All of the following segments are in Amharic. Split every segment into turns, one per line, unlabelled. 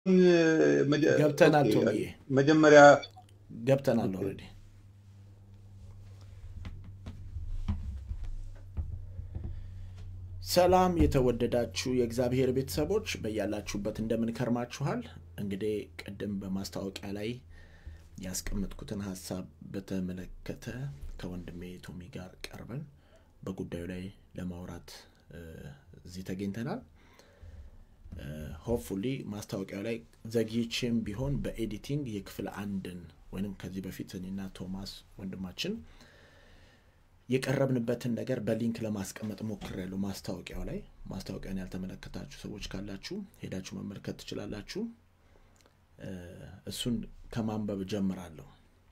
መጀ-
ገብተናል
ኦኬ፣
ቶምዬ
መጀመሪያ
ገብተናል
ኦኬ።
ኦልሬዲ ሰላም የተወደዳችሁ የእግዚአብሔር ቤተሰቦች በያላችሁበት እንደምን ከርማችኋል እንግዲህ ቅድም በማስታወቂያ ላይ ያስቀመጥኩትን ሀሳብ በተመለከተ ከወንድሜ ቶሚ ጋር ቀርበን በጉዳዩ ላይ ለማውራት እ፣ እዚህ ተገኝተናል ሆፕፉሊ ማስታወቂያው ላይ ዘግይቼም ቢሆን በኤዲቲንግ የክፍል አንድን ወይም ከዚህ በፊት እኔና ቶማስ ወንድማችን የቀረብንበትን ነገር በሊንክ ለማስቀመጥ ሞክሬያለሁ ማስታወቂያው ላይ ማስታወቂያን ያልተመለከታችሁ ሰዎች ካላችሁ ሄዳችሁ መመልከት ትችላላችሁ እ፣ እሱን ከማንበብ ጀምራለሁ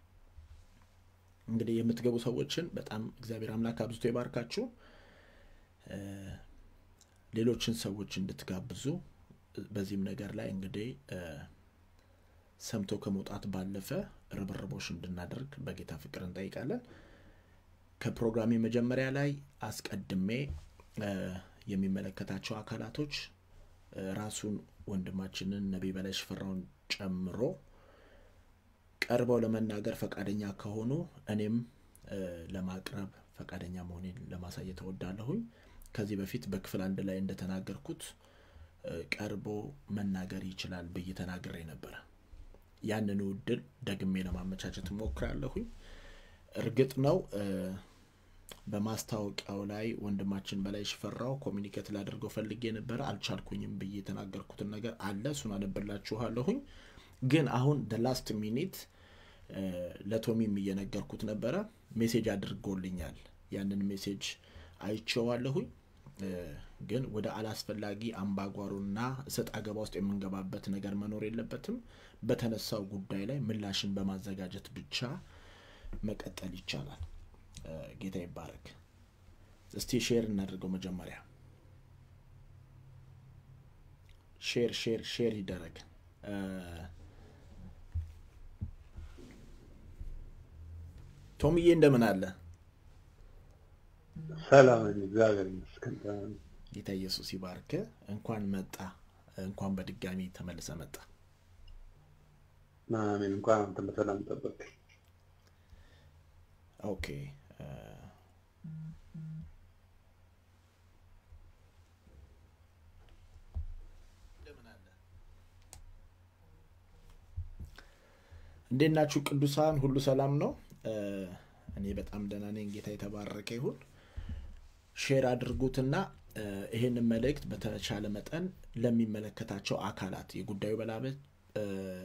እንግዲህ የምትገቡ ሰዎችን በጣም እግዚአብሔር አምላክ አብዝቶ ይባርካችሁ እ፣ ሌሎችን ሰዎች እንድትጋብዙ በዚህም ነገር ላይ እንግዲህ እ፣ ሰምቶ ከመውጣት ባለፈ ርብርቦች እንድናደርግ በጌታ ፍቅር እንጠይቃለን ከፕሮግራሜ መጀመሪያ ላይ አስቀድሜ እ፣ የሚመለከታቸው አካላቶች እ፣ ራሱን ወንድማችንን ነቢይ በላይ ሽፈራውን ጨምሮ ቀርበው ለመናገር ፈቃደኛ ከሆኑ እኔም እ፣ ለማቅረብ ፈቃደኛ መሆኔን ለማሳየት እወዳለሁኝ ከዚህ በፊት በክፍል አንድ ላይ እንደተናገርኩት እ፣ ቀርቦ መናገር ይችላል ብዬ ተናግሬ ነበረ ያንኑ እድል ደግሜ ለማመቻቸት እሞክራለሁኝ እርግጥ ነው እ፣ በማስታወቂያው ላይ ወንድማችን በላይ ሽፈራው ኮሚኒኬት ላደርገው ፈልጌ ነበረ አልቻልኩኝም ብዬ የተናገርኩትን ነገር አለ እሱን አነብላችኋለሁኝ ግን አሁን ደ ላስት ሚኒት ለቶሚም እየነገርኩት ነበረ ሜሴጅ አድርጎልኛል ያንን ሜሴጅ አይቼዋለሁኝ እ፣ ግን ወደ አላስፈላጊ አምባጓሮና እሰጥ አገባ ውስጥ የምንገባበት ነገር መኖር የለበትም በተነሳው ጉዳይ ላይ ምላሽን በማዘጋጀት ብቻ መቀጠል ይቻላል እ፣ ጌታ ይባረክ እስቲ ሼር እናደርገው መጀመሪያ ሼር ሼር ሼር ይደረግ እ፣ ቶምዬ እንደምን አለ
ሰላም ነኝ፣ እግዚአብሔር ይመስገን። ደህና ነኝ።
ጌታ ኢየሱስ ይባርክ እንኳን መጣ እንኳን በድጋሚ ተመልሰ መጣ
አሜን። እንኳን አንተም በሰላም ጠበቅ።
ኦኬ እ፣ እንዴት ናችሁ ቅዱሳን ሁሉ ሰላም ነው እ፣ እኔ በጣም ደህና ነኝ ጌታ የተባረከ ይሁን ሼር አድርጉትና እ፣ ይሄንን መልእክት በተቻለ መጠን ለሚመለከታቸው አካላት የጉዳዩ በላበት እ፣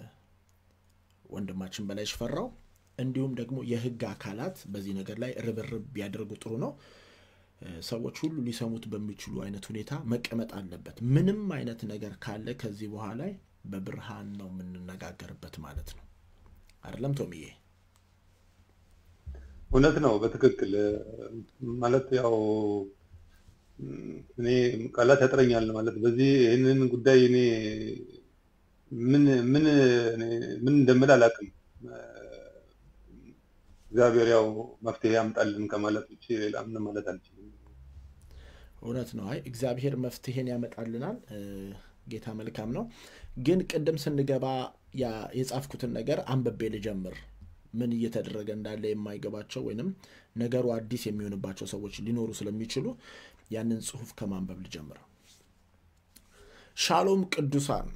ወንድማችን በላይ ሽፈራው እንዲሁም ደግሞ የህግ አካላት በዚህ ነገር ላይ ርብርብ ቢያደርጉ ጥሩ ነው እ፣ ሰዎች ሁሉ ሊሰሙት በሚችሉ አይነት ሁኔታ መቀመጥ አለበት ምንም አይነት ነገር ካለ ከዚህ በኋላ በብርሃን ነው የምንነጋገርበት ማለት ነው አይደለም ቶሚዬ
እውነት ነው፣ በትክክል ማለት ያው እኔ ቃላት ያጥረኛል ማለት በዚህ ይህንን ጉዳይ እኔ ምን ምን እኔ ምን እንደምል አላውቅም። እግዚአብሔር ያው መፍትሄ ያምጣልን ከማለት ውጭ ሌላ ምን ማለት አልችልም።
እውነት ነው አይ እግዚአብሔር መፍትሄን ያመጣልናል እ፣ ጌታ መልካም ነው ግን ቅድም ስንገባ ያ- የጻፍኩትን ነገር አንብቤ ልጀምር ምን እየተደረገ እንዳለ የማይገባቸው ወይንም ነገሩ አዲስ የሚሆንባቸው ሰዎች ሊኖሩ ስለሚችሉ ያንን ጽሁፍ ከማንበብ ልጀምር ሻሎም ቅዱሳን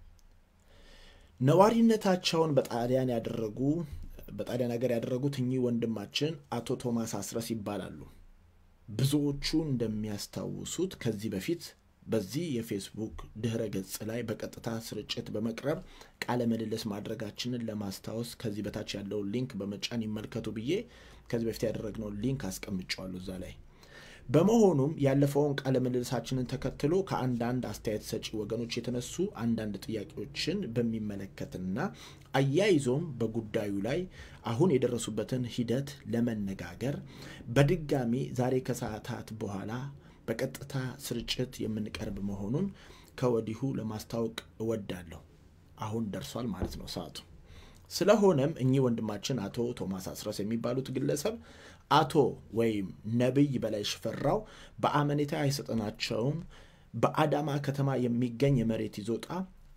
ነዋሪነታቸውን በጣሊያን ያደረጉ በጣሊያን ሀገር ያደረጉት እኚህ ወንድማችን አቶ ቶማስ አስረስ ይባላሉ ብዙዎቹ እንደሚያስታውሱት ከዚህ በፊት በዚህ የፌስቡክ ድህረ ገጽ ላይ በቀጥታ ስርጭት በመቅረብ ቃለ ምልልስ ማድረጋችንን ለማስታወስ ከዚህ በታች ያለውን ሊንክ በመጫን ይመልከቱ ብዬ ከዚህ በፊት ያደረግነውን ሊንክ አስቀምጨዋለሁ እዛ ላይ በመሆኑም ያለፈውን ቃለ ምልልሳችንን ተከትሎ ከአንዳንድ አስተያየት ሰጪ ወገኖች የተነሱ አንዳንድ ጥያቄዎችን በሚመለከትና አያይዞም በጉዳዩ ላይ አሁን የደረሱበትን ሂደት ለመነጋገር በድጋሚ ዛሬ ከሰዓታት በኋላ በቀጥታ ስርጭት የምንቀርብ መሆኑን ከወዲሁ ለማስታወቅ እወዳለሁ። አሁን ደርሷል ማለት ነው ሰዓቱ። ስለሆነም እኚህ ወንድማችን አቶ ቶማስ አስረስ የሚባሉት ግለሰብ አቶ ወይም ነቢይ በላይ ሽፈራው በአመኔታ አይሰጠናቸውም በአዳማ ከተማ የሚገኝ የመሬት ይዞታ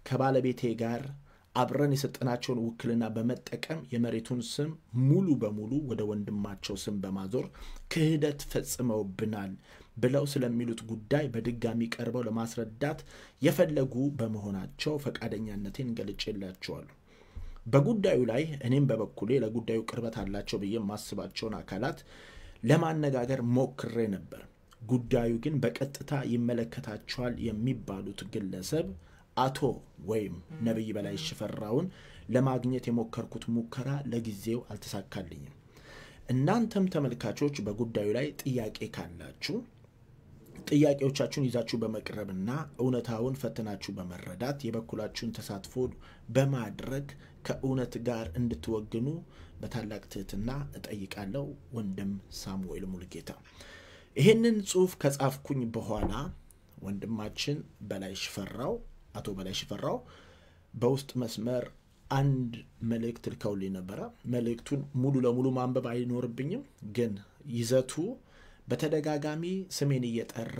ከባለቤቴ ጋር አብረን የሰጠናቸውን ውክልና በመጠቀም የመሬቱን ስም ሙሉ በሙሉ ወደ ወንድማቸው ስም በማዞር ክህደት ፈጽመውብናል ብለው ስለሚሉት ጉዳይ በድጋሚ ቀርበው ለማስረዳት የፈለጉ በመሆናቸው ፈቃደኛነቴን ገልጬላቸዋለሁ። በጉዳዩ ላይ እኔም በበኩሌ ለጉዳዩ ቅርበት አላቸው ብዬ የማስባቸውን አካላት ለማነጋገር ሞክሬ ነበር። ጉዳዩ ግን በቀጥታ ይመለከታቸዋል የሚባሉት ግለሰብ አቶ ወይም ነቢይ በላይ ሽፈራውን ለማግኘት የሞከርኩት ሙከራ ለጊዜው አልተሳካልኝም። እናንተም ተመልካቾች በጉዳዩ ላይ ጥያቄ ካላችሁ ጥያቄዎቻችሁን ይዛችሁ በመቅረብና እውነታውን ፈትናችሁ በመረዳት የበኩላችሁን ተሳትፎ በማድረግ ከእውነት ጋር እንድትወግኑ በታላቅ ትህትና እጠይቃለሁ። ወንድም ሳሙኤል ሙልጌታ። ይህንን ጽሑፍ ከጻፍኩኝ በኋላ ወንድማችን በላይ ሽፈራው አቶ በላይ ሽፈራው በውስጥ መስመር አንድ መልእክት ልከውልኝ ነበረ። መልእክቱን ሙሉ ለሙሉ ማንበብ አይኖርብኝም፣ ግን ይዘቱ በተደጋጋሚ ስሜን እየጠራ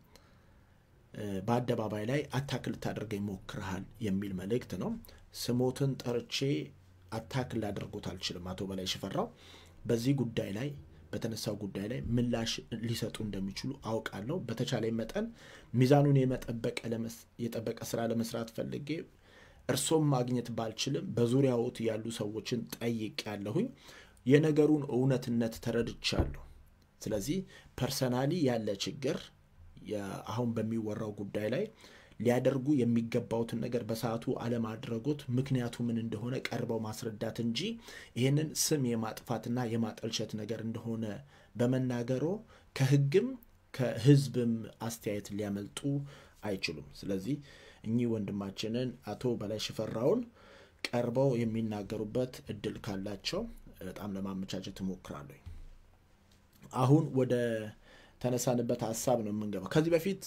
በአደባባይ ላይ አታክል ልታደርገኝ ሞክረሃል የሚል መልእክት ነው። ስሞትን ጠርቼ አታክል ላደርጎት አልችልም። አቶ በላይ ሽፈራው በዚህ ጉዳይ ላይ በተነሳው ጉዳይ ላይ ምላሽ ሊሰጡ እንደሚችሉ አውቃለሁ። በተቻለ መጠን ሚዛኑን የጠበቀ ስራ ለመስራት ፈልጌ እርሶም ማግኘት ባልችልም በዙሪያዎት ያሉ ሰዎችን ጠይቅ ያለሁኝ የነገሩን እውነትነት ተረድቻለሁ። ስለዚህ ፐርሰናሊ ያለ ችግር አሁን በሚወራው ጉዳይ ላይ ሊያደርጉ የሚገባውትን ነገር በሰዓቱ አለማድረጎት ምክንያቱ ምን እንደሆነ ቀርበው ማስረዳት እንጂ ይህንን ስም የማጥፋትና የማጠልሸት ነገር እንደሆነ በመናገሮ ከሕግም ከሕዝብም አስተያየት ሊያመልጡ አይችሉም። ስለዚህ እኚህ ወንድማችንን አቶ በላይ ሽፈራውን ቀርበው የሚናገሩበት እድል ካላቸው በጣም ለማመቻቸት እሞክራለሁ። አሁን ወደ ተነሳንበት ሀሳብ ነው የምንገባው። ከዚህ በፊት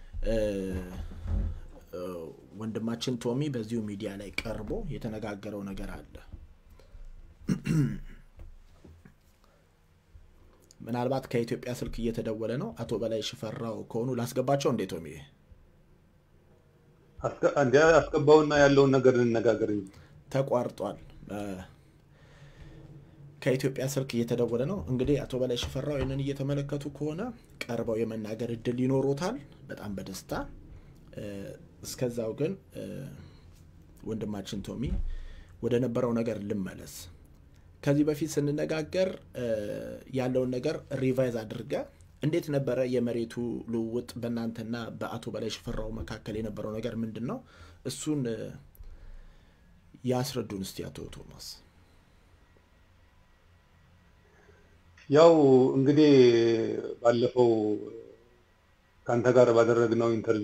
ወንድማችን ቶሚ በዚሁ ሚዲያ ላይ ቀርቦ የተነጋገረው ነገር አለ። ምናልባት ከኢትዮጵያ ስልክ እየተደወለ ነው። አቶ በላይ ሽፈራው ከሆኑ ላስገባቸው እንዴ? ቶሚ
እንዲ አስገባውና ያለውን ነገር እንነጋገር እንጂ
ተቋርጧል። ከኢትዮጵያ ስልክ እየተደወለ ነው። እንግዲህ አቶ በላይ ሽፈራው ይህንን እየተመለከቱ ከሆነ ቀርበው የመናገር እድል ይኖሮታል። በጣም በደስታ እስከዛው ግን ወንድማችን ቶሚ ወደ ነበረው ነገር ልመለስ። ከዚህ በፊት ስንነጋገር ያለውን ነገር ሪቫይዝ አድርገ እንዴት ነበረ የመሬቱ ልውውጥ በእናንተና በአቶ በላይ ሽፈራው መካከል የነበረው ነገር ምንድን ነው? እሱን ያስረዱን እስቲ አቶ ቶማስ።
ያው እንግዲህ ባለፈው ከአንተ ጋር ባደረግነው ኢንተርቪ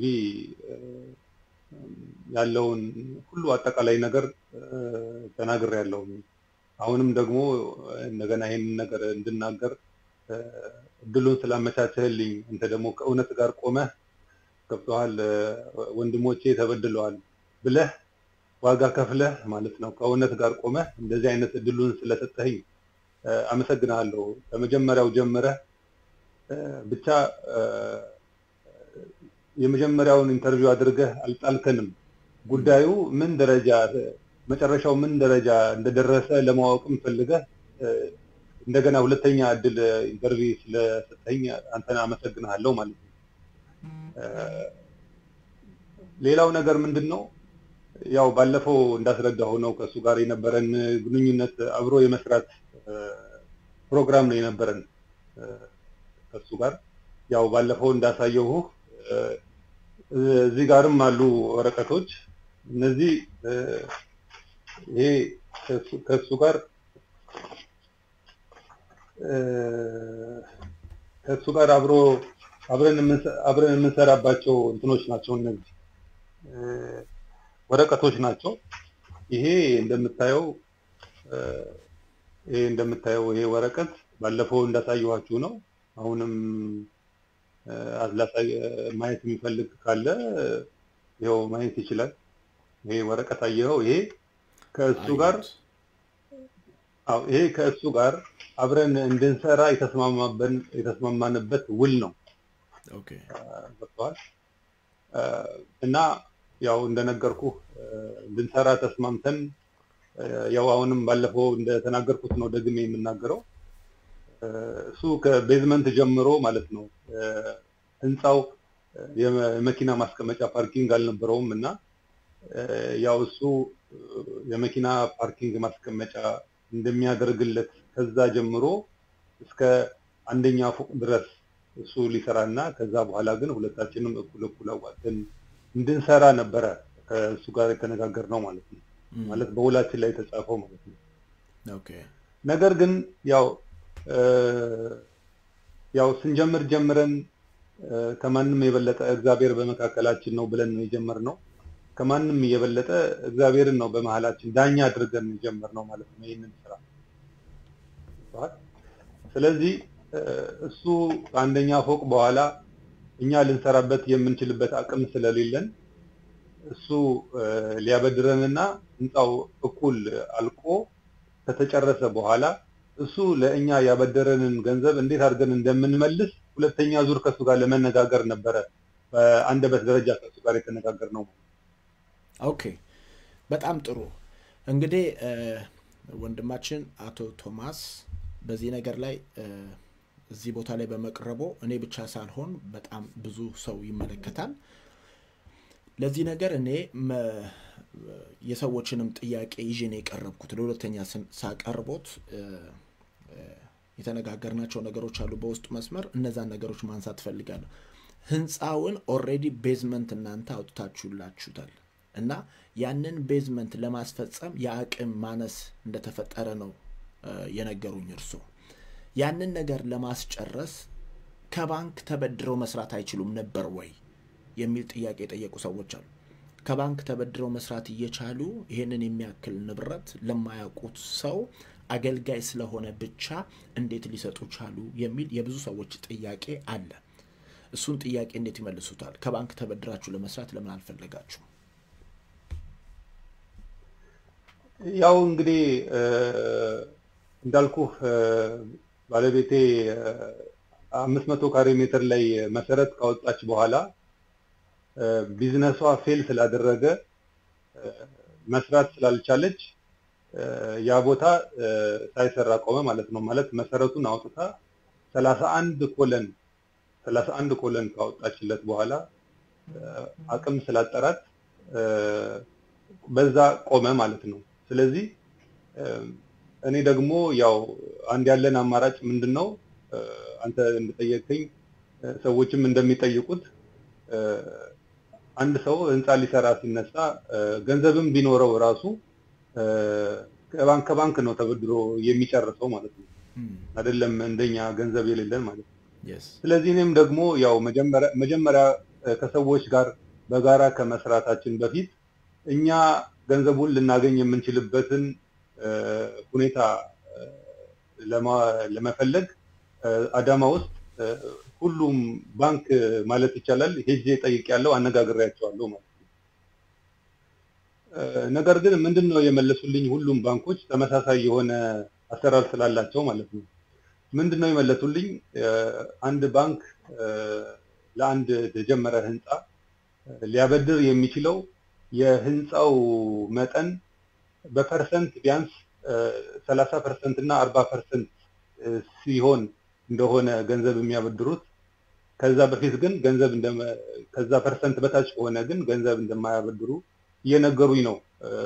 ያለውን ሁሉ አጠቃላይ ነገር ተናግሬያለሁ። አሁንም ደግሞ እንደገና ይህንን ነገር እንድናገር እድሉን ስላመቻቸህልኝ አንተ ደግሞ ከእውነት ጋር ቆመህ ገብቶሃል፣ ወንድሞቼ ተበድለዋል ብለህ ዋጋ ከፍለህ ማለት ነው ከእውነት ጋር ቆመህ እንደዚህ አይነት እድሉን ስለሰጠህኝ አመሰግናለሁ። ከመጀመሪያው ጀምረህ ብቻ የመጀመሪያውን ኢንተርቪው አድርገህ አልጣልከንም። ጉዳዩ ምን ደረጃ መጨረሻው ምን ደረጃ እንደደረሰ ለማወቅም ፈልገህ እንደገና ሁለተኛ እድል ኢንተርቪው ስለሰጠኝ አንተን አመሰግናለሁ ማለት ነው። ሌላው ነገር ምንድን ነው? ያው ባለፈው እንዳስረዳሁ ነው ከእሱ ጋር የነበረን ግንኙነት አብሮ የመስራት ፕሮግራም ነው የነበረን ከእሱ ጋር ያው ባለፈው እንዳሳየሁ እዚህ ጋርም አሉ ወረቀቶች። እነዚህ ይሄ ከእሱ ጋር ከእሱ ጋር አብሮ አብረን አብረን የምንሰራባቸው እንትኖች ናቸው። እነዚህ ወረቀቶች ናቸው። ይሄ እንደምታየው ይሄ እንደምታየው ይሄ ወረቀት ባለፈው እንዳሳየኋችሁ ነው። አሁንም ማየት የሚፈልግ ካለ ይኸው ማየት ይችላል። ይሄ ወረቀት አየኸው? ይሄ ከእሱ ጋር አዎ፣ ይሄ ከእሱ ጋር አብረን እንድንሰራ የተስማማበን የተስማማንበት ውል ነው።
ኦኬ
ገብቶሃል? እና ያው እንደነገርኩ ልንሰራ ተስማምተን ያው አሁንም ባለፈው እንደተናገርኩት ነው ደግሜ የምናገረው እሱ ከቤዝመንት ጀምሮ ማለት ነው ህንፃው የመኪና ማስቀመጫ ፓርኪንግ አልነበረውም እና ያው እሱ የመኪና ፓርኪንግ ማስቀመጫ እንደሚያደርግለት ከዛ ጀምሮ እስከ አንደኛ ፎቅ ድረስ እሱ ሊሰራ እና ከዛ በኋላ ግን ሁለታችንም እኩል እኩል አዋጥተን እንድንሰራ ነበረ ከእሱ ጋር የተነጋገር ነው ማለት ነው። ማለት በውላችን ላይ የተጻፈው ማለት ነው። ነገር ግን ያው ያው ስንጀምር ጀምረን ከማንም የበለጠ እግዚአብሔር በመካከላችን ነው ብለን ነው የጀመርነው። ከማንም የበለጠ እግዚአብሔርን ነው በመሀላችን ዳኛ አድርገን የጀመርነው ማለት ነው ይህንን ስራ። ስለዚህ እሱ ከአንደኛ ፎቅ በኋላ እኛ ልንሰራበት የምንችልበት አቅም ስለሌለን እሱ ሊያበድረንና ህንፃው እኩል አልቆ ከተጨረሰ በኋላ እሱ ለእኛ ያበደረንን ገንዘብ እንዴት አድርገን እንደምንመልስ ሁለተኛ ዙር ከእሱ ጋር ለመነጋገር ነበረ በአንደበት ደረጃ ከእሱ ጋር የተነጋገር ነው።
ኦኬ፣ በጣም ጥሩ። እንግዲህ ወንድማችን አቶ ቶማስ በዚህ ነገር ላይ እዚህ ቦታ ላይ በመቅረቦ እኔ ብቻ ሳልሆን በጣም ብዙ ሰው ይመለከታል። ለዚህ ነገር እኔ የሰዎችንም ጥያቄ ይዤ ነው የቀረብኩት። ለሁለተኛ ሳቀርቦት የተነጋገርናቸው ነገሮች አሉ በውስጡ መስመር፣ እነዛን ነገሮች ማንሳት እፈልጋለሁ። ህንፃውን ኦልሬዲ ቤዝመንት እናንተ አውጥታችሁላችሁታል እና ያንን ቤዝመንት ለማስፈጸም የአቅም ማነስ እንደተፈጠረ ነው የነገሩኝ እርሶ። ያንን ነገር ለማስጨረስ ከባንክ ተበድረው መስራት አይችሉም ነበር ወይ የሚል ጥያቄ የጠየቁ ሰዎች አሉ። ከባንክ ተበድረው መስራት እየቻሉ ይህንን የሚያክል ንብረት ለማያውቁት ሰው አገልጋይ ስለሆነ ብቻ እንዴት ሊሰጡ ቻሉ የሚል የብዙ ሰዎች ጥያቄ አለ። እሱን ጥያቄ እንዴት ይመልሱታል? ከባንክ ተበድራችሁ ለመስራት ለምን አልፈለጋችሁ?
ያው እንግዲህ እንዳልኩ ባለቤቴ አምስት መቶ ካሬ ሜትር ላይ መሰረት ካወጣች በኋላ ቢዝነሷ ፌል ስላደረገ መስራት ስላልቻለች ያ ቦታ ሳይሰራ ቆመ ማለት ነው። ማለት መሰረቱን አውጥታ ሰላሳ አንድ ኮለን ሰላሳ አንድ ኮለን ካወጣችለት በኋላ አቅም ስላጠራት በዛ ቆመ ማለት ነው። ስለዚህ እኔ ደግሞ ያው አንድ ያለን አማራጭ ምንድን ነው? አንተ እንደጠየቀኝ ሰዎችም እንደሚጠይቁት አንድ ሰው ህንፃ ሊሰራ ሲነሳ ገንዘብም ቢኖረው ራሱ ከባንክ ከባንክ ነው ተበድሮ የሚጨርሰው ማለት ነው። አይደለም እንደኛ ገንዘብ የሌለን ማለት ነው። ስለዚህ እኔም ደግሞ ያው መጀመሪያ ከሰዎች ጋር በጋራ ከመስራታችን በፊት እኛ ገንዘቡን ልናገኝ የምንችልበትን ሁኔታ ለመፈለግ አዳማ ውስጥ ሁሉም ባንክ ማለት ይቻላል ሄጄ ጠይቄያለሁ፣ አነጋግሬያቸዋለሁ ማለት ነው። ነገር ግን ምንድን ነው የመለሱልኝ? ሁሉም ባንኮች ተመሳሳይ የሆነ አሰራር ስላላቸው ማለት ነው። ምንድን ነው የመለሱልኝ? አንድ ባንክ ለአንድ የተጀመረ ህንፃ ሊያበድር የሚችለው የህንፃው መጠን በፐርሰንት ቢያንስ ሰላሳ ፐርሰንት እና አርባ ፐርሰንት ሲሆን እንደሆነ ገንዘብ የሚያበድሩት ከዛ በፊት ግን ገንዘብ ከዛ ፐርሰንት በታች ከሆነ ግን ገንዘብ እንደማያበድሩ እየነገሩኝ ነው።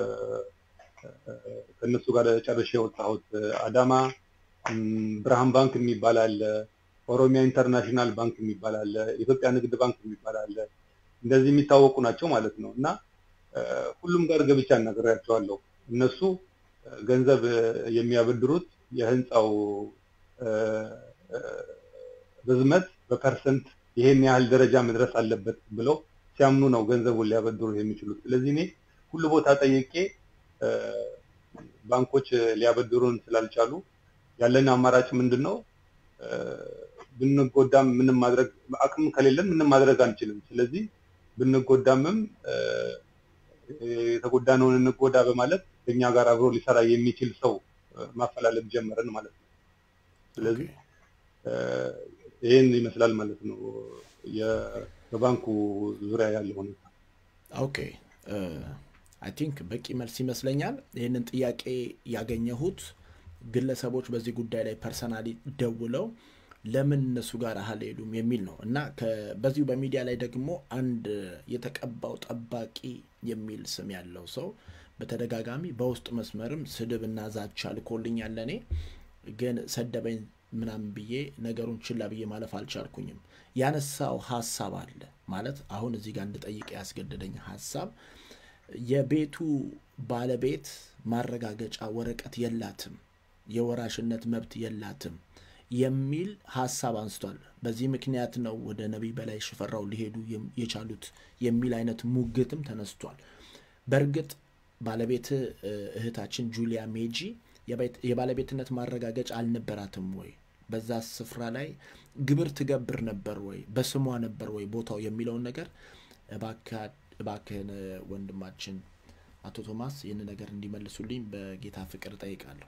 ከእነሱ ጋር ጨርሼ የወጣሁት አዳማ ብርሃን ባንክ የሚባል አለ፣ ኦሮሚያ ኢንተርናሽናል ባንክ የሚባል አለ፣ ኢትዮጵያ ንግድ ባንክ የሚባል አለ። እንደዚህ የሚታወቁ ናቸው ማለት ነው እና ሁሉም ጋር ገብቻ አናግሬያቸዋለሁ። እነሱ ገንዘብ የሚያበድሩት የህንፃው ርዝመት በፐርሰንት ይሄን ያህል ደረጃ መድረስ አለበት ብለው ሲያምኑ ነው ገንዘቡን ሊያበድሩ የሚችሉት። ስለዚህ እኔ ሁሉ ቦታ ጠይቄ ባንኮች ሊያበድሩን ስላልቻሉ ያለን አማራጭ ምንድን ነው? ብንጎዳም ምንም ማድረግ አቅም ከሌለን ምንም ማድረግ አንችልም። ስለዚህ ብንጎዳምም የተጎዳነውን እንጎዳ በማለት ከኛ ጋር አብሮ ሊሰራ የሚችል ሰው ማፈላለግ ጀመረን ማለት ነው። ስለዚህ ይህን ይመስላል ማለት ነው በባንኩ ዙሪያ ያለው ሁኔታ።
ኦኬ አይ ቲንክ በቂ መልስ ይመስለኛል። ይህንን ጥያቄ ያገኘሁት ግለሰቦች በዚህ ጉዳይ ላይ ፐርሰናሊ ደውለው ለምን እነሱ ጋር አልሄዱም የሚል ነው እና በዚሁ በሚዲያ ላይ ደግሞ አንድ የተቀባው ጠባቂ የሚል ስም ያለው ሰው በተደጋጋሚ በውስጥ መስመርም ስድብ እና ዛቻ ልኮልኛል። ለእኔ ግን ሰደበኝ ምናምን ብዬ ነገሩን ችላ ብዬ ማለፍ አልቻልኩኝም። ያነሳው ሀሳብ አለ ማለት አሁን እዚህ ጋር እንድጠይቅ ያስገደደኝ ሀሳብ የቤቱ ባለቤት ማረጋገጫ ወረቀት የላትም፣ የወራሽነት መብት የላትም የሚል ሀሳብ አንስቷል። በዚህ ምክንያት ነው ወደ ነቢይ በላይ ሽፈራው ሊሄዱ የቻሉት የሚል አይነት ሙግትም ተነስቷል። በእርግጥ ባለቤት እህታችን ጁሊያ ሜጂ የባለቤትነት ማረጋገጫ አልነበራትም ወይ? በዛ ስፍራ ላይ ግብር ትገብር ነበር ወይ? በስሟ ነበር ወይ ቦታው የሚለውን ነገር እባክህን ወንድማችን አቶ ቶማስ ይህን ነገር እንዲመልሱልኝ በጌታ ፍቅር ጠይቃለሁ።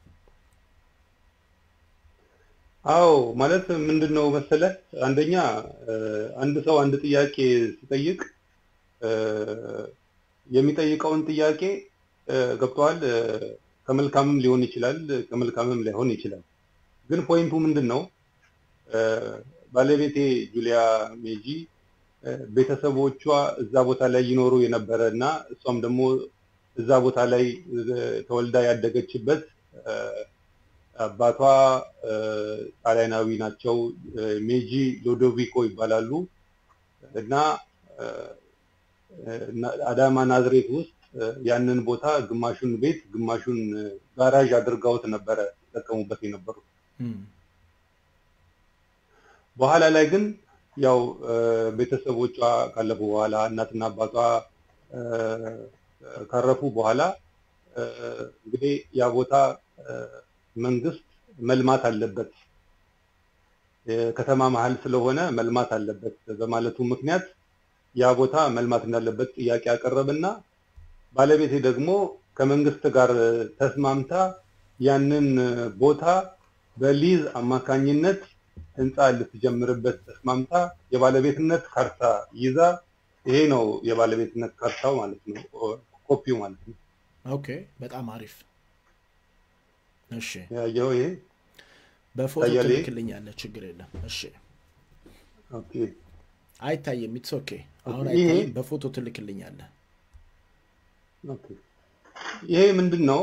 አዎ ማለት ምንድን ነው መሰለህ፣ አንደኛ አንድ ሰው አንድ ጥያቄ ሲጠይቅ የሚጠይቀውን ጥያቄ ገብተዋል ከመልካምም ሊሆን ይችላል፣ ከመልካምም ላይሆን ይችላል። ግን ፖይንቱ ምንድን ነው? ባለቤቴ ጁሊያ ሜጂ ቤተሰቦቿ እዛ ቦታ ላይ ይኖሩ የነበረ እና እሷም ደግሞ እዛ ቦታ ላይ ተወልዳ ያደገችበት አባቷ ጣሊያናዊ ናቸው። ሜጂ ሎዶቪኮ ይባላሉ እና አዳማ ናዝሬት ውስጥ ያንን ቦታ ግማሹን ቤት ግማሹን ጋራዥ አድርገውት ነበረ ሲጠቀሙበት የነበሩት። በኋላ ላይ ግን ያው ቤተሰቦቿ ካለፉ በኋላ እናትና አባቷ ካረፉ በኋላ እንግዲህ ያ ቦታ መንግስት መልማት አለበት፣ የከተማ መሀል ስለሆነ መልማት አለበት በማለቱ ምክንያት ያ ቦታ መልማት እንዳለበት ጥያቄ አቀረብና ባለቤቴ ደግሞ ከመንግስት ጋር ተስማምታ ያንን ቦታ በሊዝ አማካኝነት ህንፃ ልትጀምርበት ተስማምታ የባለቤትነት ካርታ ይዛ ይሄ ነው የባለቤትነት ካርታው ማለት ነው፣ ኮፒው ማለት ነው።
ኦኬ፣ በጣም አሪፍ። እሺ፣
ያየው ይሄ
በፎቶ
ታያለህ?
ትልክልኛለህ፣ ችግር የለም። እሺ፣
ኦኬ
አይታይም። ኢትስ ኦኬ። አሁን
ይሄ-
አይታይም፣ በፎቶ ትልክልኛለህ።
ኦኬ። ይሄ ምንድን ነው?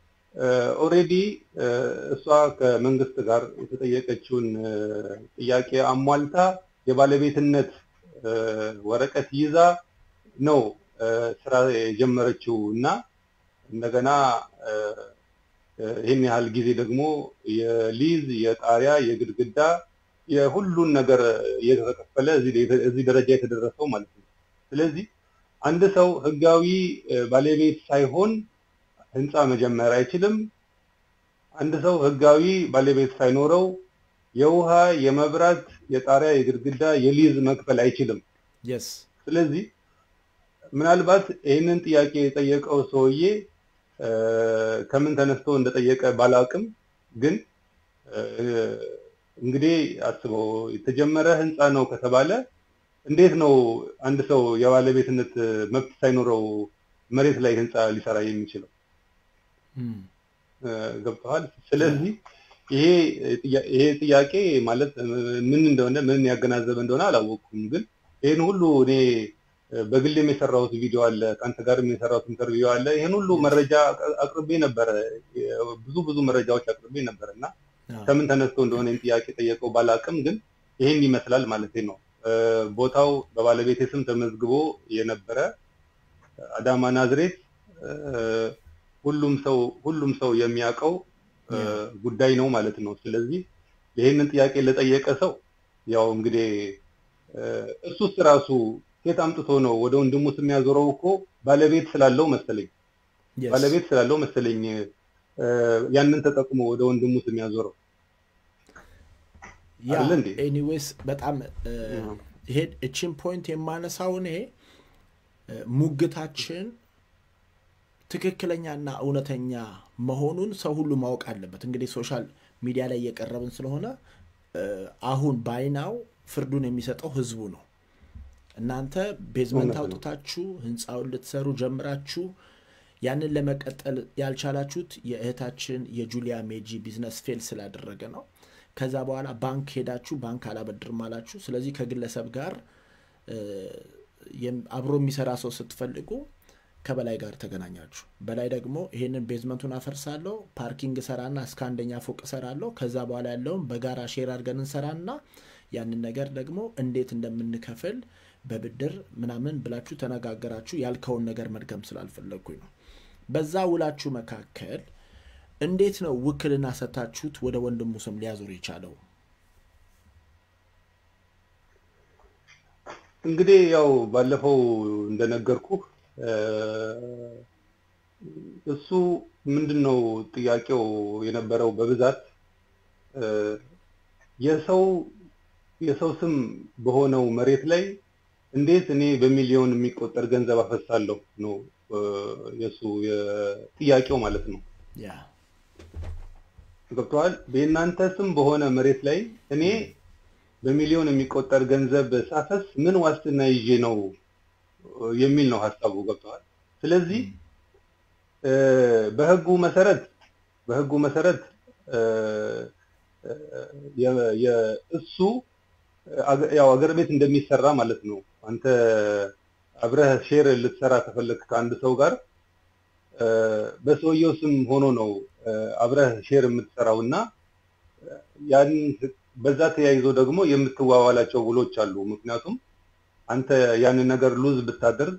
ኦሬዲ እሷ ከመንግስት ጋር የተጠየቀችውን እ፣ ጥያቄ አሟልታ የባለቤትነት እ፣ ወረቀት ይዛ ነው እ፣ ስራ የጀመረችው እና እንደገና እ፣ እ፣ ይህን ያህል ጊዜ ደግሞ የሊዝ የጣሪያ የግድግዳ የሁሉን ነገር እየተከፈለ እዚህ እዚህ ደረጃ የተደረሰው ማለት ነው። ስለዚህ አንድ ሰው ህጋዊ እ፣ ባለቤት ሳይሆን ህንፃ መጀመር አይችልም። አንድ ሰው ህጋዊ ባለቤት ሳይኖረው የውሃ፣ የመብራት፣ የጣሪያ፣ የግድግዳ፣ የሊዝ መክፈል አይችልም።
የስ
ስለዚህ ምናልባት ይህንን ጥያቄ የጠየቀው ሰውዬ እ፣ ከምን ተነስቶ እንደጠየቀ ባላውቅም ግን እ፣ እንግዲህ አስበው የተጀመረ ህንፃ ነው ከተባለ እንዴት ነው አንድ ሰው የባለቤትነት መብት ሳይኖረው መሬት ላይ ህንፃ ሊሰራ የሚችለው?
እም፣
እ፣ ገብተዋል። ስለዚህ ይሄ ጥያ- ይሄ ጥያቄ ማለት እ፣ ምን እንደሆነ ምን ያገናዘበ እንደሆነ አላወቅኩም። ግን ይህን ሁሉ እኔ እ፣ በግሌም የሰራሁት ቪዲዮ አለ፣ ከአንተ ጋርም የሰራሁት ኢንተርቪው አለ። ይህን ሁሉ መረጃ አቅ- አቅርቤ ነበረ፣ የ- ብዙ ብዙ መረጃዎች አቅርቤ ነበር እና
አዎ፣
ከምን ተነስቶ እንደሆነ ይህን ጥያቄ ጠየቀው ባላቅም፣ ግን ይህን ይመስላል ማለት ነው። እ፣ ቦታው በባለቤቴ ስም ተመዝግቦ የነበረ አዳማ ናዝሬት እ፣ ሁሉም ሰው ሁሉም ሰው የሚያውቀው እ፣ ጉዳይ ነው ማለት ነው። ስለዚህ ይህንን ጥያቄ ለጠየቀ ሰው ያው እንግዲህ እ፣ እሱስ ራሱ ኬት አምጥቶ ነው ወደ ወንድሙ ስም ያዞረው? እኮ ባለቤት ስላለው መሰለኝ
yes።
ባለቤት ስላለው መሰለኝ እ፣ ያንን ተጠቅሞ ወደ ወንድሙ ስም ያዞረው።
ያ
አይደለ እንዴ?
ኤኒዌይስ በጣም እ፣
አዎ።
ይሄ እቺን ፖይንት የማነሳው እኔ እ፣ ሙግታችን ትክክለኛና እውነተኛ መሆኑን ሰው ሁሉ ማወቅ አለበት። እንግዲህ ሶሻል ሚዲያ ላይ እየቀረብን ስለሆነ እ፣ አሁን ባይናው ፍርዱን የሚሰጠው ህዝቡ ነው። እናንተ ቤዝመንት አውጥታችሁ ህንፃውን ልትሰሩ ጀምራችሁ ያንን ለመቀጠል ያልቻላችሁት የእህታችን የጁሊያ ሜጂ ቢዝነስ ፌል ስላደረገ ነው። ከዛ በኋላ ባንክ ሄዳችሁ ባንክ አላበድርም አላችሁ። ስለዚህ ከግለሰብ ጋር አብሮ የሚሰራ ሰው ስትፈልጉ ከበላይ ጋር ተገናኛችሁ። በላይ ደግሞ ይሄንን ቤዝመንቱን አፈርሳለሁ፣ ፓርኪንግ እሰራና እስከ አንደኛ ፎቅ እሰራለሁ። ከዛ በኋላ ያለውን በጋራ ሼር አድርገን እንሰራና ያንን ነገር ደግሞ እንዴት እንደምንከፍል በብድር ምናምን ብላችሁ ተነጋገራችሁ። ያልከውን ነገር መድገም ስላልፈለግኩኝ ነው። በዛ ውላችሁ መካከል እንዴት ነው ውክልና ሰታችሁት ወደ ወንድሙ ስም ሊያዞር የቻለው?
እንግዲህ ያው ባለፈው እንደነገርኩ እሱ ምንድን ነው ጥያቄው የነበረው በብዛት የሰው የሰው ስም በሆነው መሬት ላይ እንዴት እኔ በሚሊዮን የሚቆጠር ገንዘብ አፈሳለሁ ነው የእሱ ጥያቄው ማለት ነው። ገብተዋል። የእናንተ ስም በሆነ መሬት ላይ እኔ በሚሊዮን የሚቆጠር ገንዘብ ሳፈስ ምን ዋስትና ይዤ ነው የሚል ነው ሀሳቡ። ገብተዋል። ስለዚህ በህጉ መሰረት በህጉ መሰረት እሱ ያው አገር ቤት እንደሚሰራ ማለት ነው። አንተ አብረህ ሼር ልትሰራ ከፈለግ ከአንድ ሰው ጋር በሰውየው ስም ሆኖ ነው አብረህ ሼር የምትሰራው እና ያን በዛ ተያይዞ ደግሞ የምትዋዋላቸው ውሎች አሉ። ምክንያቱም አንተ ያንን ነገር ሉዝ ብታደርግ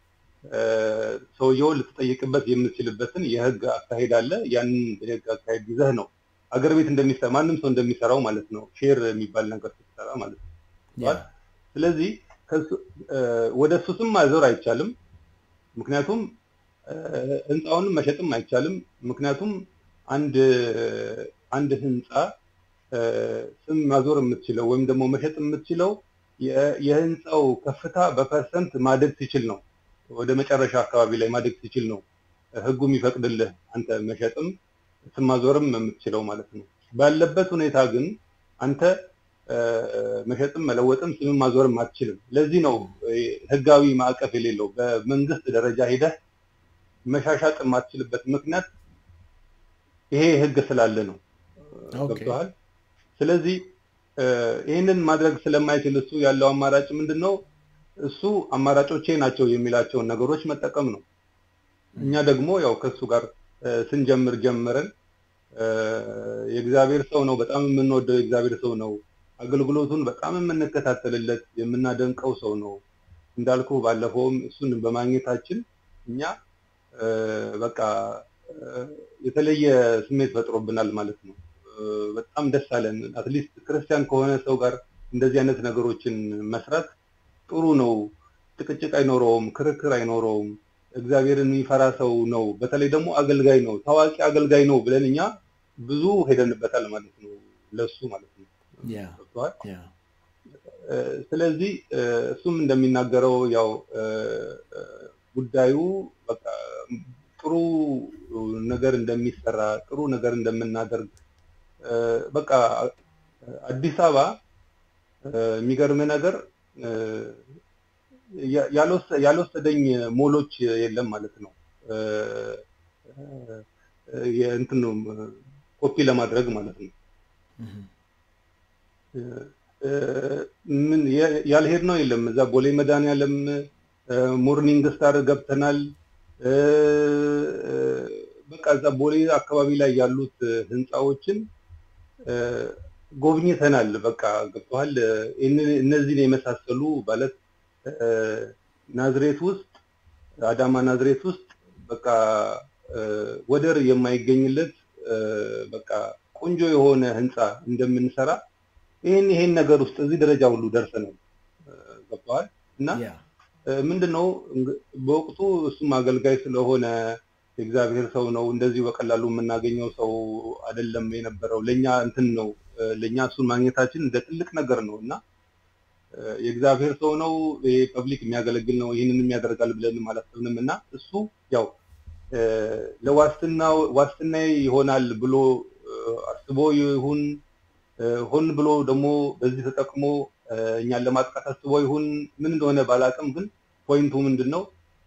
ሰውየውን ልትጠይቅበት የምትችልበትን የህግ አካሄድ አለ። ያንን የህግ አካሄድ ይዘህ ነው አገር ቤት እንደሚሰራ ማንም ሰው እንደሚሰራው ማለት ነው። ሼር የሚባል ነገር ስትሰራ ማለት ነው። ስለዚህ ወደ እሱ ስም ማዞር አይቻልም። ምክንያቱም ህንፃውንም መሸጥም አይቻልም። ምክንያቱም አንድ አንድ ህንፃ ስም ማዞር የምትችለው ወይም ደግሞ መሸጥ የምትችለው የህንፃው ከፍታ በፐርሰንት ማደግ ሲችል ነው። ወደ መጨረሻ አካባቢ ላይ ማደግ ሲችል ነው ህጉ የሚፈቅድልህ አንተ መሸጥም ስም ማዞርም የምትችለው ማለት ነው። ባለበት ሁኔታ ግን አንተ መሸጥም መለወጥም ስም ማዞርም አትችልም። ለዚህ ነው ህጋዊ ማዕቀፍ የሌለው በመንግስት ደረጃ ሄደህ መሻሻጥ የማትችልበት ምክንያት ይሄ ህግ ስላለ ነው። ገብቶሃል? ስለዚህ ይህንን ማድረግ ስለማይችል እሱ ያለው አማራጭ ምንድን ነው? እሱ አማራጮቼ ናቸው የሚላቸውን ነገሮች መጠቀም ነው። እኛ ደግሞ ያው ከእሱ ጋር ስንጀምር ጀምረን የእግዚአብሔር ሰው ነው፣ በጣም የምንወደው የእግዚአብሔር ሰው ነው። አገልግሎቱን በጣም የምንከታተልለት የምናደንቀው ሰው ነው። እንዳልኩ ባለፈውም እሱን በማግኘታችን እኛ በቃ የተለየ ስሜት ፈጥሮብናል ማለት ነው። በጣም ደስ አለን። አትሊስት ክርስቲያን ከሆነ ሰው ጋር እንደዚህ አይነት ነገሮችን መስራት ጥሩ ነው። ጭቅጭቅ አይኖረውም፣ ክርክር አይኖረውም። እግዚአብሔርን የሚፈራ ሰው ነው። በተለይ ደግሞ አገልጋይ ነው፣ ታዋቂ አገልጋይ ነው ብለን እኛ ብዙ ሄደንበታል ማለት ነው፣ ለሱ ማለት ነው። ስለዚህ እሱም እንደሚናገረው ያው ጉዳዩ በቃ ጥሩ ነገር እንደሚሰራ ጥሩ ነገር እንደምናደርግ በቃ አዲስ አበባ የሚገርም ነገር ያልወሰደኝ ሞሎች የለም ማለት ነው። የእንትን ኮፒ ለማድረግ ማለት ነው። ምን ያልሄድ ነው የለም። እዛ ቦሌ መድኃኒዓለም ሞርኒንግ ስታር ገብተናል። በቃ እዛ ቦሌ አካባቢ ላይ ያሉት ህንፃዎችን ጎብኝተናል። በቃ ገብተዋል። እነዚህን የመሳሰሉ ማለት ናዝሬት ውስጥ አዳማ ናዝሬት ውስጥ በቃ ወደር የማይገኝለት በቃ ቆንጆ የሆነ ህንፃ እንደምንሰራ ይሄን ይሄን ነገር ውስጥ እዚህ ደረጃ ሁሉ ደርሰናል። ገብተዋል እና ምንድነው በወቅቱ እሱም አገልጋይ ስለሆነ የእግዚአብሔር ሰው ነው። እንደዚሁ በቀላሉ የምናገኘው ሰው አይደለም የነበረው። ለኛ እንትን ነው ለኛ እሱን ማግኘታችን እንደ ትልቅ ነገር ነው እና የእግዚአብሔር ሰው ነው፣ ፐብሊክ የሚያገለግል ነው፣ ይህንንም ያደርጋል ብለንም አላሰብንም እና እሱ ያው ለዋስትናው ዋስትና ይሆናል ብሎ አስቦ ይሁን ሆን ብሎ ደግሞ በዚህ ተጠቅሞ እኛን ለማጥቃት አስቦ ይሁን ምን እንደሆነ ባላቅም፣ ግን ፖይንቱ ምንድን ነው?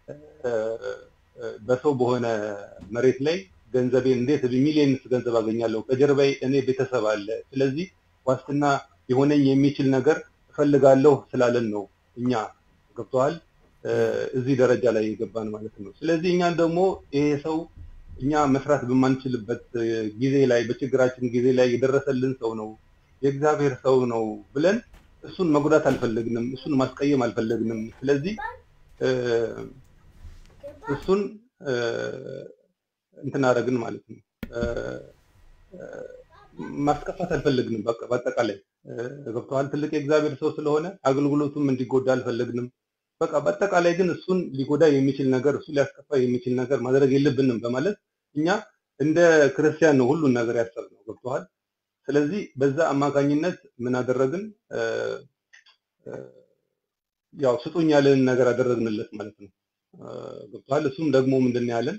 በሰው በሆነ መሬት ላይ ገንዘቤን እንዴት ሚሊየንስ ገንዘብ አገኛለሁ? ከጀርባዬ እኔ ቤተሰብ አለ። ስለዚህ ዋስትና የሆነኝ የሚችል ነገር እፈልጋለሁ ስላለን ነው እኛ ገብተዋል እዚህ ደረጃ ላይ የገባን ማለት ነው። ስለዚህ እኛን ደግሞ ይሄ ሰው እኛ መስራት በማንችልበት ጊዜ ላይ በችግራችን ጊዜ ላይ የደረሰልን ሰው ነው፣ የእግዚአብሔር ሰው ነው ብለን እሱን መጉዳት አልፈለግንም፣ እሱን ማስቀየም አልፈለግንም። ስለዚህ እሱን እንትን አደረግን ማለት ነው። ማስከፋት አልፈለግንም። በአጠቃላይ ገብተዋል። ትልቅ የእግዚአብሔር ሰው ስለሆነ አገልግሎቱም እንዲጎዳ አልፈለግንም። በቃ በአጠቃላይ ግን እሱን ሊጎዳ የሚችል ነገር እሱ ሊያስከፋ የሚችል ነገር ማድረግ የለብንም በማለት እኛ እንደ ክርስቲያን ነው ሁሉን ነገር ያሰብነው። ገብተዋል። ስለዚህ በዛ አማካኝነት ምን አደረግን? ያው ስጡኝ ያለን ነገር አደረግንለት ማለት ነው። ገብተዋል። እሱም ደግሞ ምንድን ያለን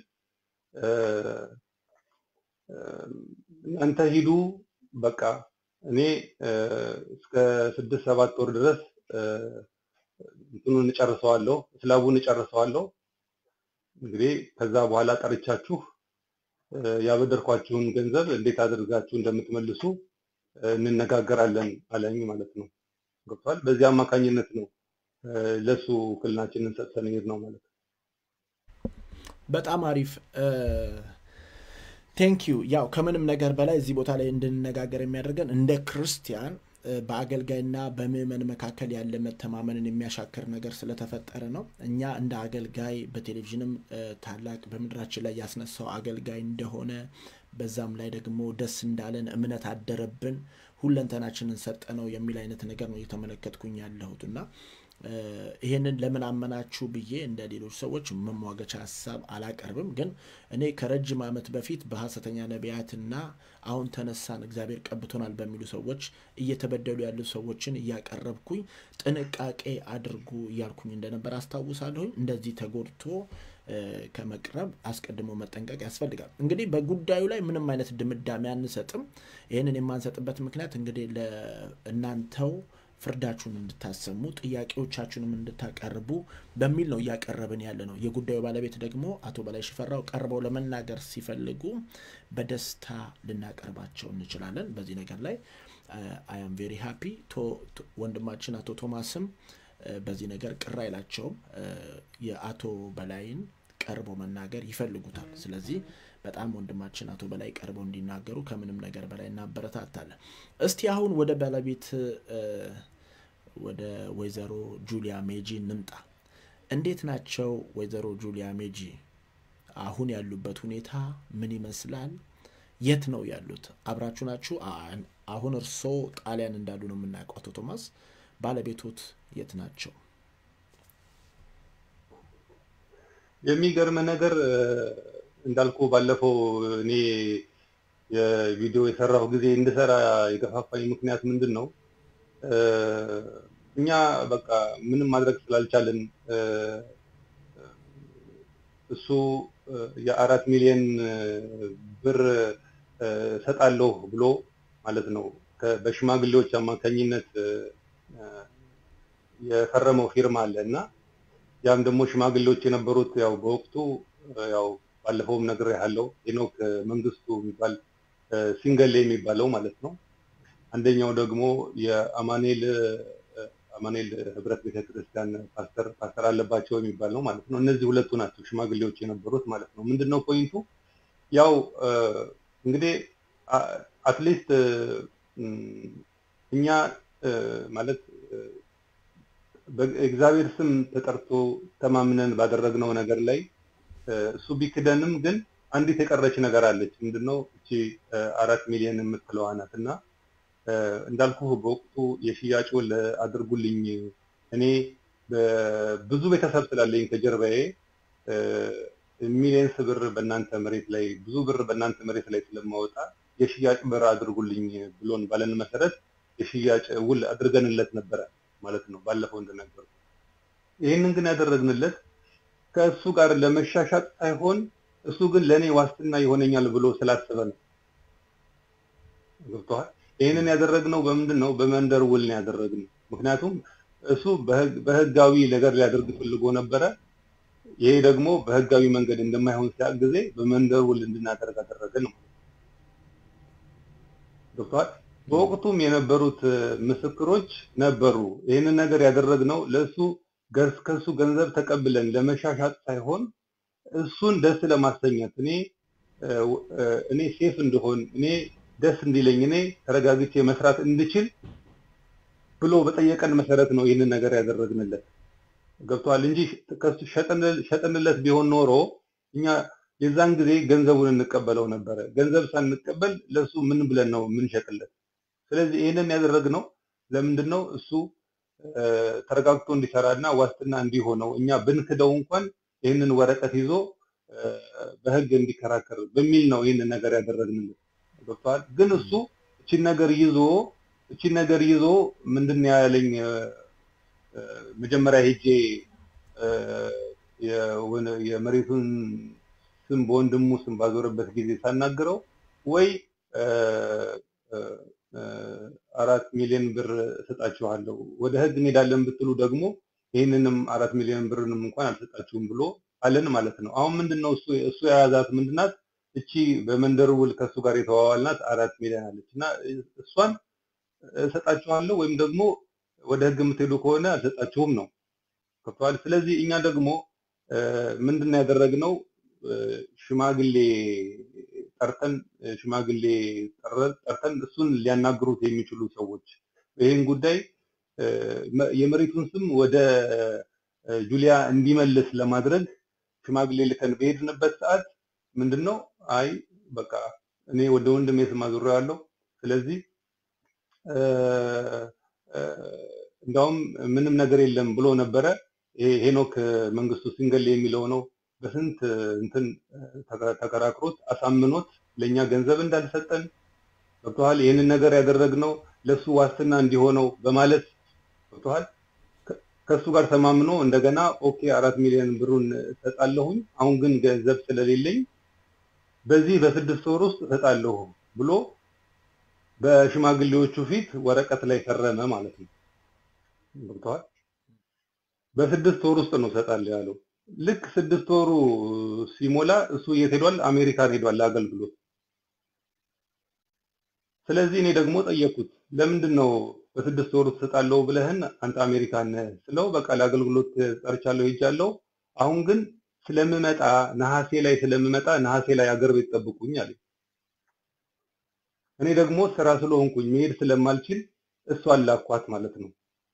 እናንተ ሂዱ በቃ እኔ እስከ ስድስት ሰባት ወር ድረስ እንትኑን እጨርሰዋለሁ፣ ስላቡን እጨርሰዋለሁ። እንግዲህ ከዛ በኋላ ጠርቻችሁ ያበደርኳችሁን ገንዘብ እንዴት አድርጋችሁ እንደምትመልሱ እንነጋገራለን አለኝ ማለት ነው። ገብቷል። በዚህ አማካኝነት ነው ለሱ ውክልናችንን ሰጥተን ሄድ ነው ማለት ነው።
በጣም አሪፍ ቴንኪዩ። ያው ከምንም ነገር በላይ እዚህ ቦታ ላይ እንድንነጋገር የሚያደርገን እንደ ክርስቲያን በአገልጋይና በምዕመን መካከል ያለ መተማመንን የሚያሻክር ነገር ስለተፈጠረ ነው። እኛ እንደ አገልጋይ በቴሌቪዥንም ታላቅ በምድራችን ላይ ያስነሳው አገልጋይ እንደሆነ በዛም ላይ ደግሞ ደስ እንዳለን እምነት አደረብን፣ ሁለንተናችንን ሰጠነው የሚል አይነት ነገር ነው እየተመለከትኩኝ ያለሁት እና ይህንን ለምን አመናችሁ ብዬ እንደ ሌሎች ሰዎች መሟገቻ ሀሳብ አላቀርብም። ግን እኔ ከረጅም ዓመት በፊት በሐሰተኛ ነቢያትና አሁን ተነሳን እግዚአብሔር ቀብቶናል በሚሉ ሰዎች እየተበደሉ ያሉ ሰዎችን እያቀረብኩኝ ጥንቃቄ አድርጉ እያልኩኝ እንደነበር አስታውሳለሁኝ። እንደዚህ ተጎድቶ ከመቅረብ አስቀድሞ መጠንቀቅ ያስፈልጋል። እንግዲህ በጉዳዩ ላይ ምንም አይነት ድምዳሜ አንሰጥም። ይህንን የማንሰጥበት ምክንያት እንግዲህ ለእናንተው ፍርዳችሁን እንድታሰሙ ጥያቄዎቻችሁንም እንድታቀርቡ በሚል ነው እያቀረብን ያለ ነው። የጉዳዩ ባለቤት ደግሞ አቶ በላይ ሽፈራው ቀርበው ለመናገር ሲፈልጉ በደስታ ልናቀርባቸው እንችላለን። በዚህ ነገር ላይ አያም ቬሪ ሃፒ። ወንድማችን አቶ ቶማስም በዚህ ነገር ቅር አይላቸውም። የአቶ በላይን ቀርቦ መናገር ይፈልጉታል። ስለዚህ በጣም ወንድማችን አቶ በላይ ቀርበው እንዲናገሩ ከምንም ነገር በላይ እናበረታታለን። እስቲ አሁን ወደ ባለቤት ወደ ወይዘሮ ጁሊያ ሜጂ እንምጣ። እንዴት ናቸው ወይዘሮ ጁሊያ ሜጂ? አሁን ያሉበት ሁኔታ ምን ይመስላል? የት ነው ያሉት? አብራችሁ ናችሁ? አሁን እርስዎ ጣሊያን እንዳሉ ነው የምናውቀው። አቶ ቶማስ ባለቤቶት የት ናቸው?
የሚገርም ነገር እንዳልኩ ባለፈው እኔ የቪዲዮ የሰራሁ ጊዜ እንድሰራ የገፋፋኝ ምክንያት ምንድን ነው? እኛ በቃ ምንም ማድረግ ስላልቻልን እሱ የአራት ሚሊዮን ብር ሰጣለሁ ብሎ ማለት ነው በሽማግሌዎች አማካኝነት የፈረመው ፊርማ አለ እና ያም ደግሞ ሽማግሌዎች የነበሩት ያው በወቅቱ ያው ባለፈውም ነገር ያለው ሄኖክ መንግስቱ የሚባል ሲንገሌ የሚባለው ማለት ነው። አንደኛው ደግሞ የአማኔል አማኔል ህብረት ቤተክርስቲያን ፓስተር ፓስተር አለባቸው የሚባል ነው ማለት ነው። እነዚህ ሁለቱ ናቸው ሽማግሌዎች የነበሩት ማለት ነው። ምንድነው ፖይንቱ? ያው እንግዲህ አትሊስት እኛ ማለት በእግዚአብሔር ስም ተጠርቶ ተማምነን ባደረግነው ነገር ላይ እሱ ቢክደንም ግን አንዲት የቀረች ነገር አለች። ምንድነው እቺ አራት ሚሊዮን የምትለዋ ናት እና እንዳልኩ በወቅቱ የሽያጩን አድርጉልኝ እኔ ብዙ ቤተሰብ ስላለኝ ከጀርባዬ ሚሊየንስ ብር በእናንተ መሬት ላይ ብዙ ብር በእናንተ መሬት ላይ ስለማወጣ የሽያጭ ብር አድርጉልኝ ብሎን ባለን መሰረት የሽያጭ ውል አድርገንለት ነበረ ማለት ነው። ባለፈው እንደነገሩ ይህንን ግን ያደረግንለት ከእሱ ጋር ለመሻሻጥ ሳይሆን እሱ ግን ለእኔ ዋስትና ይሆነኛል ብሎ ስላሰበ ነው። ገብቶሃል? ይህንን ያደረግነው በምንድን ነው? በመንደር ውል ነው ያደረግነው። ምክንያቱም እሱ በህጋዊ ነገር ሊያደርግ ፈልጎ ነበረ። ይሄ ደግሞ በህጋዊ መንገድ እንደማይሆን ሲያቅ ጊዜ በመንደር ውል እንድናደርግ አደረገን ነው። ገብቶሃል? በወቅቱም የነበሩት ምስክሮች ነበሩ። ይህንን ነገር ያደረግነው ለእሱ ከሱ ገንዘብ ተቀብለን ለመሻሻጥ ሳይሆን እሱን ደስ ለማሰኘት እኔ እኔ ሴፍ እንደሆን እኔ ደስ እንዲለኝ እኔ ተረጋግቼ መስራት እንድችል ብሎ በጠየቀን መሰረት ነው ይህንን ነገር ያደረግንለት። ገብቷል እንጂ ከሱ ሸጠንለት ቢሆን ኖሮ እኛ የዛን ጊዜ ገንዘቡን እንቀበለው ነበረ። ገንዘብ ሳንቀበል ለእሱ ምን ብለን ነው የምንሸጥለት? ስለዚህ ይህንን ያደረግነው ለምንድን ነው? እሱ ተረጋግቶ እንዲሰራና ዋስትና እንዲሆነው እኛ ብንክደው እንኳን ይህንን ወረቀት ይዞ በህግ እንዲከራከር በሚል ነው ይህንን ነገር ያደረግንለት። ገብቶሃል? ግን እሱ እቺን ነገር ይዞ እቺን ነገር ይዞ ምንድን ነው ያለኝ መጀመሪያ ሄጄ የመሬቱን ስም በወንድሙ ስም ባዞረበት ጊዜ ሳናግረው ወይ አራት ሚሊዮን ብር እሰጣችኋለሁ ወደ ህግ እንሄዳለን ብትሉ ደግሞ ይህንንም አራት ሚሊዮን ብርንም እንኳን አልሰጣችሁም ብሎ አለን ማለት ነው። አሁን ምንድነው እሱ እሱ የያዛት ምንድናት? እቺ በመንደር ውል ከእሱ ጋር የተዋዋልናት አራት ሚሊዮን አለች እና እሷን እሰጣችኋለሁ ወይም ደግሞ ወደ ህግ የምትሄዱ ከሆነ አልሰጣችሁም ነው ከፍተዋል። ስለዚህ እኛ ደግሞ ምንድን ነው ያደረግነው? ሽማግሌ ጠርተን ሽማግሌ ጠርተን እሱን ሊያናግሩት የሚችሉ ሰዎች ይህን ጉዳይ የመሬቱን ስም ወደ ጁሊያ እንዲመልስ ለማድረግ ሽማግሌ ልከን በሄድንበት ሰዓት ምንድን ነው አይ በቃ እኔ ወደ ወንድሜ ስም አዙሬዋለሁ ስለዚህ እንዳውም ምንም ነገር የለም ብሎ ነበረ። ይሄ ሄኖክ መንግስቱ ሲንገል የሚለው ነው። በስንት እንትን ተከራክሮት አሳምኖት ለእኛ ገንዘብ እንዳልሰጠን ገብቶሃል። ይህንን ነገር ያደረግነው ለእሱ ዋስትና እንዲሆነው በማለት ገብቶሃል። ከእሱ ጋር ተማምኖ እንደገና ኦኬ አራት ሚሊዮን ብሩን እሰጣለሁኝ፣ አሁን ግን ገንዘብ ስለሌለኝ በዚህ በስድስት ወር ውስጥ እሰጣለሁ ብሎ በሽማግሌዎቹ ፊት ወረቀት ላይ ፈረመ ማለት ነው። ገብቶሃል። በስድስት ወር ውስጥ ነው እሰጣለሁ ያለው። ልክ ስድስት ወሩ ሲሞላ እሱ የት ሄዷል? አሜሪካን ሄዷል ለአገልግሎት። ስለዚህ እኔ ደግሞ ጠየቅኩት፣ ለምንድን ነው በስድስት ወር ውስጥ እሰጣለሁ ብለህን አንተ አሜሪካን ስለው፣ በቃ ለአገልግሎት ጠርቻለሁ ሄጃለሁ፣ አሁን ግን ስለምመጣ ነሐሴ ላይ ስለምመጣ ነሐሴ ላይ አገር ቤት ጠብቁኝ አለኝ። እኔ ደግሞ ስራ ስለሆንኩኝ መሄድ ስለማልችል እሷን ላኳት ማለት ነው።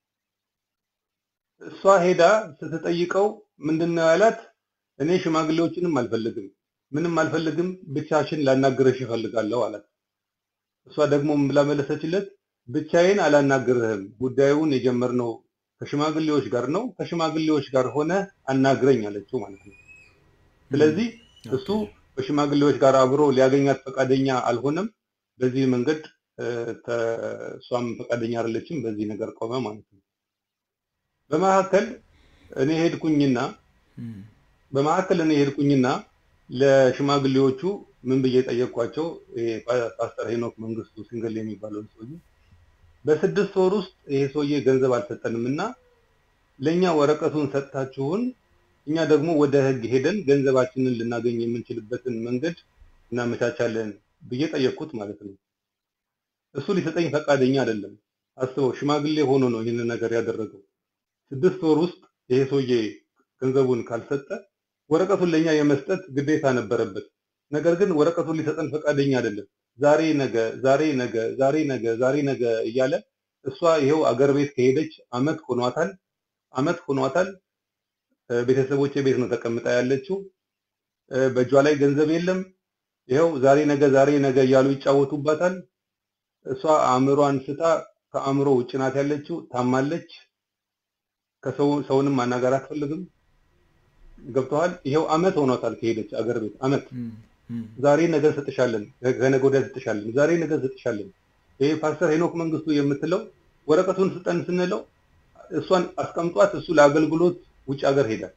እሷ ሄዳ ስትጠይቀው ምንድነው ያላት? እኔ ሽማግሌዎችንም አልፈልግም፣ ምንም አልፈልግም፣ ብቻሽን ላናግረሽ እፈልጋለሁ አላት። እሷ ደግሞ ምን ብላ መለሰችለት? ብቻዬን አላናግርህም፣ ጉዳዩን የጀመርነው ከሽማግሌዎች ጋር ነው፣ ከሽማግሌዎች ጋር ሆነ አናግረኝ አለችው ማለት ነው። ስለዚህ እሱ በሽማግሌዎች ጋር አብሮ ሊያገኛት ፈቃደኛ አልሆነም። በዚህ መንገድ እሷም ፈቃደኛ አይደለችም። በዚህ ነገር ቆመ ማለት ነው። በመካከል እኔ ሄድኩኝና በመካከል እኔ ሄድኩኝና ለሽማግሌዎቹ ምን ብዬ ጠየቅኳቸው? ፓስተር ሄኖክ መንግስቱ ሲንገል የሚባለውን ሰውዬ በስድስት ወር ውስጥ ይሄ ሰውዬ ገንዘብ አልሰጠንም እና ለእኛ ወረቀቱን ሰጥታችሁን እኛ ደግሞ ወደ ህግ ሄደን ገንዘባችንን ልናገኝ የምንችልበትን መንገድ እናመቻቻለን ብዬ ጠየቅኩት ማለት ነው። እሱ ሊሰጠኝ ፈቃደኛ አይደለም። አስበው፣ ሽማግሌ ሆኖ ነው ይህንን ነገር ያደረገው። ስድስት ወር ውስጥ ይሄ ሰውዬ ገንዘቡን ካልሰጠ ወረቀቱን ለእኛ የመስጠት ግዴታ ነበረበት። ነገር ግን ወረቀቱን ሊሰጠን ፈቃደኛ አይደለም። ዛሬ ነገ፣ ዛሬ ነገ፣ ዛሬ ነገ፣ ዛሬ ነገ እያለ እሷ ይኸው አገር ቤት ከሄደች አመት ሆኗታል። አመት ሆኗታል። ቤተሰቦቼ ቤት ነው ተቀምጣ ያለችው። በእጇ ላይ ገንዘብ የለም። ይኸው ዛሬ ነገ፣ ዛሬ ነገ እያሉ ይጫወቱባታል። እሷ አእምሯን ስታ ከአእምሮ ውጭ ናት ያለችው። ታማለች። ከሰው ሰውንም ማናገር አትፈልግም። ገብተዋል። ይኸው አመት ሆኗታል ከሄደች አገር ቤት አመት። ዛሬ ነገ እንሰጥሻለን፣ ከነገ ወዲያ እንሰጥሻለን፣ ዛሬ ነገ እንሰጥሻለን። ይሄ ፓስተር ሄኖክ መንግስቱ የምትለው ወረቀቱን ስጠን ስንለው እሷን አስቀምጧት እሱ ለአገልግሎት ውጭ ሀገር ሄዳል።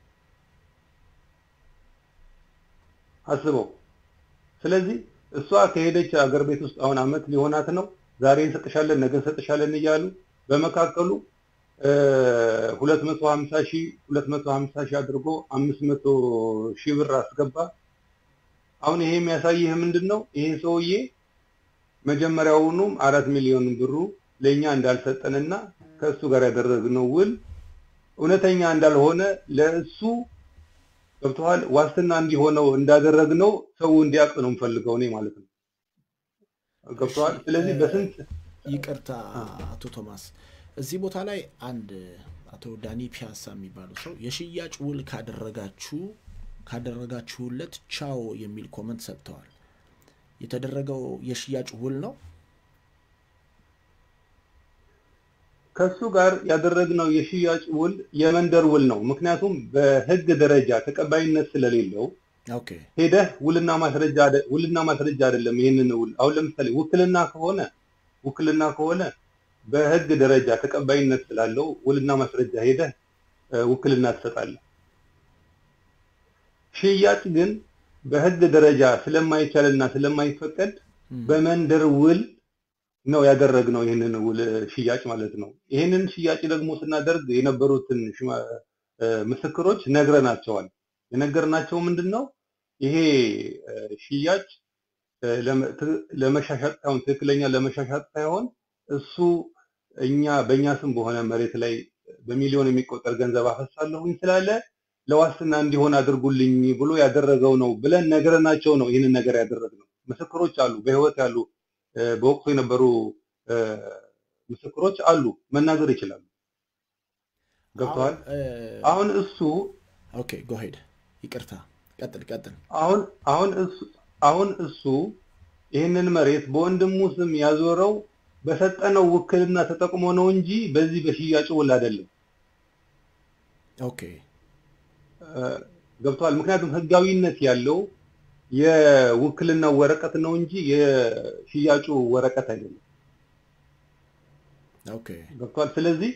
አስበው። ስለዚህ እሷ ከሄደች አገር ቤት ውስጥ አሁን አመት ሊሆናት ነው። ዛሬ እንሰጥሻለን፣ ነገ እንሰጥሻለን እያሉ በመካከሉ ሁለት መቶ ሀምሳ ሺህ ሁለት መቶ ሀምሳ ሺህ አድርጎ አምስት መቶ ሺህ ብር አስገባ። አሁን ይሄ የሚያሳይህ ምንድን ነው? ይሄ ሰውዬ መጀመሪያውኑም አራት ሚሊዮን ብሩ ለእኛ እንዳልሰጠንና ከእሱ ጋር ያደረግነው ውል እውነተኛ እንዳልሆነ ለእሱ ገብተዋል ዋስትና እንዲሆነው እንዳደረግነው ሰው እንዲያውቅ ነው የምፈልገው እኔ ማለት ነው። ገብተዋል። ስለዚህ በስንት
ይቅርታ አቶ ቶማስ እዚህ ቦታ ላይ አንድ አቶ ዳኒ ፒያሳ የሚባሉ ሰው የሽያጭ ውል ካደረጋችሁ ካደረጋችሁለት ቻው የሚል ኮመንት ሰጥተዋል። የተደረገው የሽያጭ ውል ነው።
ከሱ ጋር ያደረግነው የሽያጭ ውል የመንደር ውል ነው። ምክንያቱም በሕግ ደረጃ ተቀባይነት ስለሌለው
ኦኬ
ሄደህ ውልና ማስረጃ ውልና ማስረጃ አይደለም። ይህንን ውል አሁን ለምሳሌ ውክልና ከሆነ ውክልና ከሆነ በሕግ ደረጃ ተቀባይነት ስላለው ውልና ማስረጃ ሄደህ ውክልና ትሰጣለህ። ሽያጭ ግን በሕግ ደረጃ ስለማይቻልና ስለማይፈቀድ በመንደር ውል ነው ያደረግነው ይህንን ውል ሽያጭ ማለት ነው። ይህንን ሽያጭ ደግሞ ስናደርግ የነበሩትን ምስክሮች ነግረናቸዋል። የነገርናቸው ምንድን ነው ይሄ ሽያጭ ለመሻሻጥ ሳይሆን ትክክለኛ ለመሻሻጥ ሳይሆን እሱ እኛ በእኛ ስም በሆነ መሬት ላይ በሚሊዮን የሚቆጠር ገንዘብ አፈሳለሁኝ ስላለ ለዋስትና እንዲሆን አድርጉልኝ ብሎ ያደረገው ነው ብለን ነገረናቸው ነው ይህንን ነገር ያደረግነው። ምስክሮች አሉ፣ በህይወት ያሉ በወቅቱ የነበሩ ምስክሮች አሉ፣ መናገር ይችላሉ። ገብተዋል። አሁን እሱ
ኦኬ ጎሄድ ይቅርታ፣ ቀጥል ቀጥል።
አሁን አሁን እሱ አሁን እሱ ይህንን መሬት በወንድሙ ስም ያዞረው በሰጠነው ውክልና ተጠቅሞ ነው እንጂ በዚህ በሽያጭ ውል አይደለም።
ኦኬ
ገብተዋል። ምክንያቱም ህጋዊነት ያለው የውክልናው ወረቀት ነው እንጂ የሽያጩ ወረቀት አይደለም።
ኦኬ
ገብተዋል። ስለዚህ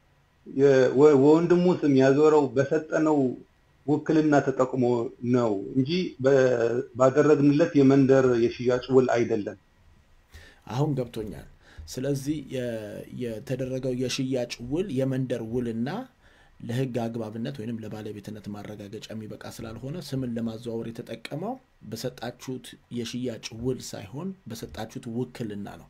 ወንድሙ ስም ያዞረው በሰጠነው ውክልና ተጠቅሞ ነው እንጂ ባደረግንለት የመንደር የሽያጭ ውል አይደለም።
አሁን ገብቶኛል። ስለዚህ የተደረገው የሽያጭ ውል የመንደር ውልና ለህግ አግባብነት ወይም ለባለቤትነት ማረጋገጫ የሚበቃ ስላልሆነ ስምን ለማዘዋወር የተጠቀመው በሰጣችሁት የሽያጭ ውል ሳይሆን በሰጣችሁት ውክልና ነው።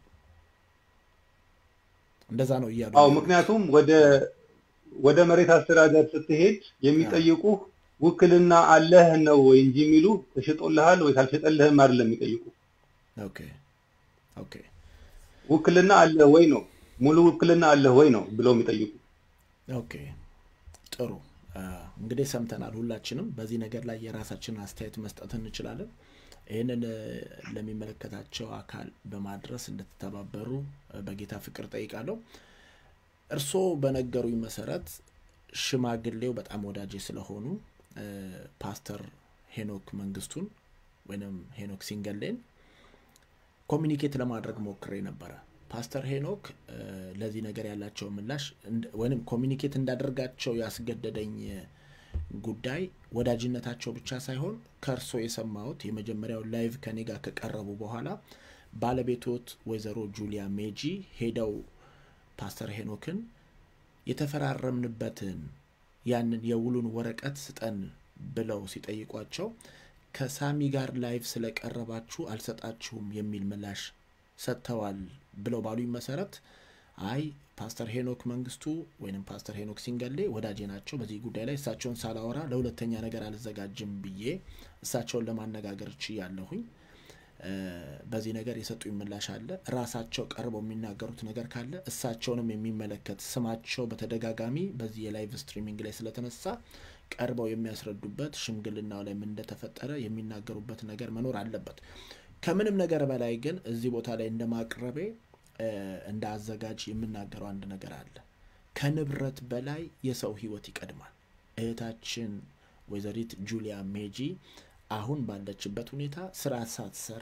እንደዛ ነው እያሉ
አዎ። ምክንያቱም ወደ ወደ መሬት አስተዳደር ስትሄድ የሚጠይቁ ውክልና አለህ ነው ወይ እንጂ የሚሉ ተሽጦልሃል ወይ ካልሸጠልህም አይደለም የሚጠይቁ።
ኦኬ ኦኬ
ውክልና አለህ ወይ ነው ሙሉ ውክልና አለህ ወይ ነው ብለው የሚጠይቁ።
ኦኬ ጥሩ እንግዲህ ሰምተናል። ሁላችንም በዚህ ነገር ላይ የራሳችንን አስተያየት መስጠት እንችላለን። ይህንን ለሚመለከታቸው አካል በማድረስ እንድትተባበሩ በጌታ ፍቅር ጠይቃለሁ። እርስዎ በነገሩኝ መሰረት ሽማግሌው በጣም ወዳጄ ስለሆኑ ፓስተር ሄኖክ መንግስቱን ወይም ሄኖክ ሲንገሌን ኮሚኒኬት ለማድረግ ሞክሬ ነበረ። ፓስተር ሄኖክ ለዚህ ነገር ያላቸው ምላሽ ወይም ኮሚኒኬት እንዳደርጋቸው ያስገደደኝ ጉዳይ ወዳጅነታቸው ብቻ ሳይሆን ከእርሶ የሰማሁት የመጀመሪያው ላይቭ ከኔ ጋር ከቀረቡ በኋላ ባለቤቶት ወይዘሮ ጁሊያ ሜጂ ሄደው ፓስተር ሄኖክን የተፈራረምንበትን ያንን የውሉን ወረቀት ስጠን ብለው ሲጠይቋቸው ከሳሚ ጋር ላይቭ ስለቀረባችሁ አልሰጣችሁም የሚል ምላሽ ሰጥተዋል ብለው ባሉኝ መሰረት አይ ፓስተር ሄኖክ መንግስቱ ወይም ፓስተር ሄኖክ ሲንገሌ ወዳጄ ናቸው። በዚህ ጉዳይ ላይ እሳቸውን ሳላወራ ለሁለተኛ ነገር አልዘጋጅም ብዬ እሳቸውን ለማነጋገር ችያለሁኝ። በዚህ ነገር የሰጡኝ ምላሽ አለ። ራሳቸው ቀርበው የሚናገሩት ነገር ካለ እሳቸውንም የሚመለከት ስማቸው በተደጋጋሚ በዚህ የላይቭ ስትሪሚንግ ላይ ስለተነሳ ቀርበው የሚያስረዱበት ሽምግልናው ላይ ምን እንደተፈጠረ የሚናገሩበት ነገር መኖር አለበት። ከምንም ነገር በላይ ግን እዚህ ቦታ ላይ እንደ ማቅረቤ እንደ አዘጋጅ የምናገረው አንድ ነገር አለ። ከንብረት በላይ የሰው ሕይወት ይቀድማል። እህታችን ወይዘሪት ጁሊያ ሜጂ አሁን ባለችበት ሁኔታ ስራ ሳትሰራ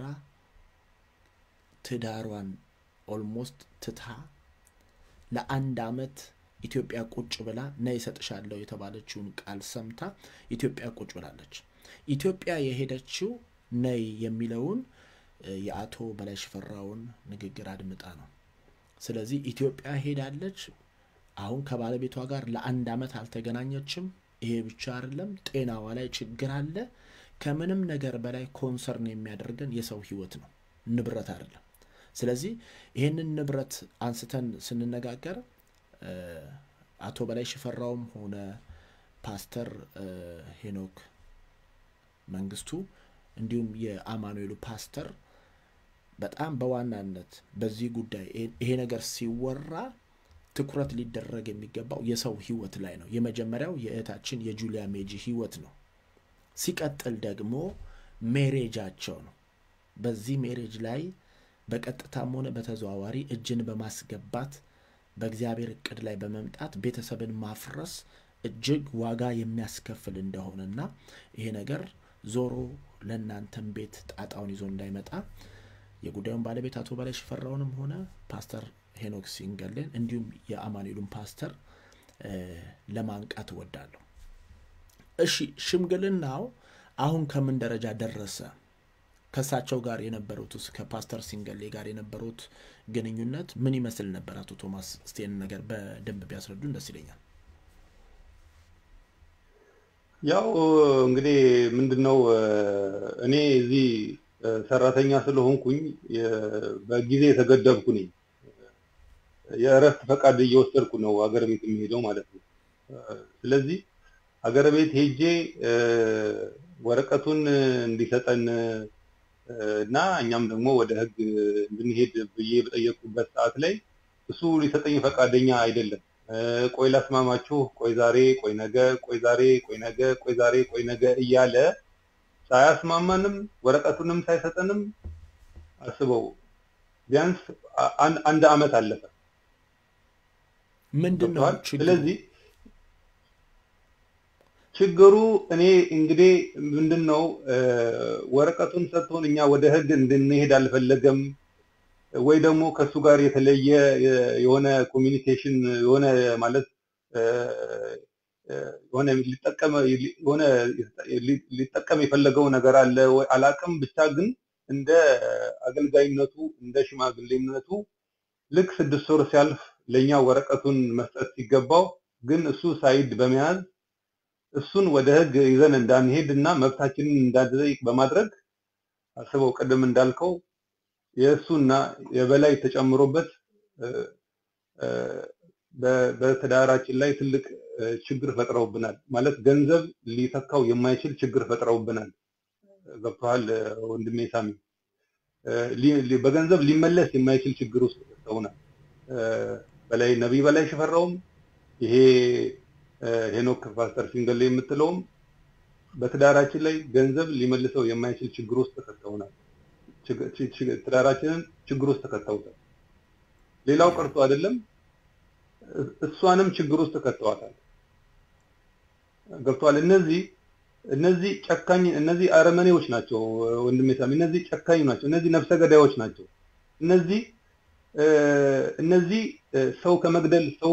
ትዳሯን ኦልሞስት ትታ ለአንድ አመት ኢትዮጵያ ቁጭ ብላ ነይ እሰጥሻለሁ የተባለችውን ቃል ሰምታ ኢትዮጵያ ቁጭ ብላለች። ኢትዮጵያ የሄደችው ነይ የሚለውን የአቶ በላይ ሽፈራውን ንግግር አድምጣ ነው። ስለዚህ ኢትዮጵያ ሄዳለች። አሁን ከባለቤቷ ጋር ለአንድ ዓመት አልተገናኘችም። ይሄ ብቻ አይደለም፣ ጤናዋ ላይ ችግር አለ። ከምንም ነገር በላይ ኮንሰርን የሚያደርገን የሰው ህይወት ነው፣ ንብረት አይደለም። ስለዚህ ይህንን ንብረት አንስተን ስንነጋገር አቶ በላይ ሽፈራውም ሆነ ፓስተር ሄኖክ መንግስቱ እንዲሁም የአማኑኤሉ ፓስተር በጣም በዋናነት በዚህ ጉዳይ ይሄ ነገር ሲወራ ትኩረት ሊደረግ የሚገባው የሰው ህይወት ላይ ነው። የመጀመሪያው የእህታችን የጁሊያ ሜጂ ህይወት ነው። ሲቀጥል ደግሞ ሜሬጃቸው ነው። በዚህ ሜሬጅ ላይ በቀጥታም ሆነ በተዘዋዋሪ እጅን በማስገባት በእግዚአብሔር እቅድ ላይ በመምጣት ቤተሰብን ማፍረስ እጅግ ዋጋ የሚያስከፍል እንደሆነና ይሄ ነገር ዞሮ ለእናንተም ቤት ጣጣውን ይዞ እንዳይመጣ የጉዳዩን ባለቤት አቶ በላይ ሽፈራውንም ሆነ ፓስተር ሄኖክ ሲንገልን እንዲሁም የአማኑኤሉን ፓስተር ለማንቃት እወዳለሁ። እሺ ሽምግልናው አሁን ከምን ደረጃ ደረሰ? ከእሳቸው ጋር የነበሩት ከፓስተር ሲንገሌ ጋር የነበሩት ግንኙነት ምን ይመስል ነበር? አቶ ቶማስ ስቴን ነገር በደንብ ቢያስረዱን ደስ ይለኛል።
ያው እንግዲህ ምንድን ነው እኔ እዚህ ሰራተኛ ስለሆንኩኝ በጊዜ የተገደብኩ ነኝ። የእረፍት ፈቃድ እየወሰድኩ ነው ሀገር ቤት የሚሄደው ማለት ነው። ስለዚህ ሀገር ቤት ሄጄ ወረቀቱን እንዲሰጠን እና እኛም ደግሞ ወደ ህግ እንድንሄድ ብዬ በጠየቅኩበት ሰዓት ላይ እሱ ሊሰጠኝ ፈቃደኛ አይደለም። ቆይ ላስማማችሁ፣ ቆይ ዛሬ፣ ቆይ ነገ፣ ቆይ ዛሬ፣ ቆይ ነገ፣ ቆይ ዛሬ፣ ቆይ ነገ እያለ ሳያስማማንም ወረቀቱንም ሳይሰጠንም አስበው ቢያንስ አንድ አመት አለፈ።
ምንድን ነው
ስለዚህ ችግሩ እኔ እንግዲህ ምንድን ነው ወረቀቱን ሰጥቶን እኛ ወደ ህግ እንድንሄድ አልፈለገም ወይ ደግሞ ከእሱ ጋር የተለየ የሆነ ኮሚኒኬሽን የሆነ ማለት የሆነ ሊጠቀም የሆነ ሊጠቀም የፈለገው ነገር አለ ወይ አላቅም። ብቻ ግን እንደ አገልጋይነቱ እንደ ሽማግሌነቱ ልክ ስድስት ወር ሲያልፍ ለእኛ ወረቀቱን መስጠት ሲገባው ግን እሱ ሳይድ በመያዝ እሱን ወደ ህግ ይዘን እንዳንሄድ እና መብታችንን እንዳንጠይቅ በማድረግ አስበው ቅድም እንዳልከው የእሱና የበላይ ተጨምሮበት በትዳራችን ላይ ትልቅ ችግር ፈጥረውብናል። ማለት ገንዘብ ሊተካው የማይችል ችግር ፈጥረውብናል። ገብቶሃል ወንድሜ ሳሚ? በገንዘብ ሊመለስ የማይችል ችግር ውስጥ ከተውናል። በላይ ነቢይ በላይ ሽፈራውም ይሄ ሄኖክ ፓስተር ሲንገሌ የምትለውም በትዳራችን ላይ ገንዘብ ሊመልሰው የማይችል ችግር ውስጥ ከተውናል። ትዳራችንን ችግር ውስጥ ከተውታል። ሌላው ቀርቶ አይደለም እሷንም ችግር ውስጥ ከተዋታል። ገብቷል። እነዚህ እነዚህ ጨካኝ እነዚህ አረመኔዎች ናቸው ወንድሜ ሳሚ። እነዚህ ጨካኝ ናቸው። እነዚህ ነፍሰ ገዳዮች ናቸው። እነዚህ እነዚህ ሰው ከመግደል ሰው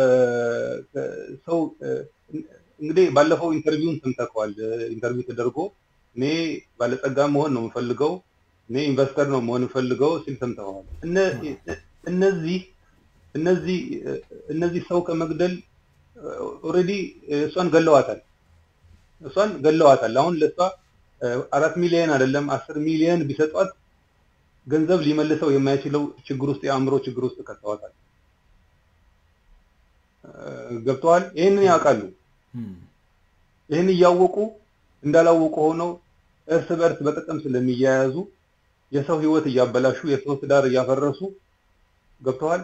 ሰው እንግዲህ ባለፈው ኢንተርቪውን ሰምተከዋል። ኢንተርቪው ተደርጎ እኔ ባለጸጋ መሆን ነው የምፈልገው፣ እኔ ኢንቨስተር ነው መሆን የምፈልገው ሲል ሰምተዋል። እነዚህ እነዚህ እነዚህ ሰው ከመግደል ኦልሬዲ እሷን ገለዋታል። እሷን ገለዋታል። አሁን ለእሷ አራት ሚሊዮን አይደለም አስር ሚሊዮን ቢሰጧት ገንዘብ ሊመልሰው የማይችለው ችግር ውስጥ የአእምሮ ችግር ውስጥ ከተዋታል። ገብተዋል። ይህንን ያውቃሉ። ይህን እያወቁ እንዳላወቁ ሆነው እርስ በእርስ በጥቅም ስለሚያያዙ የሰው ህይወት እያበላሹ የሰው ትዳር እያፈረሱ ገብተዋል።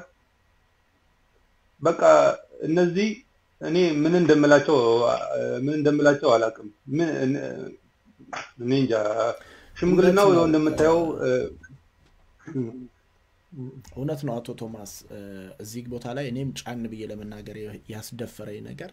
በቃ እነዚህ እኔ ምን እንደምላቸው ምን እንደምላቸው አላውቅም። ምን እኔ እንጃ። ሽምግልናው ይኸው እንደምታየው
እውነት ነው አቶ ቶማስ። እዚህ ቦታ ላይ እኔም ጫን ብዬ ለመናገር ያስደፈረኝ ነገር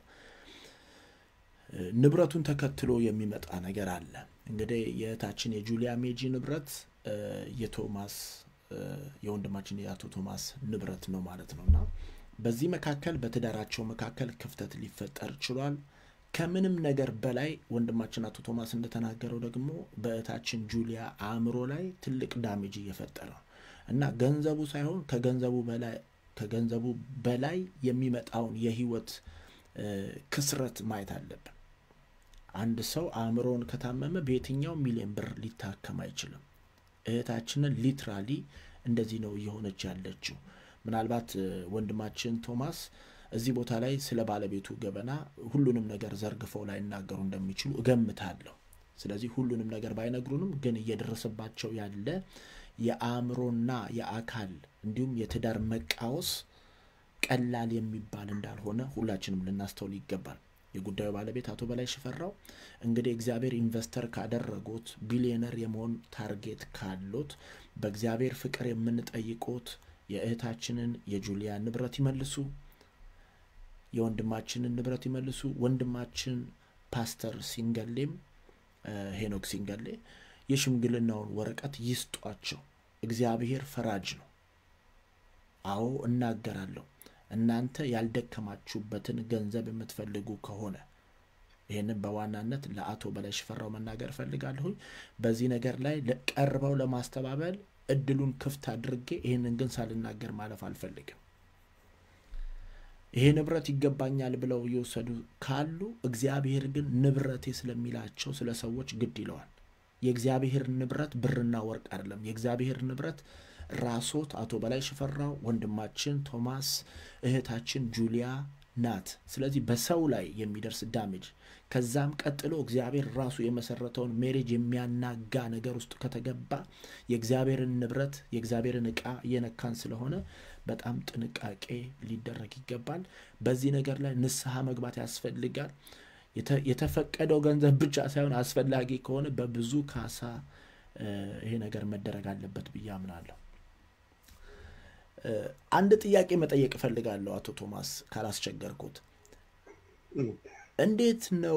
ንብረቱን ተከትሎ የሚመጣ ነገር አለ። እንግዲህ የእህታችን የጁሊያ ሜጂ ንብረት የቶማስ የወንድማችን የአቶ ቶማስ ንብረት ነው ማለት ነው እና በዚህ መካከል በትዳራቸው መካከል ክፍተት ሊፈጠር ችሏል። ከምንም ነገር በላይ ወንድማችን አቶ ቶማስ እንደተናገረው ደግሞ በእህታችን ጁሊያ አእምሮ ላይ ትልቅ ዳሜጅ እየፈጠረ ነው እና ገንዘቡ ሳይሆን ከገንዘቡ በላይ ከገንዘቡ በላይ የሚመጣውን የህይወት ክስረት ማየት አለብን። አንድ ሰው አእምሮውን ከታመመ በየትኛው ሚሊዮን ብር ሊታከም አይችልም። እህታችንን ሊትራሊ እንደዚህ ነው እየሆነች ያለችው። ምናልባት ወንድማችን ቶማስ እዚህ ቦታ ላይ ስለ ባለቤቱ ገበና ሁሉንም ነገር ዘርግፈው ላይናገሩ እንደሚችሉ እገምታለሁ። ስለዚህ ሁሉንም ነገር ባይነግሩንም ግን እየደረሰባቸው ያለ የአእምሮና የአካል እንዲሁም የትዳር መቃወስ ቀላል የሚባል እንዳልሆነ ሁላችንም ልናስተውል ይገባል። የጉዳዩ ባለቤት አቶ በላይ ሽፈራው እንግዲህ እግዚአብሔር ኢንቨስተር ካደረጉት ቢሊዮነር የመሆን ታርጌት ካሉት በእግዚአብሔር ፍቅር የምንጠይቆት የእህታችንን የጁሊያ ንብረት ይመልሱ፣ የወንድማችንን ንብረት ይመልሱ። ወንድማችን ፓስተር ሲንገሌም ሄኖክ ሲንገሌ የሽምግልናውን ወረቀት ይስጧቸው። እግዚአብሔር ፈራጅ ነው። አዎ እናገራለሁ። እናንተ ያልደከማችሁበትን ገንዘብ የምትፈልጉ ከሆነ ይህንን በዋናነት ለአቶ በላይ ሽፈራው መናገር እፈልጋለሁኝ። በዚህ ነገር ላይ ቀርበው ለማስተባበል እድሉን ክፍት አድርጌ ይህንን ግን ሳልናገር ማለፍ አልፈልግም። ይሄ ንብረት ይገባኛል ብለው እየወሰዱ ካሉ እግዚአብሔር ግን ንብረቴ ስለሚላቸው ስለ ሰዎች ግድ ይለዋል። የእግዚአብሔር ንብረት ብርና ወርቅ አይደለም። የእግዚአብሔር ንብረት ራሶት አቶ በላይ ሽፈራው፣ ወንድማችን ቶማስ፣ እህታችን ጁሊያ ናት። ስለዚህ በሰው ላይ የሚደርስ ዳሜጅ ከዛም ቀጥሎ እግዚአብሔር ራሱ የመሰረተውን ሜሬጅ የሚያናጋ ነገር ውስጥ ከተገባ የእግዚአብሔርን ንብረት የእግዚአብሔርን ዕቃ እየነካን ስለሆነ በጣም ጥንቃቄ ሊደረግ ይገባል። በዚህ ነገር ላይ ንስሐ መግባት ያስፈልጋል። የተፈቀደው ገንዘብ ብቻ ሳይሆን አስፈላጊ ከሆነ በብዙ ካሳ ይሄ ነገር መደረግ አለበት ብዬ አምናለሁ። አንድ ጥያቄ መጠየቅ እፈልጋለሁ አቶ ቶማስ ካላስቸገርኩት። እንዴት ነው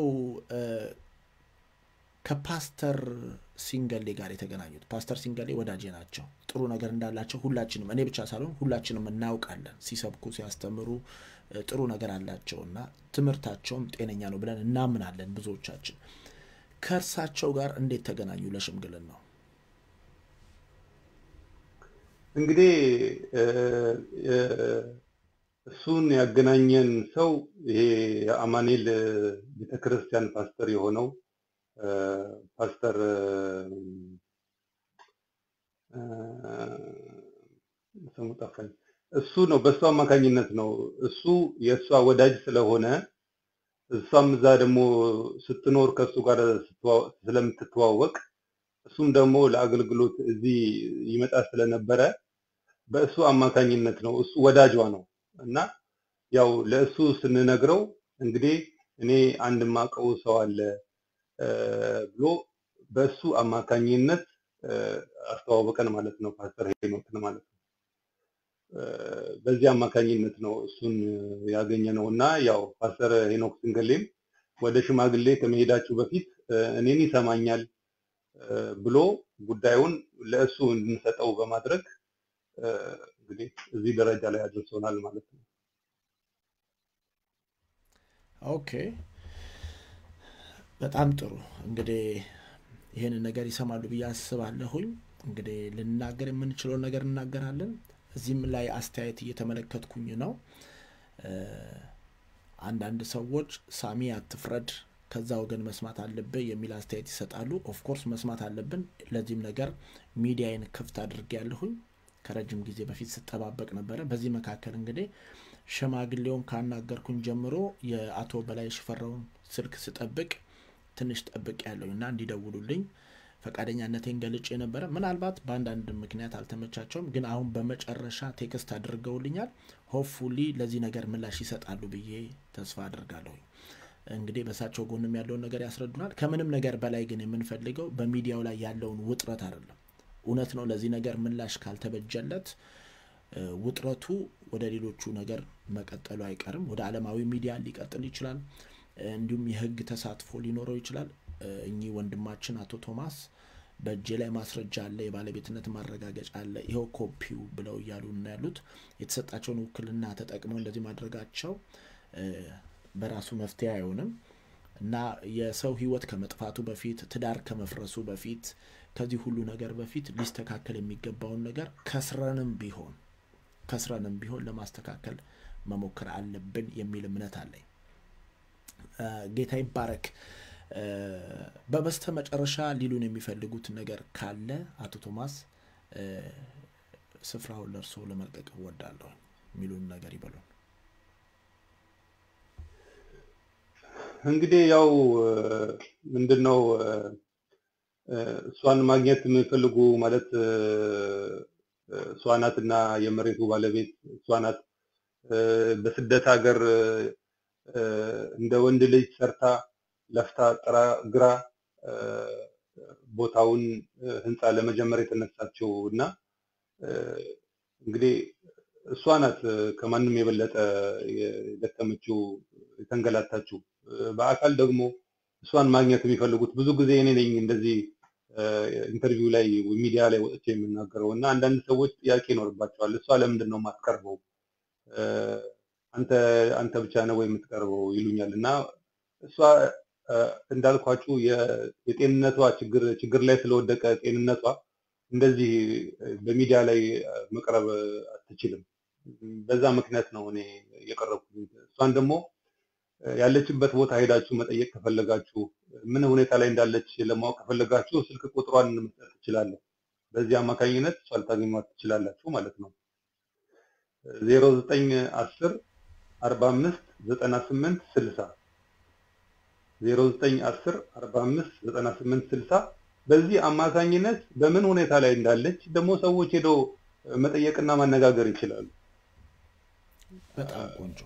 ከፓስተር ሲንገሌ ጋር የተገናኙት? ፓስተር ሲንገሌ ወዳጄ ናቸው። ጥሩ ነገር እንዳላቸው ሁላችንም እኔ ብቻ ሳልሆን ሁላችንም እናውቃለን። ሲሰብኩ ሲያስተምሩ ጥሩ ነገር አላቸው እና ትምህርታቸውም ጤነኛ ነው ብለን እናምናለን ብዙዎቻችን። ከእርሳቸው ጋር እንዴት ተገናኙ ለሽምግልና ነው?
እንግዲህ እሱን ያገናኘን ሰው ይሄ የአማኔል ቤተክርስቲያን ፓስተር የሆነው ፓስተር ስሙ ጠፋኝ። እሱ ነው። በእሱ አማካኝነት ነው። እሱ የእሷ ወዳጅ ስለሆነ እሷም እዛ ደግሞ ስትኖር ከእሱ ጋር ስለምትተዋወቅ እሱም ደግሞ ለአገልግሎት እዚህ ይመጣ ስለነበረ በእሱ አማካኝነት ነው። እሱ ወዳጇ ነው እና ያው ለእሱ ስንነግረው እንግዲህ እኔ አንድ ማቀው ሰው አለ ብሎ በእሱ አማካኝነት አስተዋወቀን ማለት ነው። ፓስተር ሄኖክን ማለት ነው። በዚህ አማካኝነት ነው እሱን ያገኘ ነው እና ያው ፓስተር ሄኖክ ስንገሌም ወደ ሽማግሌ ከመሄዳችሁ በፊት እኔን ይሰማኛል ብሎ ጉዳዩን ለእሱ እንድንሰጠው በማድረግ እንግዲህ እዚህ ደረጃ ላይ አድርሶናል ማለት ነው።
ኦኬ፣ በጣም ጥሩ። እንግዲህ ይህንን ነገር ይሰማሉ ብዬ አስባለሁኝ። እንግዲህ ልናገር የምንችለውን ነገር እናገራለን። እዚህም ላይ አስተያየት እየተመለከትኩኝ ነው። አንዳንድ ሰዎች ሳሚ አትፍረድ ከዛ ወገን መስማት አለብህ የሚል አስተያየት ይሰጣሉ። ኦፍኮርስ መስማት አለብን። ለዚህም ነገር ሚዲያዬን ክፍት አድርጌ ያለሁኝ ከረጅም ጊዜ በፊት ስጠባበቅ ነበረ። በዚህ መካከል እንግዲህ ሽማግሌውን ካናገርኩኝ ጀምሮ የአቶ በላይ ሽፈራውን ስልክ ስጠብቅ ትንሽ ጠብቅ ያለሁኝ እና እንዲደውሉልኝ ፈቃደኛነቴን ገልጬ ነበረ። ምናልባት በአንዳንድ ምክንያት አልተመቻቸውም፣ ግን አሁን በመጨረሻ ቴክስት አድርገውልኛል። ሆፕፉሊ ለዚህ ነገር ምላሽ ይሰጣሉ ብዬ ተስፋ አድርጋለሁኝ። እንግዲህ በእሳቸው ጎንም ያለውን ነገር ያስረዱናል። ከምንም ነገር በላይ ግን የምንፈልገው በሚዲያው ላይ ያለውን ውጥረት አይደለም። እውነት ነው፣ ለዚህ ነገር ምላሽ ካልተበጀለት ውጥረቱ ወደ ሌሎቹ ነገር መቀጠሉ አይቀርም። ወደ ዓለማዊ ሚዲያ ሊቀጥል ይችላል። እንዲሁም የሕግ ተሳትፎ ሊኖረው ይችላል። እኚህ ወንድማችን አቶ ቶማስ በእጄ ላይ ማስረጃ አለ፣ የባለቤትነት ማረጋገጫ አለ፣ ይኸው ኮፒው ብለው እያሉ እና ያሉት የተሰጣቸውን ውክልና ተጠቅመው እንደዚህ ማድረጋቸው በራሱ መፍትሄ አይሆንም እና የሰው ህይወት ከመጥፋቱ በፊት ትዳር ከመፍረሱ በፊት ከዚህ ሁሉ ነገር በፊት ሊስተካከል የሚገባውን ነገር ከስረንም ቢሆን ከስረንም ቢሆን ለማስተካከል መሞከር አለብን የሚል እምነት አለኝ። ጌታ ይባረክ። በበስተ መጨረሻ ሊሉን የሚፈልጉት ነገር ካለ አቶ ቶማስ ስፍራውን ለእርስዎ ለመልቀቅ እወዳለሁ። የሚሉን ነገር ይበሉን።
እንግዲህ ያው ምንድን ነው እሷን ማግኘት የሚፈልጉ ማለት እሷ ናት እና የመሬቱ ባለቤት እሷ ናት። በስደት ሀገር እንደ ወንድ ልጅ ሰርታ ለፍታ ጥራ ግራ ቦታውን ህንፃ ለመጀመር የተነሳችው እና እንግዲህ እሷ ናት ከማንም የበለጠ የደከመችው የተንገላታችው። በአካል ደግሞ እሷን ማግኘት የሚፈልጉት ብዙ ጊዜ እኔ ነኝ እንደዚህ ኢንተርቪው ላይ ሚዲያ ላይ ወጥቼ የምናገረው እና አንዳንድ ሰዎች ጥያቄ ይኖርባቸዋል። እሷ ለምንድን ነው የማትቀርበው? አንተ አንተ ብቻ ነው ወይ የምትቀርበው ይሉኛል እና እሷ እንዳልኳችሁ የጤንነቷ ችግር ችግር ላይ ስለወደቀ ጤንነቷ እንደዚህ በሚዲያ ላይ መቅረብ አትችልም። በዛ ምክንያት ነው እኔ የቀረብኩት። እሷን ደግሞ ያለችበት ቦታ ሄዳችሁ መጠየቅ ከፈለጋችሁ ምን ሁኔታ ላይ እንዳለች ለማወቅ ከፈለጋችሁ ስልክ ቁጥሯን መስጠት ትችላለሁ። በዚህ አማካኝነት እሷ ልታገኟት ትችላላችሁ ማለት ነው። ዜሮ ዘጠኝ አስር አርባ አምስት ዘጠና ስምንት ስልሳ ዜሮ ዘጠኝ አስር አርባ አምስት ዘጠና ስምንት ስልሳ በዚህ አማካኝነት በምን ሁኔታ ላይ እንዳለች ደግሞ ሰዎች ሄደው መጠየቅና ማነጋገር ይችላሉ።
በጣም ቆንጆ።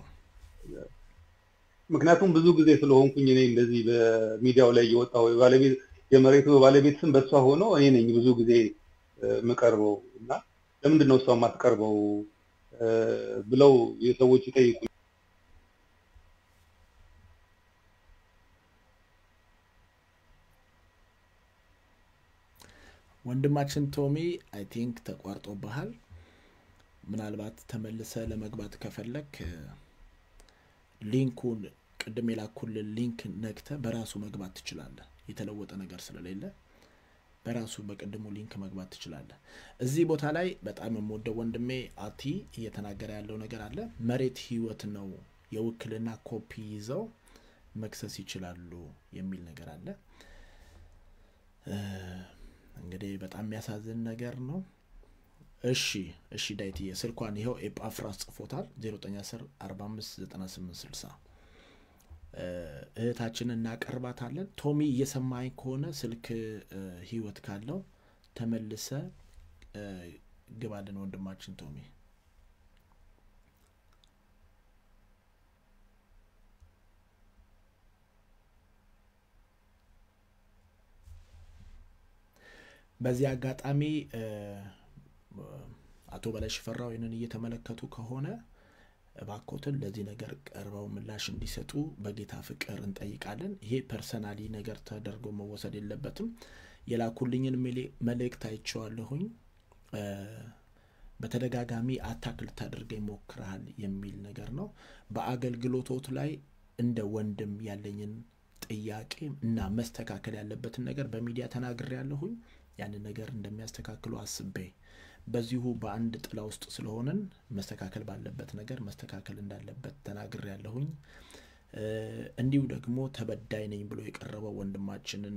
ምክንያቱም ብዙ ጊዜ ስለሆንኩኝ እኔ እንደዚህ በሚዲያው ላይ እየወጣሁ ባለቤት የመሬቱ ባለቤት ስም በእሷ ሆኖ እኔ ነኝ ብዙ ጊዜ የምቀርበው እና ለምንድን ነው እሷ የማትቀርበው ብለው የሰዎች ይጠይቁ
ወንድማችን ቶሚ አይ ቲንክ ተቋርጦብሃል። ምናልባት ተመልሰ ለመግባት ከፈለክ ሊንኩን ቅድም የላኩልን ሊንክ ነክተ በራሱ መግባት ትችላለህ። የተለወጠ ነገር ስለሌለ በራሱ በቅድሙ ሊንክ መግባት ትችላለህ። እዚህ ቦታ ላይ በጣም የምወደው ወንድሜ አቲ እየተናገረ ያለው ነገር አለ። መሬት ህይወት ነው፣ የውክልና ኮፒ ይዘው መክሰስ ይችላሉ የሚል ነገር አለ። እንግዲህ በጣም የሚያሳዝን ነገር ነው። እሺ እሺ ዳይትዬ ስልኳን ይኸው ኤጳፍራስ ጽፎታል 0910 45 98 60 እህታችንን እናቀርባታለን። ቶሚ እየሰማኝ ከሆነ ስልክ ህይወት ካለው ተመልሰ ግባልን ወንድማችን ቶሚ። በዚህ አጋጣሚ አቶ በላይ ሽፈራው ይህንን እየተመለከቱ ከሆነ እባኮትን ለዚህ ነገር ቀርበው ምላሽ እንዲሰጡ በጌታ ፍቅር እንጠይቃለን። ይሄ ፐርሰናሊ ነገር ተደርጎ መወሰድ የለበትም። የላኩልኝን መልእክት አይቼዋለሁኝ። በተደጋጋሚ አታክ ልታደርገኝ ሞክረሃል የሚል ነገር ነው። በአገልግሎቶት ላይ እንደ ወንድም ያለኝን ጥያቄ እና መስተካከል ያለበትን ነገር በሚዲያ ተናግሬ ያለሁኝ ያንን ነገር እንደሚያስተካክሉ አስቤ በዚሁ በአንድ ጥላ ውስጥ ስለሆንን መስተካከል ባለበት ነገር መስተካከል እንዳለበት ተናግሬ ያለሁኝ። እንዲሁ ደግሞ ተበዳይ ነኝ ብሎ የቀረበው ወንድማችንን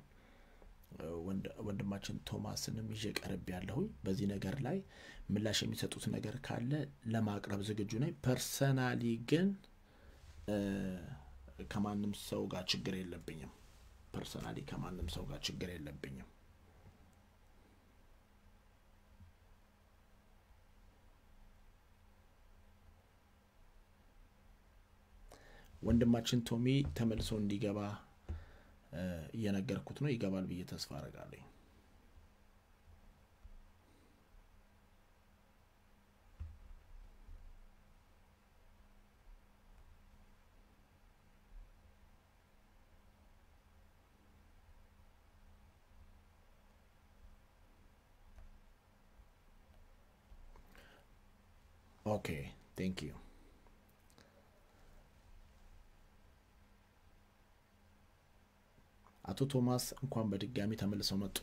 ወንድማችን ቶማስንም ይዤ ቀርብ ያለሁኝ። በዚህ ነገር ላይ ምላሽ የሚሰጡት ነገር ካለ ለማቅረብ ዝግጁ ነኝ። ፐርሰናሊ ግን ከማንም ሰው ጋር ችግር የለብኝም። ፐርሰናሊ ከማንም ሰው ጋር ችግር የለብኝም። ወንድማችን ቶሚ ተመልሶ እንዲገባ እየነገርኩት ነው። ይገባል ብዬ ተስፋ አረጋለኝ። ኦኬ ቴንክ ዩ አቶ ቶማስ እንኳን በድጋሚ ተመልሰው መጡ።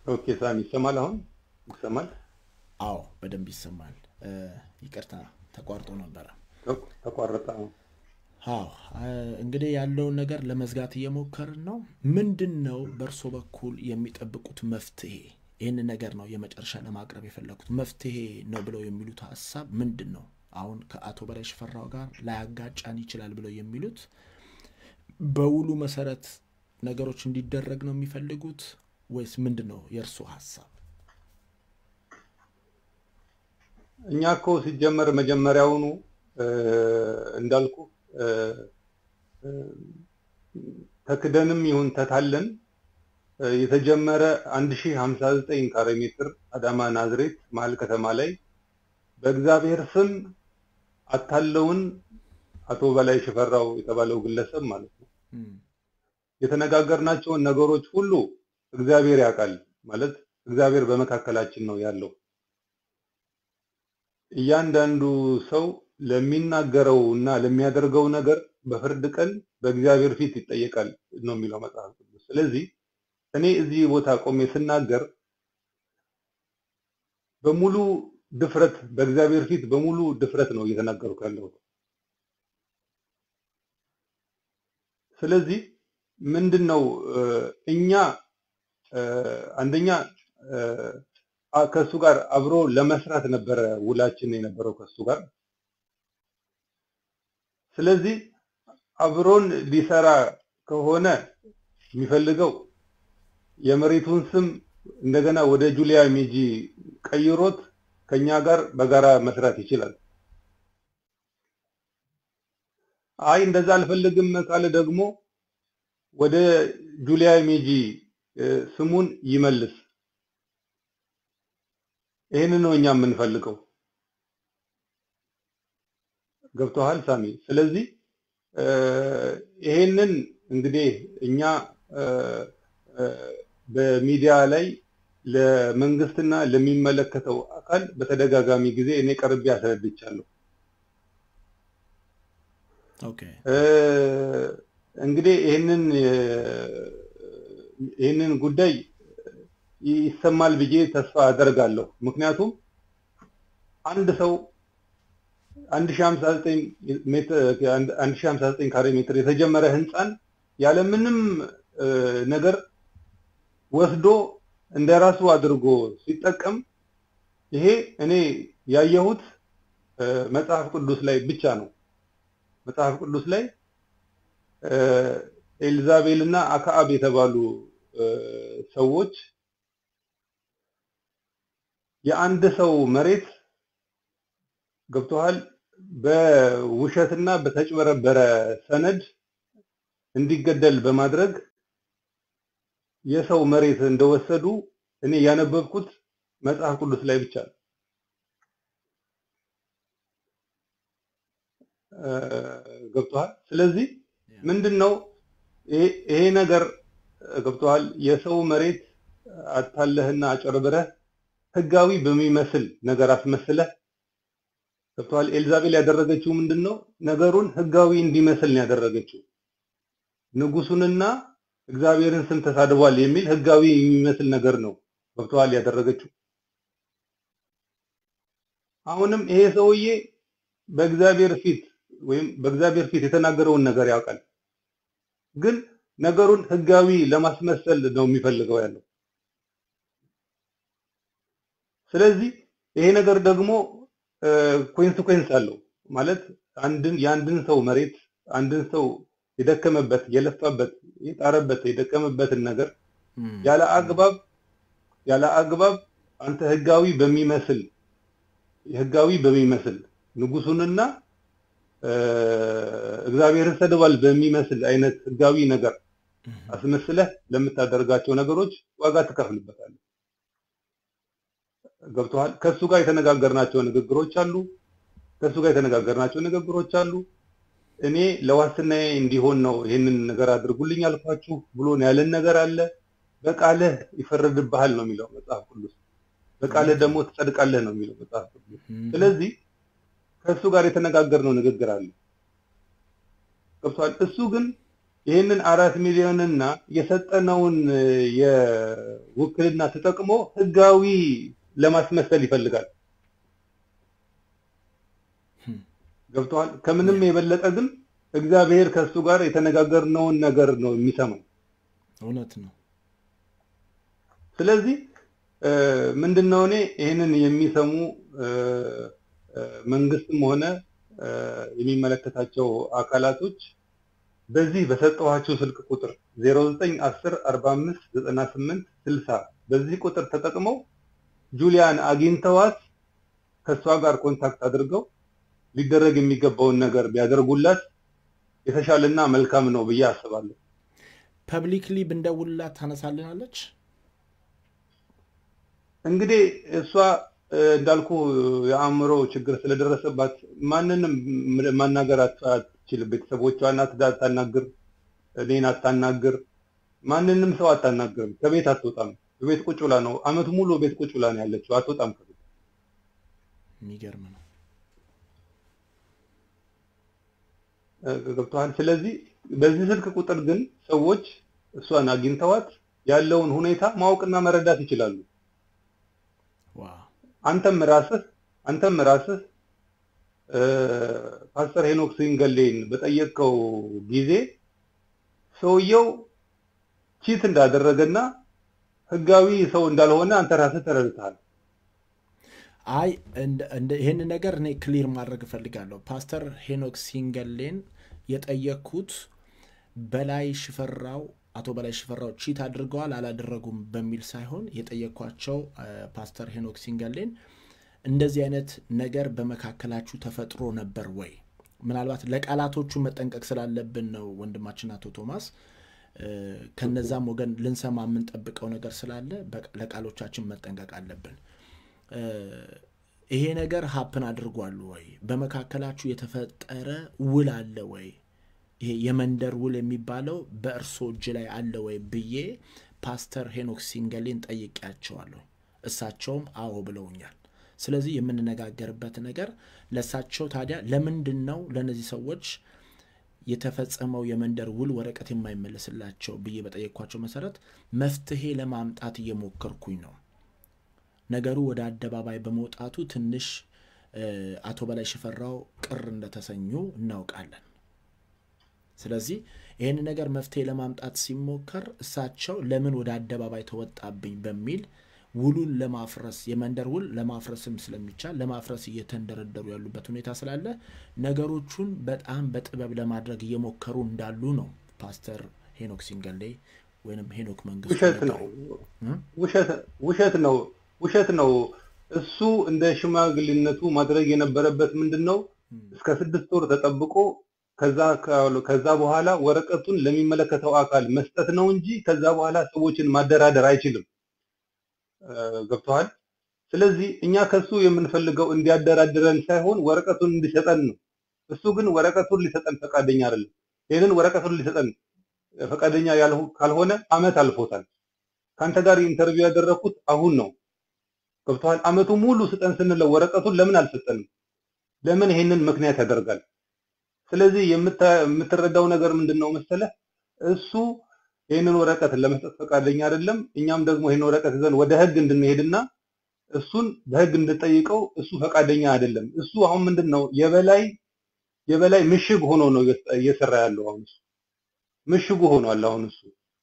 ኦኬ ሳሚ ይሰማል? አሁን ይሰማል?
አዎ በደንብ ይሰማል። ይቅርታ ተቋርጦ ነበረ።
ተቋረጠ። አሁን
አዎ እንግዲህ ያለውን ነገር ለመዝጋት እየሞከርን ነው። ምንድን ነው በእርሶ በኩል የሚጠብቁት መፍትሄ? ይህንን ነገር ነው የመጨረሻ ለማቅረብ የፈለጉት። መፍትሄ ነው ብለው የሚሉት ሀሳብ ምንድን ነው? አሁን ከአቶ በላይ ሽፈራው ጋር ላያጋጫን ይችላል ብለው የሚሉት በውሉ መሰረት ነገሮች እንዲደረግ ነው የሚፈልጉት ወይስ ምንድን ነው የእርሶ ሀሳብ?
እኛ እኮ ሲጀመር መጀመሪያውኑ እንዳልኩ ተክደንም ይሁን ተታለን የተጀመረ 1059 ካሬ ሜትር አዳማ ናዝሬት መሀል ከተማ ላይ በእግዚአብሔር ስም አታለውን አቶ በላይ ሽፈራው የተባለው ግለሰብ ማለት ነው የተነጋገርናቸውን ነገሮች ሁሉ እግዚአብሔር ያውቃል። ማለት እግዚአብሔር በመካከላችን ነው ያለው። እያንዳንዱ ሰው ለሚናገረው እና ለሚያደርገው ነገር በፍርድ ቀን በእግዚአብሔር ፊት ይጠየቃል ነው የሚለው መጽሐፍ ቅዱስ። ስለዚህ እኔ እዚህ ቦታ ቆሜ ስናገር በሙሉ ድፍረት በእግዚአብሔር ፊት በሙሉ ድፍረት ነው እየተናገርኩ ያለሁት። ስለዚህ ምንድን ነው እኛ አንደኛ ከእሱ ጋር አብሮ ለመስራት ነበረ ውላችን የነበረው ከእሱ ጋር። ስለዚህ አብሮን ሊሰራ ከሆነ የሚፈልገው የመሬቱን ስም እንደገና ወደ ጁሊያ ሜጂ ቀይሮት ከኛ ጋር በጋራ መስራት ይችላል። አይ እንደዛ አልፈልግም ካለ ደግሞ ወደ ጁሊያ ሜጂ ስሙን ይመልስ። ይህንን ነው እኛ የምንፈልገው። ገብቶሃል ሳሚ? ስለዚህ ይሄንን እንግዲህ እኛ በሚዲያ ላይ ለመንግስትና ለሚመለከተው አካል በተደጋጋሚ ጊዜ እኔ ቀርቤ አስረድቻለሁ። እንግዲህ ይህንን ይህንን ጉዳይ ይሰማል ብዬ ተስፋ አደርጋለሁ። ምክንያቱም አንድ ሰው 1059 ካሬ ሜትር የተጀመረ ህንፃን ያለምንም ነገር ወስዶ እንደራሱ አድርጎ ሲጠቀም ይሄ እኔ ያየሁት መጽሐፍ ቅዱስ ላይ ብቻ ነው። መጽሐፍ ቅዱስ ላይ ኤልዛቤል እና አክዓብ የተባሉ ሰዎች የአንድ ሰው መሬት ገብቶሃል በውሸትና በተጭበረበረ ሰነድ እንዲገደል በማድረግ የሰው መሬት እንደወሰዱ እኔ ያነበብኩት መጽሐፍ ቅዱስ ላይ ብቻ ነው። ገብቶሃል? ስለዚህ ምንድን ነው ይሄ ነገር ገብቶሃል? የሰው መሬት አታለህና አጨርብረህ ህጋዊ በሚመስል ነገር አስመስለህ ገብቶሃል? ኤልዛቤል ያደረገችው ምንድን ነው? ነገሩን ህጋዊ እንዲመስል ነው ያደረገችው። ንጉሱንና እግዚአብሔርን ስም ተሳድቧል የሚል ህጋዊ የሚመስል ነገር ነው ገብቶሃል ያደረገችው። አሁንም ይሄ ሰውዬ በእግዚአብሔር ፊት ወይም በእግዚአብሔር ፊት የተናገረውን ነገር ያውቃል፣ ግን ነገሩን ህጋዊ ለማስመሰል ነው የሚፈልገው ያለው። ስለዚህ ይሄ ነገር ደግሞ ኮንሲኩዌንስ አለው ማለት አንድን የአንድን ሰው መሬት አንድን ሰው የደከመበት የለፋበት የጣረበት የደከመበትን ነገር ያለ አግባብ ያለ አግባብ አንተ ህጋዊ በሚመስል ህጋዊ በሚመስል ንጉሱንና እግዚአብሔርን ሰድቧል በሚመስል አይነት ህጋዊ ነገር አስመስለህ ለምታደርጋቸው ነገሮች ዋጋ ትከፍልበታለህ። ገብቶሃል? ከሱ ጋር የተነጋገርናቸው ንግግሮች አሉ። ከሱ ጋር የተነጋገርናቸው ንግግሮች አሉ። እኔ ለዋስትናዬ እንዲሆን ነው ይህንን ነገር አድርጉልኝ አልኳችሁ ብሎ ያለን ነገር አለ። በቃልህ ይፈረድብሃል ነው የሚለው መጽሐፍ ቅዱስ። በቃልህ ደግሞ ትጸድቃለህ ነው የሚለው መጽሐፍ ቅዱስ። ስለዚህ ከእሱ ጋር የተነጋገርነው ንግግር አለ። ገብቷል። እሱ ግን ይህንን አራት ሚሊዮንና የሰጠነውን የውክልና ተጠቅሞ ህጋዊ ለማስመሰል ይፈልጋል። ገብተዋል። ከምንም የበለጠ ግን እግዚአብሔር ከእሱ ጋር የተነጋገርነውን ነገር ነው የሚሰማው።
እውነት ነው።
ስለዚህ ምንድነው እኔ ይህንን የሚሰሙ መንግስትም ሆነ የሚመለከታቸው አካላቶች በዚህ በሰጠኋቸው ስልክ ቁጥር 0910 45 98 60 በዚህ ቁጥር ተጠቅመው ጁሊያን አግኝተዋት ከእሷ ጋር ኮንታክት አድርገው ሊደረግ የሚገባውን ነገር ቢያደርጉላት የተሻለና መልካም ነው ብዬ አስባለሁ።
ፐብሊክሊ ብንደውልላት ታነሳልናለች።
እንግዲህ እሷ እንዳልኩ የአእምሮ ችግር ስለደረሰባት ማንንም ማናገር አትችልም። ቤተሰቦቿን አታናግር፣ እኔን አታናግር፣ ማንንም ሰው አታናግርም። ከቤት አትወጣም። ቤት ቁጭ ብላ ነው አመቱ ሙሉ ቤት ቁጭ ብላ ነው ያለችው። አትወጣም ከቤት።
የሚገርም ነው።
ገብተዋል። ስለዚህ በዚህ ስልክ ቁጥር ግን ሰዎች እሷን አግኝተዋት ያለውን ሁኔታ ማወቅና መረዳት ይችላሉ። አንተም ራስህ አንተም ራስህ ፓስተር ሄኖክ ሲንገሌን በጠየቀው ጊዜ ሰውየው ቺት እንዳደረገና ህጋዊ ሰው እንዳልሆነ አንተ ራስህ ተረድተሃል።
አይ ይህን ነገር እኔ ክሊር ማድረግ እፈልጋለሁ። ፓስተር ሄኖክ ሲንገሌን የጠየቅኩት በላይ ሽፈራው አቶ በላይ ሽፈራው ቺት አድርገዋል አላደረጉም በሚል ሳይሆን የጠየኳቸው ፓስተር ሄኖክ ሲንገሌን እንደዚህ አይነት ነገር በመካከላችሁ ተፈጥሮ ነበር ወይ? ምናልባት ለቃላቶቹ መጠንቀቅ ስላለብን ነው ወንድማችን አቶ ቶማስ። ከነዛም ወገን ልንሰማ የምንጠብቀው ነገር ስላለ ለቃሎቻችን መጠንቀቅ አለብን። ይሄ ነገር ሀፕን አድርጓል ወይ? በመካከላችሁ የተፈጠረ ውል አለ ወይ? ይሄ የመንደር ውል የሚባለው በእርሶ እጅ ላይ አለ ወይ ብዬ ፓስተር ሄኖክ ሲንገሌን ጠይቄያቸዋለሁ። እሳቸውም አዎ ብለውኛል። ስለዚህ የምንነጋገርበት ነገር ለእሳቸው ታዲያ ለምንድን ነው ለእነዚህ ሰዎች የተፈጸመው የመንደር ውል ወረቀት የማይመለስላቸው ብዬ በጠየኳቸው መሰረት መፍትሄ ለማምጣት እየሞከርኩኝ ነው። ነገሩ ወደ አደባባይ በመውጣቱ ትንሽ አቶ በላይ ሽፈራው ቅር እንደተሰኙ እናውቃለን። ስለዚህ ይህን ነገር መፍትሄ ለማምጣት ሲሞከር እሳቸው ለምን ወደ አደባባይ ተወጣብኝ በሚል ውሉን ለማፍረስ የመንደር ውል ለማፍረስም ስለሚቻል ለማፍረስ እየተንደረደሩ ያሉበት ሁኔታ ስላለ ነገሮቹን በጣም በጥበብ ለማድረግ እየሞከሩ እንዳሉ ነው ፓስተር ሄኖክ ሲንገሌ ወይም ሄኖክ መንግስቱ
ውሸት ነው ውሸት ነው ውሸት ነው። እሱ እንደ ሽማግሌነቱ ማድረግ የነበረበት ምንድን ነው? እስከ ስድስት ወር ተጠብቆ ከዛ በኋላ ወረቀቱን ለሚመለከተው አካል መስጠት ነው እንጂ ከዛ በኋላ ሰዎችን ማደራደር አይችልም። ገብተዋል። ስለዚህ እኛ ከሱ የምንፈልገው እንዲያደራድረን ሳይሆን ወረቀቱን እንዲሰጠን ነው። እሱ ግን ወረቀቱን ሊሰጠን ፈቃደኛ አይደለም። ይህንን ወረቀቱን ሊሰጠን ፈቃደኛ ካልሆነ አመት አልፎታል። ከአንተ ጋር ኢንተርቪው ያደረኩት አሁን ነው። ገብተዋል። አመቱ ሙሉ ስጠን ስንለው ወረቀቱን ለምን አልሰጠንም? ለምን ይሄንን ምክንያት ያደርጋል? ስለዚህ የምትረዳው ነገር ምንድን ነው መሰለህ? እሱ ይህንን ወረቀት ለመስጠት ፈቃደኛ አይደለም። እኛም ደግሞ ይህን ወረቀት ይዘን ወደ ህግ እንድንሄድና እሱን በህግ እንድንጠይቀው እሱ ፈቃደኛ አይደለም። እሱ አሁን ምንድን ነው የበላይ የበላይ ምሽግ ሆኖ ነው እየሰራ ያለው። አሁን እሱ ምሽጉ ሆኗል። አሁን እሱ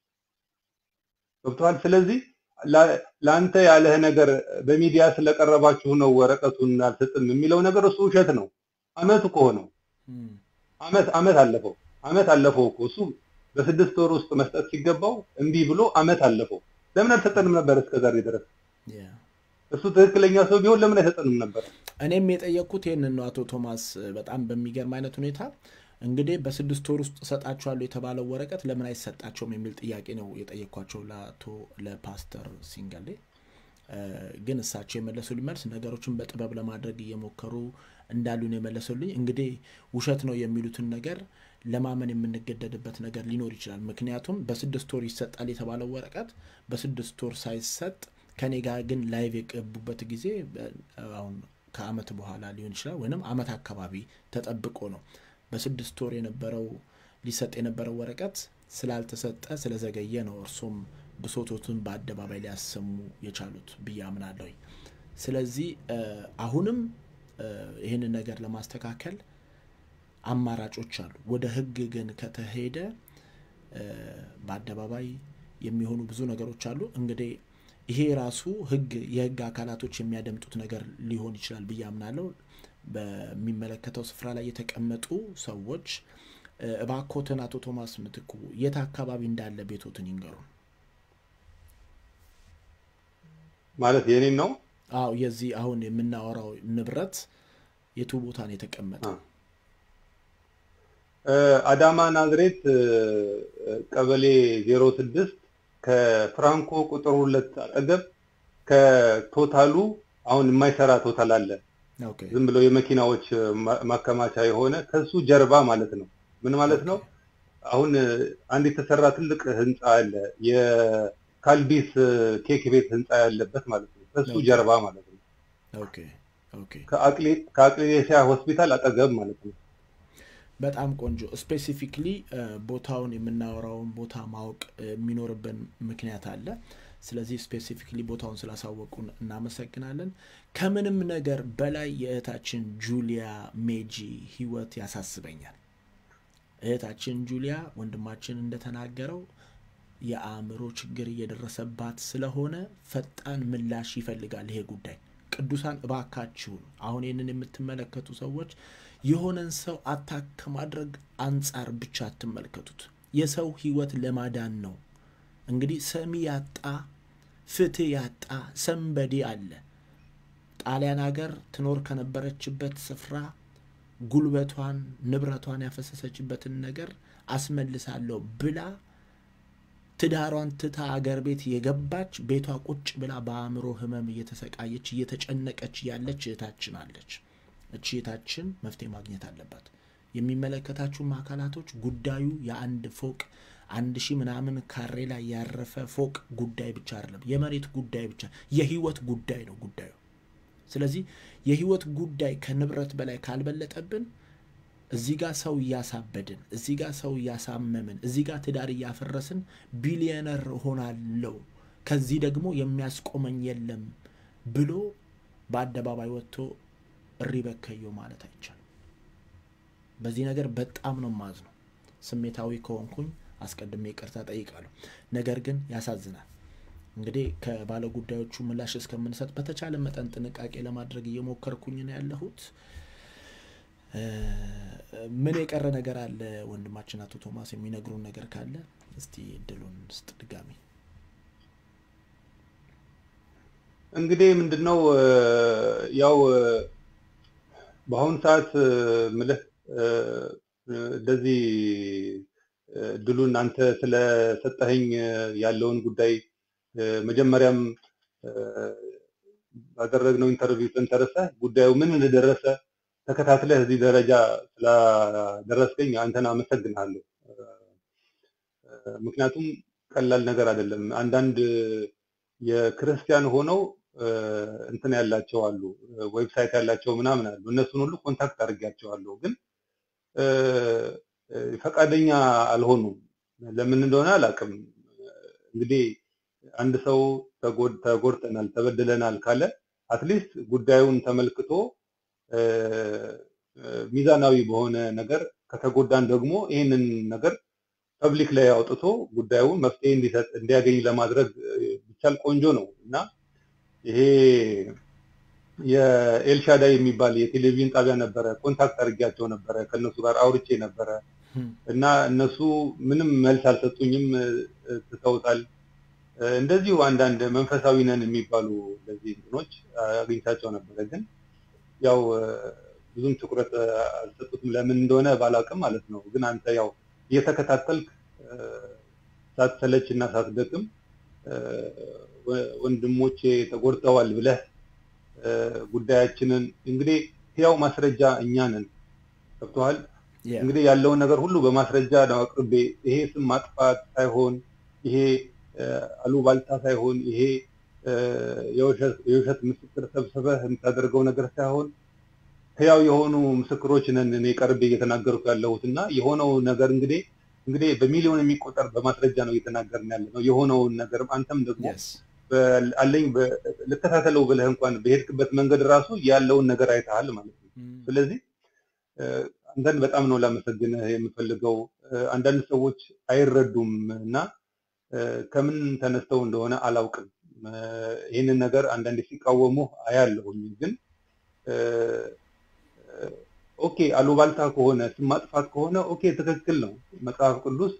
ገብቶሃል። ስለዚህ ለአንተ ያለህ ነገር በሚዲያ ስለቀረባችሁ ነው ወረቀቱን አልሰጥም የሚለው ነገር እሱ ውሸት ነው። አመት እኮ ሆነው አመት አመት አለፈው አመት አለፈው እኮ እሱ በስድስት ወር ውስጥ መስጠት ሲገባው እምቢ ብሎ አመት አለፈው። ለምን አልሰጠንም ነበር እስከዛሬ ድረስ? እሱ ትክክለኛ ሰው ቢሆን ለምን አይሰጠንም ነበር?
እኔም የጠየቅኩት ይህንን ነው አቶ ቶማስ። በጣም በሚገርም አይነት ሁኔታ እንግዲህ በስድስት ወር ውስጥ እሰጣቸዋለሁ የተባለው ወረቀት ለምን አይሰጣቸውም የሚል ጥያቄ ነው የጠየኳቸው ለአቶ ለፓስተር ሲንገሌ። ግን እሳቸው የመለሱልኝ መልስ ነገሮችን በጥበብ ለማድረግ እየሞከሩ እንዳሉ ነው የመለሱልኝ። እንግዲህ ውሸት ነው የሚሉትን ነገር ለማመን የምንገደድበት ነገር ሊኖር ይችላል። ምክንያቱም በስድስት ወር ይሰጣል የተባለው ወረቀት በስድስት ወር ሳይሰጥ ከኔ ጋር ግን ላይቭ የገቡበት ጊዜ አሁን ከአመት በኋላ ሊሆን ይችላል ወይም አመት አካባቢ ተጠብቆ ነው። በስድስት ወር የነበረው ሊሰጥ የነበረው ወረቀት ስላልተሰጠ ስለዘገየ ነው እርሶም ብሶቶትን በአደባባይ ሊያሰሙ የቻሉት ብዬ አምናለሁኝ። ስለዚህ አሁንም ይህንን ነገር ለማስተካከል አማራጮች አሉ። ወደ ህግ ግን ከተሄደ በአደባባይ የሚሆኑ ብዙ ነገሮች አሉ። እንግዲህ ይሄ ራሱ ህግ የህግ አካላቶች የሚያደምጡት ነገር ሊሆን ይችላል ብዬ አምናለሁ። በሚመለከተው ስፍራ ላይ የተቀመጡ ሰዎች እባኮትን አቶ ቶማስ ምትኩ የት አካባቢ እንዳለ ቤቶትን ይንገሩን።
ማለት የኔን ነው?
አዎ የዚህ አሁን የምናወራው ንብረት የቱ ቦታ ነው የተቀመጠው?
አዳማ ናዝሬት ቀበሌ ዜሮ ስድስት ከፍራንኮ ቁጥር ሁለት አጠገብ ከቶታሉ አሁን የማይሰራ ቶታል አለ። ዝም ብሎ የመኪናዎች ማከማቻ የሆነ ከሱ ጀርባ ማለት ነው። ምን ማለት ነው? አሁን አንድ የተሰራ ትልቅ ህንፃ አለ። የካልዲስ ኬክ ቤት ህንፃ ያለበት ማለት ነው። ከሱ ጀርባ ማለት ነው። ከአቅሌሲያ ሆስፒታል አጠገብ ማለት ነው።
በጣም ቆንጆ። ስፔሲፊክሊ ቦታውን የምናወራውን ቦታ ማወቅ የሚኖርብን ምክንያት አለ። ስለዚህ ስፔሲፊክሊ ቦታውን ስላሳወቁን እናመሰግናለን። ከምንም ነገር በላይ የእህታችን ጁሊያ ሜጂ ህይወት ያሳስበኛል። እህታችን ጁሊያ ወንድማችን እንደተናገረው የአእምሮ ችግር እየደረሰባት ስለሆነ ፈጣን ምላሽ ይፈልጋል ይሄ ጉዳይ። ቅዱሳን እባካችሁን አሁን ይህንን የምትመለከቱ ሰዎች የሆነን ሰው አታክ ከማድረግ አንጻር ብቻ አትመልከቱት። የሰው ህይወት ለማዳን ነው። እንግዲህ ሰሚ ያጣ ፍትህ ያጣ ሰንበዴ አለ። ጣሊያን ሀገር ትኖር ከነበረችበት ስፍራ ጉልበቷን ንብረቷን ያፈሰሰችበትን ነገር አስመልሳለሁ ብላ ትዳሯን ትታ አገር ቤት የገባች ቤቷ ቁጭ ብላ በአእምሮ ህመም እየተሰቃየች እየተጨነቀች ያለች እህታችን አለች። እቺ እህታችን መፍትሄ ማግኘት አለባት። የሚመለከታችሁም አካላቶች ጉዳዩ የአንድ ፎቅ አንድ ሺህ ምናምን ካሬ ላይ ያረፈ ፎቅ ጉዳይ ብቻ አይደለም፣ የመሬት ጉዳይ ብቻ የህይወት ጉዳይ ነው ጉዳዩ። ስለዚህ የህይወት ጉዳይ ከንብረት በላይ ካልበለጠብን እዚህ ጋር ሰው እያሳበድን፣ እዚህ ጋር ሰው እያሳመምን፣ እዚህ ጋር ትዳር እያፈረስን ቢሊየነር እሆናለሁ ከዚህ ደግሞ የሚያስቆመኝ የለም ብሎ በአደባባይ ወጥቶ እሪ በከዮ ማለት አይቻልም። በዚህ ነገር በጣም ነው ማዝ ነው። ስሜታዊ ከሆንኩኝ አስቀድሜ ይቅርታ ጠይቃለሁ። ነገር ግን ያሳዝናል። እንግዲህ ከባለ ጉዳዮቹ ምላሽ እስከምንሰጥ በተቻለ መጠን ጥንቃቄ ለማድረግ እየሞከርኩኝ ነው ያለሁት። ምን የቀረ ነገር አለ? ወንድማችን አቶ ቶማስ የሚነግሩን ነገር ካለ እስቲ እድሉን ስጥ ድጋሚ።
እንግዲህ ምንድነው ያው በአሁኑ ሰዓት ምልህ እንደዚህ እድሉን አንተ ስለሰጠኸኝ ያለውን ጉዳይ መጀመሪያም ባደረግነው ኢንተርቪው ተንተረሰህ ጉዳዩ ምን እንደደረሰ ተከታትለህ እዚህ ደረጃ ስላደረስከኝ አንተን አመሰግናለሁ። ምክንያቱም ቀላል ነገር አይደለም። አንዳንድ የክርስቲያን ሆነው እንትን ያላቸው አሉ፣ ዌብሳይት ያላቸው ምናምን አሉ። እነሱን ሁሉ ኮንታክት አድርጌያቸዋለሁ፣ ግን ፈቃደኛ አልሆኑም። ለምን እንደሆነ አላውቅም። እንግዲህ አንድ ሰው ተጎድተናል፣ ተበድለናል ካለ አትሊስት ጉዳዩን ተመልክቶ ሚዛናዊ በሆነ ነገር ከተጎዳን ደግሞ ይህንን ነገር ፐብሊክ ላይ አውጥቶ ጉዳዩን መፍትሄ እንዲሰጥ እንዲያገኝ ለማድረግ ቢቻል ቆንጆ ነው እና ይሄ የኤልሻዳይ የሚባል የቴሌቪዥን ጣቢያ ነበረ። ኮንታክት አድርጌያቸው ነበረ፣ ከእነሱ ጋር አውርቼ ነበረ እና እነሱ ምንም መልስ አልሰጡኝም፣ ትተውታል። እንደዚሁ አንዳንድ መንፈሳዊ ነን የሚባሉ እንደዚህ እንትኖች አግኝታቸው ነበረ፣ ግን ያው ብዙም ትኩረት አልሰጡትም። ለምን እንደሆነ ባላውቅም ማለት ነው። ግን አንተ ያው እየተከታተልክ ሳትሰለች እና ሳትደክም ወንድሞቼ ተጎድተዋል ብለህ ጉዳያችንን እንግዲህ ያው ማስረጃ እኛ ነን። ገብቶሃል? እንግዲህ ያለውን ነገር ሁሉ በማስረጃ ነው አቅርቤ ይሄ ስም ማጥፋት ሳይሆን ይሄ አሉባልታ ሳይሆን ይሄ የውሸት ምስክር ሰብስበህ የምታደርገው ነገር ሳይሆን ህያው የሆኑ ምስክሮች ነን እኔ ቀርቤ እየተናገርኩ ያለሁት እና የሆነው ነገር እንግዲህ እንግዲህ በሚሊዮን የሚቆጠር በማስረጃ ነው እየተናገርን ያለ ነው የሆነውን ነገር አንተም ደግሞ አለኝ ልከታተለው ብለህ እንኳን በሄድክበት መንገድ ራሱ ያለውን ነገር አይተሃል ማለት ነው። ስለዚህ አንተን በጣም ነው ላመሰግንህ የምፈልገው። አንዳንድ ሰዎች አይረዱም እና ከምን ተነስተው እንደሆነ አላውቅም። ይህንን ነገር አንዳንዴ ሲቃወሙ አያለሁኝ። ግን ኦኬ አሉባልታ ከሆነ ስም ማጥፋት ከሆነ ኦኬ ትክክል ነው። መጽሐፍ ቅዱስ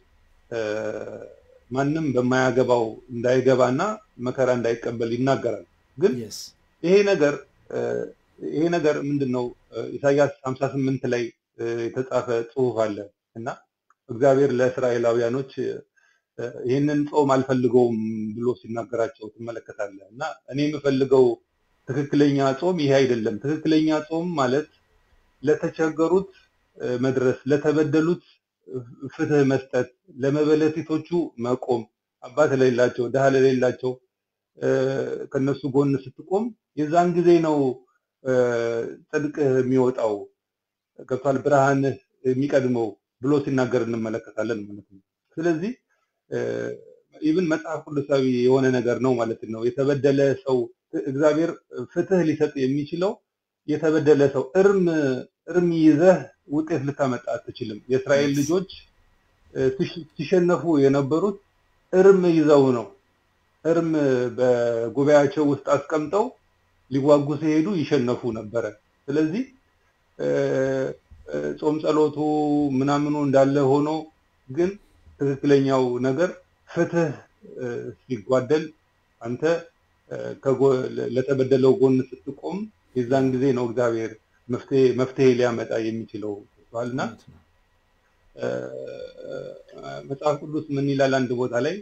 ማንም በማያገባው እንዳይገባና መከራ እንዳይቀበል ይናገራል። ግን ይሄ ነገር ይሄ ነገር ምንድን ነው? ኢሳያስ 58 ላይ የተጻፈ ጽሁፍ አለ እና እግዚአብሔር ለእስራኤላውያኖች ይህንን ጾም አልፈልገውም ብሎ ሲናገራቸው ትመለከታለህ። እና እኔ የምፈልገው ትክክለኛ ጾም ይሄ አይደለም። ትክክለኛ ጾም ማለት ለተቸገሩት መድረስ፣ ለተበደሉት ፍትህ መስጠት፣ ለመበለቲቶቹ መቆም፣ አባት ለሌላቸው፣ ድሃ ለሌላቸው ከነሱ ጎን ስትቆም የዛን ጊዜ ነው ጽድቅ የሚወጣው ገብቷል፣ ብርሃንህ የሚቀድመው ብሎ ሲናገር እንመለከታለን ማለት ነው። ስለዚህ ኢቭን መጽሐፍ ቅዱሳዊ የሆነ ነገር ነው ማለት ነው። የተበደለ ሰው እግዚአብሔር ፍትህ ሊሰጥ የሚችለው የተበደለ ሰው እርም እርም ይዘህ ውጤት ልታመጣ አትችልም። የእስራኤል ልጆች ሲሸነፉ የነበሩት እርም ይዘው ነው። እርም በጉባኤያቸው ውስጥ አስቀምጠው ሊዋጉ ሲሄዱ ይሸነፉ ነበረ። ስለዚህ ጾም ጸሎቱ ምናምኑ እንዳለ ሆኖ ግን ትክክለኛው ነገር ፍትህ ሲጓደል አንተ ለተበደለው ጎን ስትቆም የዛን ጊዜ ነው እግዚአብሔር መፍትሄ ሊያመጣ የሚችለው እና መጽሐፍ ቅዱስ ምን ይላል? አንድ ቦታ ላይ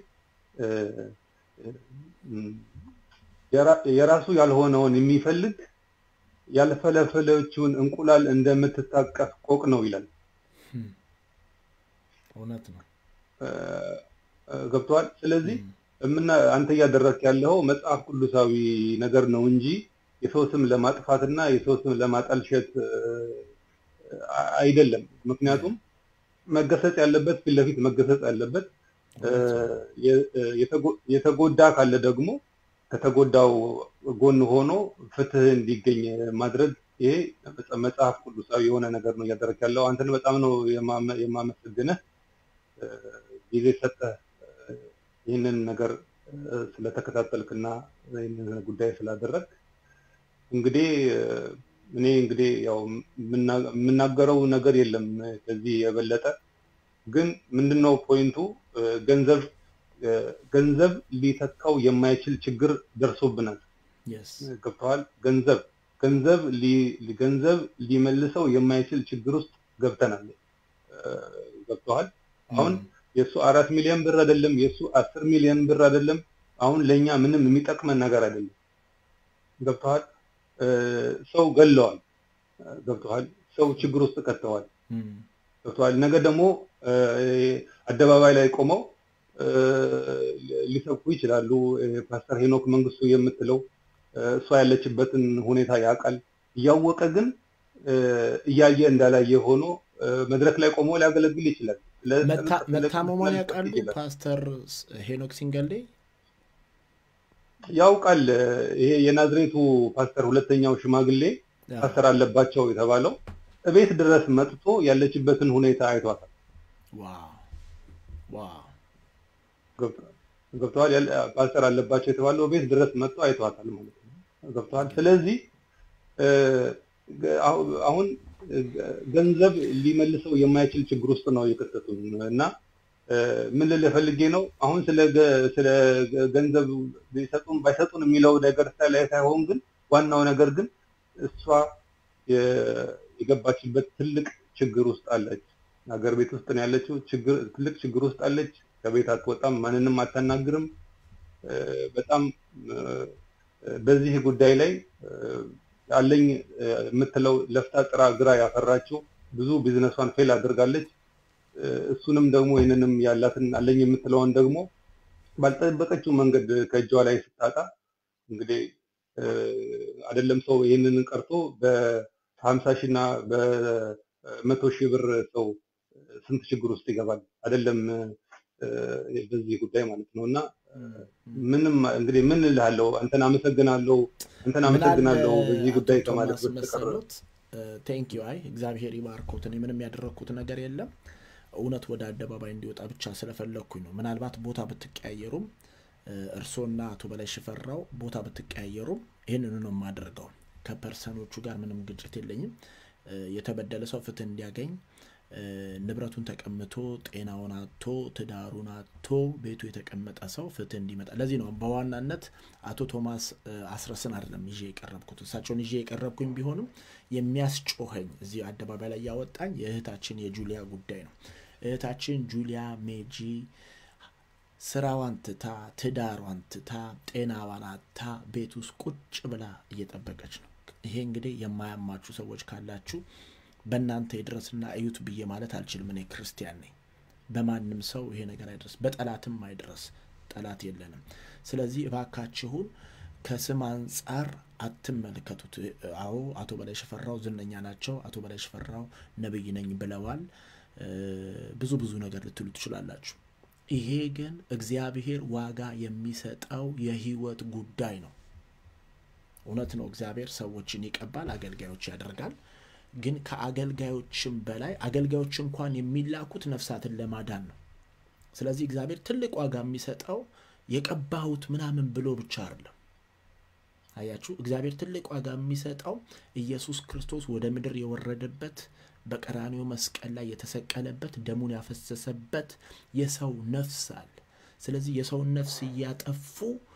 የራሱ ያልሆነውን የሚፈልግ ያልፈለፈለችውን እንቁላል እንደምትታቀፍ ቆቅ ነው ይላል።
እውነት ነው።
ገብተዋል። ስለዚህ አንተ እያደረግክ ያለው መጽሐፍ ቅዱሳዊ ነገር ነው እንጂ የሰው ስም ለማጥፋትና የሰው ስም ለማጠልሸት አይደለም። ምክንያቱም መገሰጽ ያለበት ፊት ለፊት መገሰጽ ያለበት፣ የተጎዳ ካለ ደግሞ ከተጎዳው ጎን ሆኖ ፍትህ እንዲገኝ ማድረግ ይሄ መጽሐፍ ቅዱሳዊ የሆነ ነገር ነው እያደረግ ያለው። አንተን በጣም ነው የማመሰግንህ ጊዜ ሰጠህ ይህንን ነገር ስለተከታተልክና ይህንን ጉዳይ ስላደረግ እንግዲህ እኔ እንግዲህ ያው የምናገረው ነገር የለም ከዚህ የበለጠ ግን ምንድነው ፖይንቱ ገንዘብ ገንዘብ ሊተካው የማይችል ችግር ደርሶብናል ገብተዋል ገንዘብ ገንዘብ ገንዘብ ሊመልሰው የማይችል ችግር ውስጥ ገብተናል ገብተዋል አሁን የእሱ አራት ሚሊዮን ብር አይደለም የእሱ አስር ሚሊዮን ብር አይደለም አሁን ለእኛ ምንም የሚጠቅመን ነገር አይደለም ገብተዋል ሰው ገለዋል ገብተዋል ሰው ችግር ውስጥ ከተዋል ገብተዋል ነገ ደግሞ አደባባይ ላይ ቆመው ሊሰብኩ ይችላሉ ፓስተር ሄኖክ መንግስቱ የምትለው እሷ ያለችበትን ሁኔታ ያውቃል እያወቀ ግን እያየ እንዳላየ ሆኖ መድረክ ላይ ቆሞ ሊያገለግል ይችላል
መታመሟን ያውቃሉ ፓስተር ሄኖክ ሲንገሌ
ያውቃል ይሄ የናዝሬቱ ፓስተር ሁለተኛው ሽማግሌ ፓስተር አለባቸው የተባለው እቤት ድረስ መጥቶ ያለችበትን ሁኔታ አይቷታል ገብተዋል ፓስተር አለባቸው የተባለው ቤት ድረስ መጥቶ አይቷታል ማለት ነው ገብተዋል ስለዚህ አሁን ገንዘብ ሊመልሰው የማይችል ችግር ውስጥ ነው የከተቱን እና ምን ልልህ ፈልጌ ነው አሁን ስለ ገንዘብ ቢሰጡን ባይሰጡን የሚለው ነገር ላይ ሳይሆን ግን ዋናው ነገር ግን እሷ የገባችበት ትልቅ ችግር ውስጥ አለች ሀገር ቤት ውስጥ ነው ያለችው ትልቅ ችግር ውስጥ አለች ከቤት አትወጣም ማንንም አታናግርም በጣም በዚህ ጉዳይ ላይ አለኝ የምትለው ለፍታ ጥራ ግራ ያፈራችው ብዙ ቢዝነሷን ፌል አድርጋለች እሱንም ደግሞ ይህንንም ያላትን አለኝ የምትለውን ደግሞ ባልጠበቀችው መንገድ ከእጇ ላይ ስታጣ እንግዲህ አይደለም ሰው ይህንን ቀርቶ በሀምሳ ሺህ እና በመቶ ሺህ ብር ሰው ስንት ችግር ውስጥ ይገባል አይደለም በዚህ ጉዳይ ማለት ነው እና ምንም እንግዲህ ምን እልሃለሁ አንተን አመሰግናለሁ አንተን አመሰግናለሁ በዚህ ጉዳይ ከማለት በስተቀር
ቴንክ ዩ አይ እግዚአብሔር ይባርኮት እኔ ምንም ያደረግኩት ነገር የለም እውነት ወደ አደባባይ እንዲወጣ ብቻ ስለፈለግኩኝ ነው ምናልባት ቦታ ብትቀያየሩም እርሶና አቶ በላይ ሽፈራው ቦታ ብትቀያየሩም ይህንኑ ነው የማደርገው ከፐርሰኖቹ ጋር ምንም ግጭት የለኝም የተበደለ ሰው ፍትህ እንዲያገኝ ንብረቱን ተቀምቶ ጤናውን አቶ ትዳሩን አቶ ቤቱ የተቀመጠ ሰው ፍትህ እንዲመጣ ለዚህ ነው በዋናነት አቶ ቶማስ አስረስን አይደለም ይዤ የቀረብኩት እሳቸውን ይዤ የቀረብኩኝ ቢሆንም የሚያስጮኸኝ እዚህ አደባባይ ላይ ያወጣኝ የእህታችን የጁሊያ ጉዳይ ነው እህታችን ጁሊያ ሜጂ ስራዋን ትታ ትዳሯን ትታ ጤናዋን አታ ቤት ውስጥ ቁጭ ብላ እየጠበቀች ነው ይሄ እንግዲህ የማያማችሁ ሰዎች ካላችሁ በእናንተ ይድረስና እዩት ብዬ ማለት አልችልም እኔ ክርስቲያን ነኝ በማንም ሰው ይሄ ነገር አይድረስ በጠላትም አይድረስ ጠላት የለንም ስለዚህ እባካችሁን ከስም አንጻር አትመልከቱት አዎ አቶ በላይ ሽፈራው ዝነኛ ናቸው አቶ በላይ ሽፈራው ነብይ ነኝ ብለዋል ብዙ ብዙ ነገር ልትሉ ትችላላችሁ ይሄ ግን እግዚአብሔር ዋጋ የሚሰጠው የህይወት ጉዳይ ነው እውነት ነው እግዚአብሔር ሰዎችን ይቀባል አገልጋዮች ያደርጋል ግን ከአገልጋዮችም በላይ አገልጋዮች እንኳን የሚላኩት ነፍሳትን ለማዳን ነው ስለዚህ እግዚአብሔር ትልቅ ዋጋ የሚሰጠው የቀባሁት ምናምን ብሎ ብቻ አይደለም አያችሁ እግዚአብሔር ትልቅ ዋጋ የሚሰጠው ኢየሱስ ክርስቶስ ወደ ምድር የወረደበት በቀራኒው መስቀል ላይ የተሰቀለበት ደሙን ያፈሰሰበት የሰው ነፍስ አለ ስለዚህ የሰውን ነፍስ እያጠፉ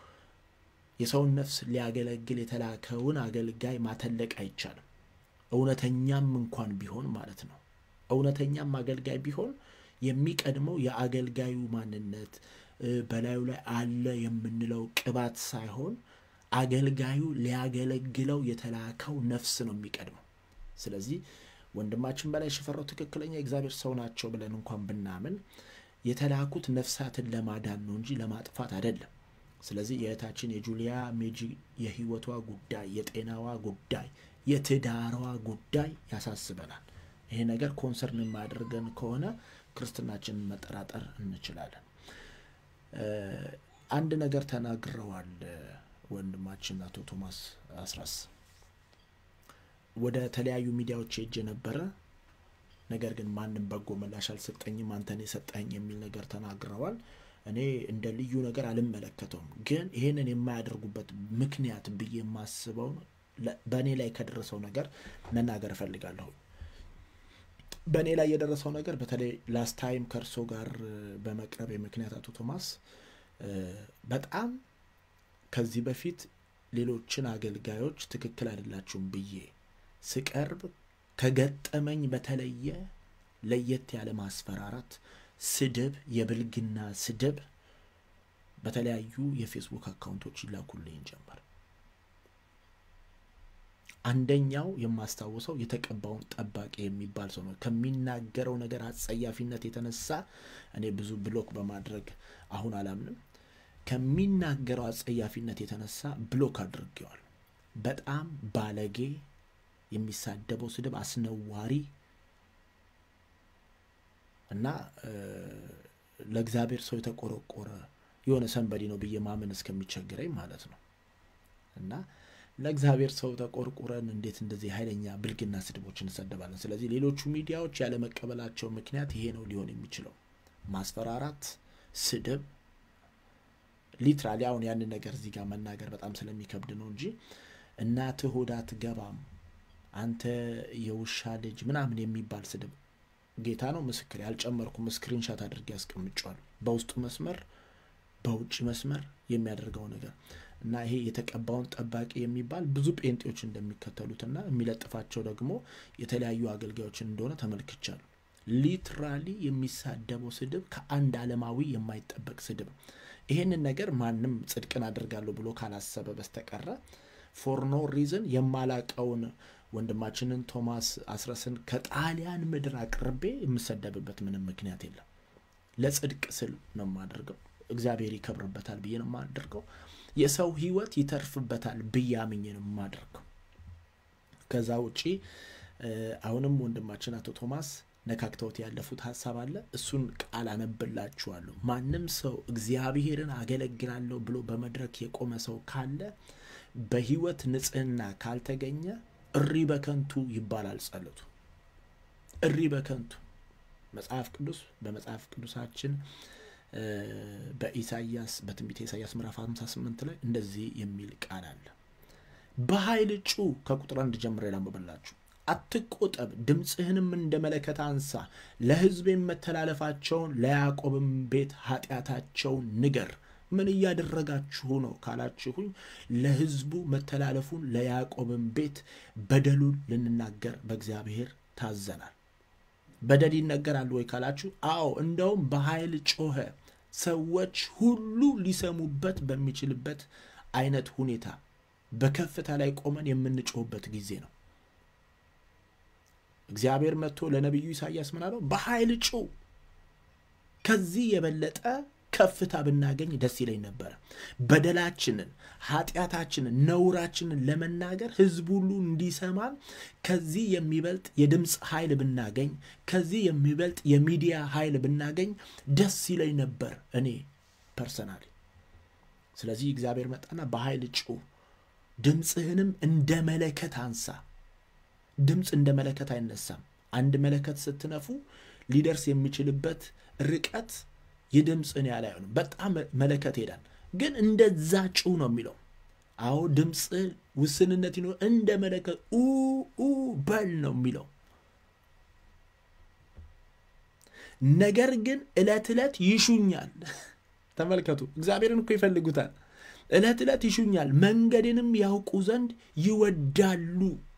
የሰውን ነፍስ ሊያገለግል የተላከውን አገልጋይ ማተለቅ አይቻልም እውነተኛም እንኳን ቢሆን ማለት ነው እውነተኛም አገልጋይ ቢሆን የሚቀድመው የአገልጋዩ ማንነት በላዩ ላይ አለ የምንለው ቅባት ሳይሆን አገልጋዩ ሊያገለግለው የተላከው ነፍስ ነው የሚቀድመው ስለዚህ ወንድማችን በላይ ሽፈራው ትክክለኛ የእግዚአብሔር ሰው ናቸው ብለን እንኳን ብናምን የተላኩት ነፍሳትን ለማዳን ነው እንጂ ለማጥፋት አይደለም ስለዚህ የእህታችን የጁሊያ ሜጂ የህይወቷ ጉዳይ የጤናዋ ጉዳይ የትዳሯ ጉዳይ ያሳስበናል ይሄ ነገር ኮንሰርን የማያደርገን ከሆነ ክርስትናችንን መጠራጠር እንችላለን አንድ ነገር ተናግረዋል ወንድማችን አቶ ቶማስ አስራስ ወደ ተለያዩ ሚዲያዎች ሄጅ ነበረ ነገር ግን ማንም በጎ ምላሽ አልሰጠኝም አንተን የሰጠኝ የሚል ነገር ተናግረዋል እኔ እንደ ልዩ ነገር አልመለከተውም ግን ይህንን የማያደርጉበት ምክንያት ብዬ የማስበው በእኔ ላይ ከደረሰው ነገር መናገር እፈልጋለሁ በእኔ ላይ የደረሰው ነገር በተለይ ላስት ታይም ከእርሶ ጋር በመቅረብ የምክንያት አቶ ቶማስ በጣም ከዚህ በፊት ሌሎችን አገልጋዮች ትክክል አይደላችሁም ብዬ ስቀርብ ከገጠመኝ በተለየ ለየት ያለ ማስፈራራት ስድብ የብልግና ስድብ በተለያዩ የፌስቡክ አካውንቶች ይላኩልኝ ጀመር አንደኛው የማስታውሰው የተቀባውን ጠባቂ የሚባል ሰው ነው ከሚናገረው ነገር አጸያፊነት የተነሳ እኔ ብዙ ብሎክ በማድረግ አሁን አላምንም ከሚናገረው አጸያፊነት የተነሳ ብሎክ አድርጌዋል በጣም ባለጌ የሚሳደበው ስድብ አስነዋሪ እና ለእግዚአብሔር ሰው የተቆረቆረ የሆነ ሰንበዲ ነው ብዬ ማመን እስከሚቸግረኝ ማለት ነው እና ለእግዚአብሔር ሰው ተቆርቁረን እንዴት እንደዚህ ኃይለኛ ብልግና ስድቦች እንሰደባለን ስለዚህ ሌሎቹ ሚዲያዎች ያለመቀበላቸው ምክንያት ይሄ ነው ሊሆን የሚችለው ማስፈራራት ስድብ ሊትራሊ አሁን ያንን ነገር እዚህ ጋር መናገር በጣም ስለሚከብድ ነው እንጂ እናትህ ሆድ አትገባም አንተ የውሻ ልጅ ምናምን የሚባል ስድብ ጌታ ነው ምስክር ያልጨመርኩም ስክሪንሻት አድርጌ ያስቀምጫዋል በውስጡ መስመር በውጭ መስመር የሚያደርገው ነገር እና ይሄ የተቀባውን ጠባቂ የሚባል ብዙ ጴንጤዎች እንደሚከተሉትና የሚለጥፋቸው ደግሞ የተለያዩ አገልጋዮችን እንደሆነ ተመልክቻሉ ሊትራሊ የሚሳደበው ስድብ ከአንድ ዓለማዊ የማይጠበቅ ስድብ ይሄንን ነገር ማንም ጽድቅን አድርጋለሁ ብሎ ካላሰበ በስተቀረ ፎር ኖ ሪዝን የማላቀውን ወንድማችንን ቶማስ አስረስን ከጣሊያን ምድር አቅርቤ የምሰደብበት ምንም ምክንያት የለም ለጽድቅ ስል ነው የማደርገው እግዚአብሔር ይከብርበታል ብዬ ነው የማደርገው የሰው ህይወት ይተርፍበታል ብዬ አምኜ ነው የማደርገው ከዛ ውጪ አሁንም ወንድማችን አቶ ቶማስ ነካክተውት ያለፉት ሀሳብ አለ። እሱን ቃል አነብላችኋለሁ። ማንም ሰው እግዚአብሔርን አገለግላለሁ ብሎ በመድረክ የቆመ ሰው ካለ በሕይወት ንጽሕና ካልተገኘ እሪ በከንቱ ይባላል ጸሎቱ። እሪ በከንቱ መጽሐፍ ቅዱስ በመጽሐፍ ቅዱሳችን በኢሳይያስ በትንቢተ ኢሳይያስ ምዕራፍ 58 ላይ እንደዚህ የሚል ቃል አለ። በኃይል ጩ ከቁጥር አንድ ጀምሬ ላንብብላችሁ። አትቆጠብ፣ ድምፅህንም እንደ መለከት አንሳ፣ ለሕዝቤም መተላለፋቸውን ለያዕቆብም ቤት ኃጢአታቸውን ንገር። ምን እያደረጋችሁ ነው ካላችሁኝ፣ ለሕዝቡ መተላለፉን ለያዕቆብም ቤት በደሉን ልንናገር በእግዚአብሔር ታዘናል። በደል ይነገራል ወይ ካላችሁ፣ አዎ እንደውም በኃይል ጮኸ። ሰዎች ሁሉ ሊሰሙበት በሚችልበት አይነት ሁኔታ በከፍታ ላይ ቆመን የምንጮህበት ጊዜ ነው። እግዚአብሔር መጥቶ ለነቢዩ ኢሳይያስ ምን አለው? በኃይል ጩህ። ከዚህ የበለጠ ከፍታ ብናገኝ ደስ ይለኝ ነበረ። በደላችንን፣ ኃጢአታችንን፣ ነውራችንን ለመናገር ሕዝብ ሁሉ እንዲሰማን ከዚህ የሚበልጥ የድምፅ ኃይል ብናገኝ፣ ከዚህ የሚበልጥ የሚዲያ ኃይል ብናገኝ ደስ ይለኝ ነበር እኔ ፐርሰናሊ። ስለዚህ እግዚአብሔር መጣና በኃይል ጩህ፣ ድምፅህንም እንደ መለከት አንሳ። ድምፅ እንደ መለከት አይነሳም። አንድ መለከት ስትነፉ ሊደርስ የሚችልበት ርቀት የድምፅን ያህል አይሆንም። በጣም መለከት ሄዳል፣ ግን እንደዛ ጩህ ነው የሚለው። አዎ ድምፅ ውስንነት ይኖር፣ እንደ መለከት ኡ በል ነው የሚለው። ነገር ግን ዕለት ዕለት ይሹኛል። ተመልከቱ፣ እግዚአብሔርን እኮ ይፈልጉታል። ዕለት ዕለት ይሹኛል፣ መንገድንም ያውቁ ዘንድ ይወዳሉ።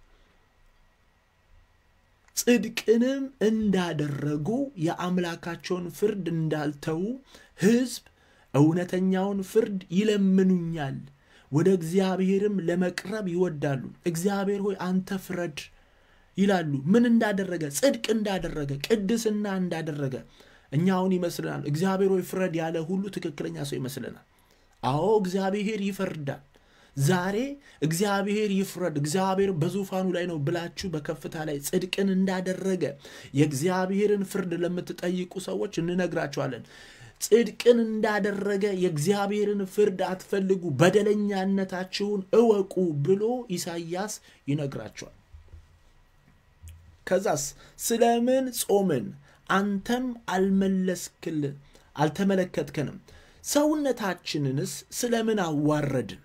ጽድቅንም እንዳደረጉ የአምላካቸውን ፍርድ እንዳልተዉ ሕዝብ እውነተኛውን ፍርድ ይለምኑኛል፣ ወደ እግዚአብሔርም ለመቅረብ ይወዳሉ። እግዚአብሔር ሆይ አንተ ፍረድ ይላሉ። ምን እንዳደረገ? ጽድቅ እንዳደረገ፣ ቅድስና እንዳደረገ እኛ አሁን ይመስለናል። እግዚአብሔር ሆይ ፍረድ ያለ ሁሉ ትክክለኛ ሰው ይመስለናል። አዎ እግዚአብሔር ይፈርዳል። ዛሬ እግዚአብሔር ይፍረድ፣ እግዚአብሔር በዙፋኑ ላይ ነው ብላችሁ በከፍታ ላይ ጽድቅን እንዳደረገ የእግዚአብሔርን ፍርድ ለምትጠይቁ ሰዎች እንነግራችኋለን። ጽድቅን እንዳደረገ የእግዚአብሔርን ፍርድ አትፈልጉ፣ በደለኛነታችሁን እወቁ ብሎ ኢሳይያስ ይነግራቸዋል። ከዛስ ስለምን ጾምን አንተም አልመለስክልን አልተመለከትከንም? ሰውነታችንንስ ስለምን አዋረድን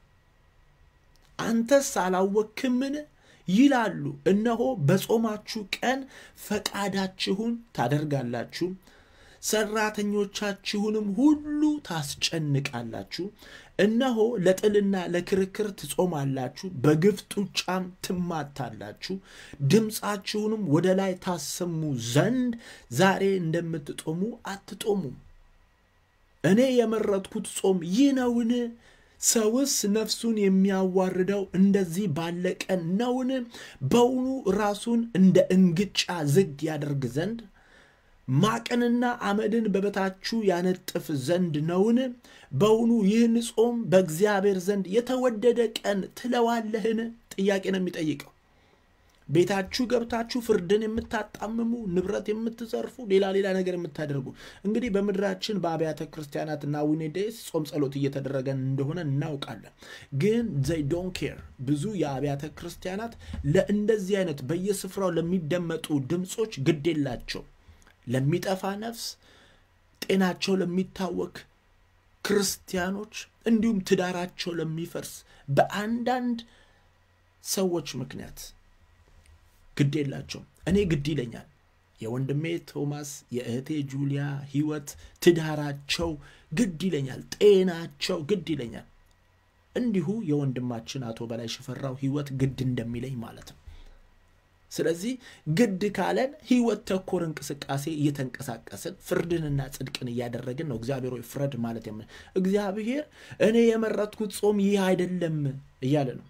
አንተስ አላወክምን? ይላሉ። እነሆ በጾማችሁ ቀን ፈቃዳችሁን ታደርጋላችሁ፣ ሰራተኞቻችሁንም ሁሉ ታስጨንቃላችሁ። እነሆ ለጥልና ለክርክር ትጾማላችሁ፣ በግፍ ጡጫም ትማታላችሁ። ድምፃችሁንም ወደ ላይ ታሰሙ ዘንድ ዛሬ እንደምትጦሙ አትጦሙም። እኔ የመረጥኩት ጾም ይህ ነውን? ሰውስ ነፍሱን የሚያዋርደው እንደዚህ ባለ ቀን ነውን? በውኑ ራሱን እንደ እንግጫ ዝግ ያደርግ ዘንድ ማቅንና አመድን በበታችሁ ያነጥፍ ዘንድ ነውን? በውኑ ይህን ጾም በእግዚአብሔር ዘንድ የተወደደ ቀን ትለዋለህን? ጥያቄ ነው የሚጠይቀው። ቤታችሁ ገብታችሁ ፍርድን የምታጣምሙ ንብረት የምትዘርፉ ሌላ ሌላ ነገር የምታደርጉ እንግዲህ በምድራችን በአብያተ ክርስቲያናት እና ዊኔዴስ ጾም ጸሎት እየተደረገ እንደሆነ እናውቃለን። ግን ዘይ ዶን ኬር ብዙ የአብያተ ክርስቲያናት ለእንደዚህ አይነት በየስፍራው ለሚደመጡ ድምፆች ግድ የላቸው። ለሚጠፋ ነፍስ፣ ጤናቸው ለሚታወክ ክርስቲያኖች እንዲሁም ትዳራቸው ለሚፈርስ በአንዳንድ ሰዎች ምክንያት ግድ የላቸውም። እኔ ግድ ይለኛል። የወንድሜ ቶማስ የእህቴ ጁሊያ ሕይወት ትዳራቸው ግድ ይለኛል። ጤናቸው ግድ ይለኛል። እንዲሁ የወንድማችን አቶ በላይ ሽፈራው ሕይወት ግድ እንደሚለኝ ማለት ነው። ስለዚህ ግድ ካለን ሕይወት ተኮር እንቅስቃሴ እየተንቀሳቀስን ፍርድንና ጽድቅን እያደረግን ነው። እግዚአብሔር ሆይ ፍረድ ማለት የምን እግዚአብሔር እኔ የመረጥኩት ጾም ይህ አይደለም እያለ ነው።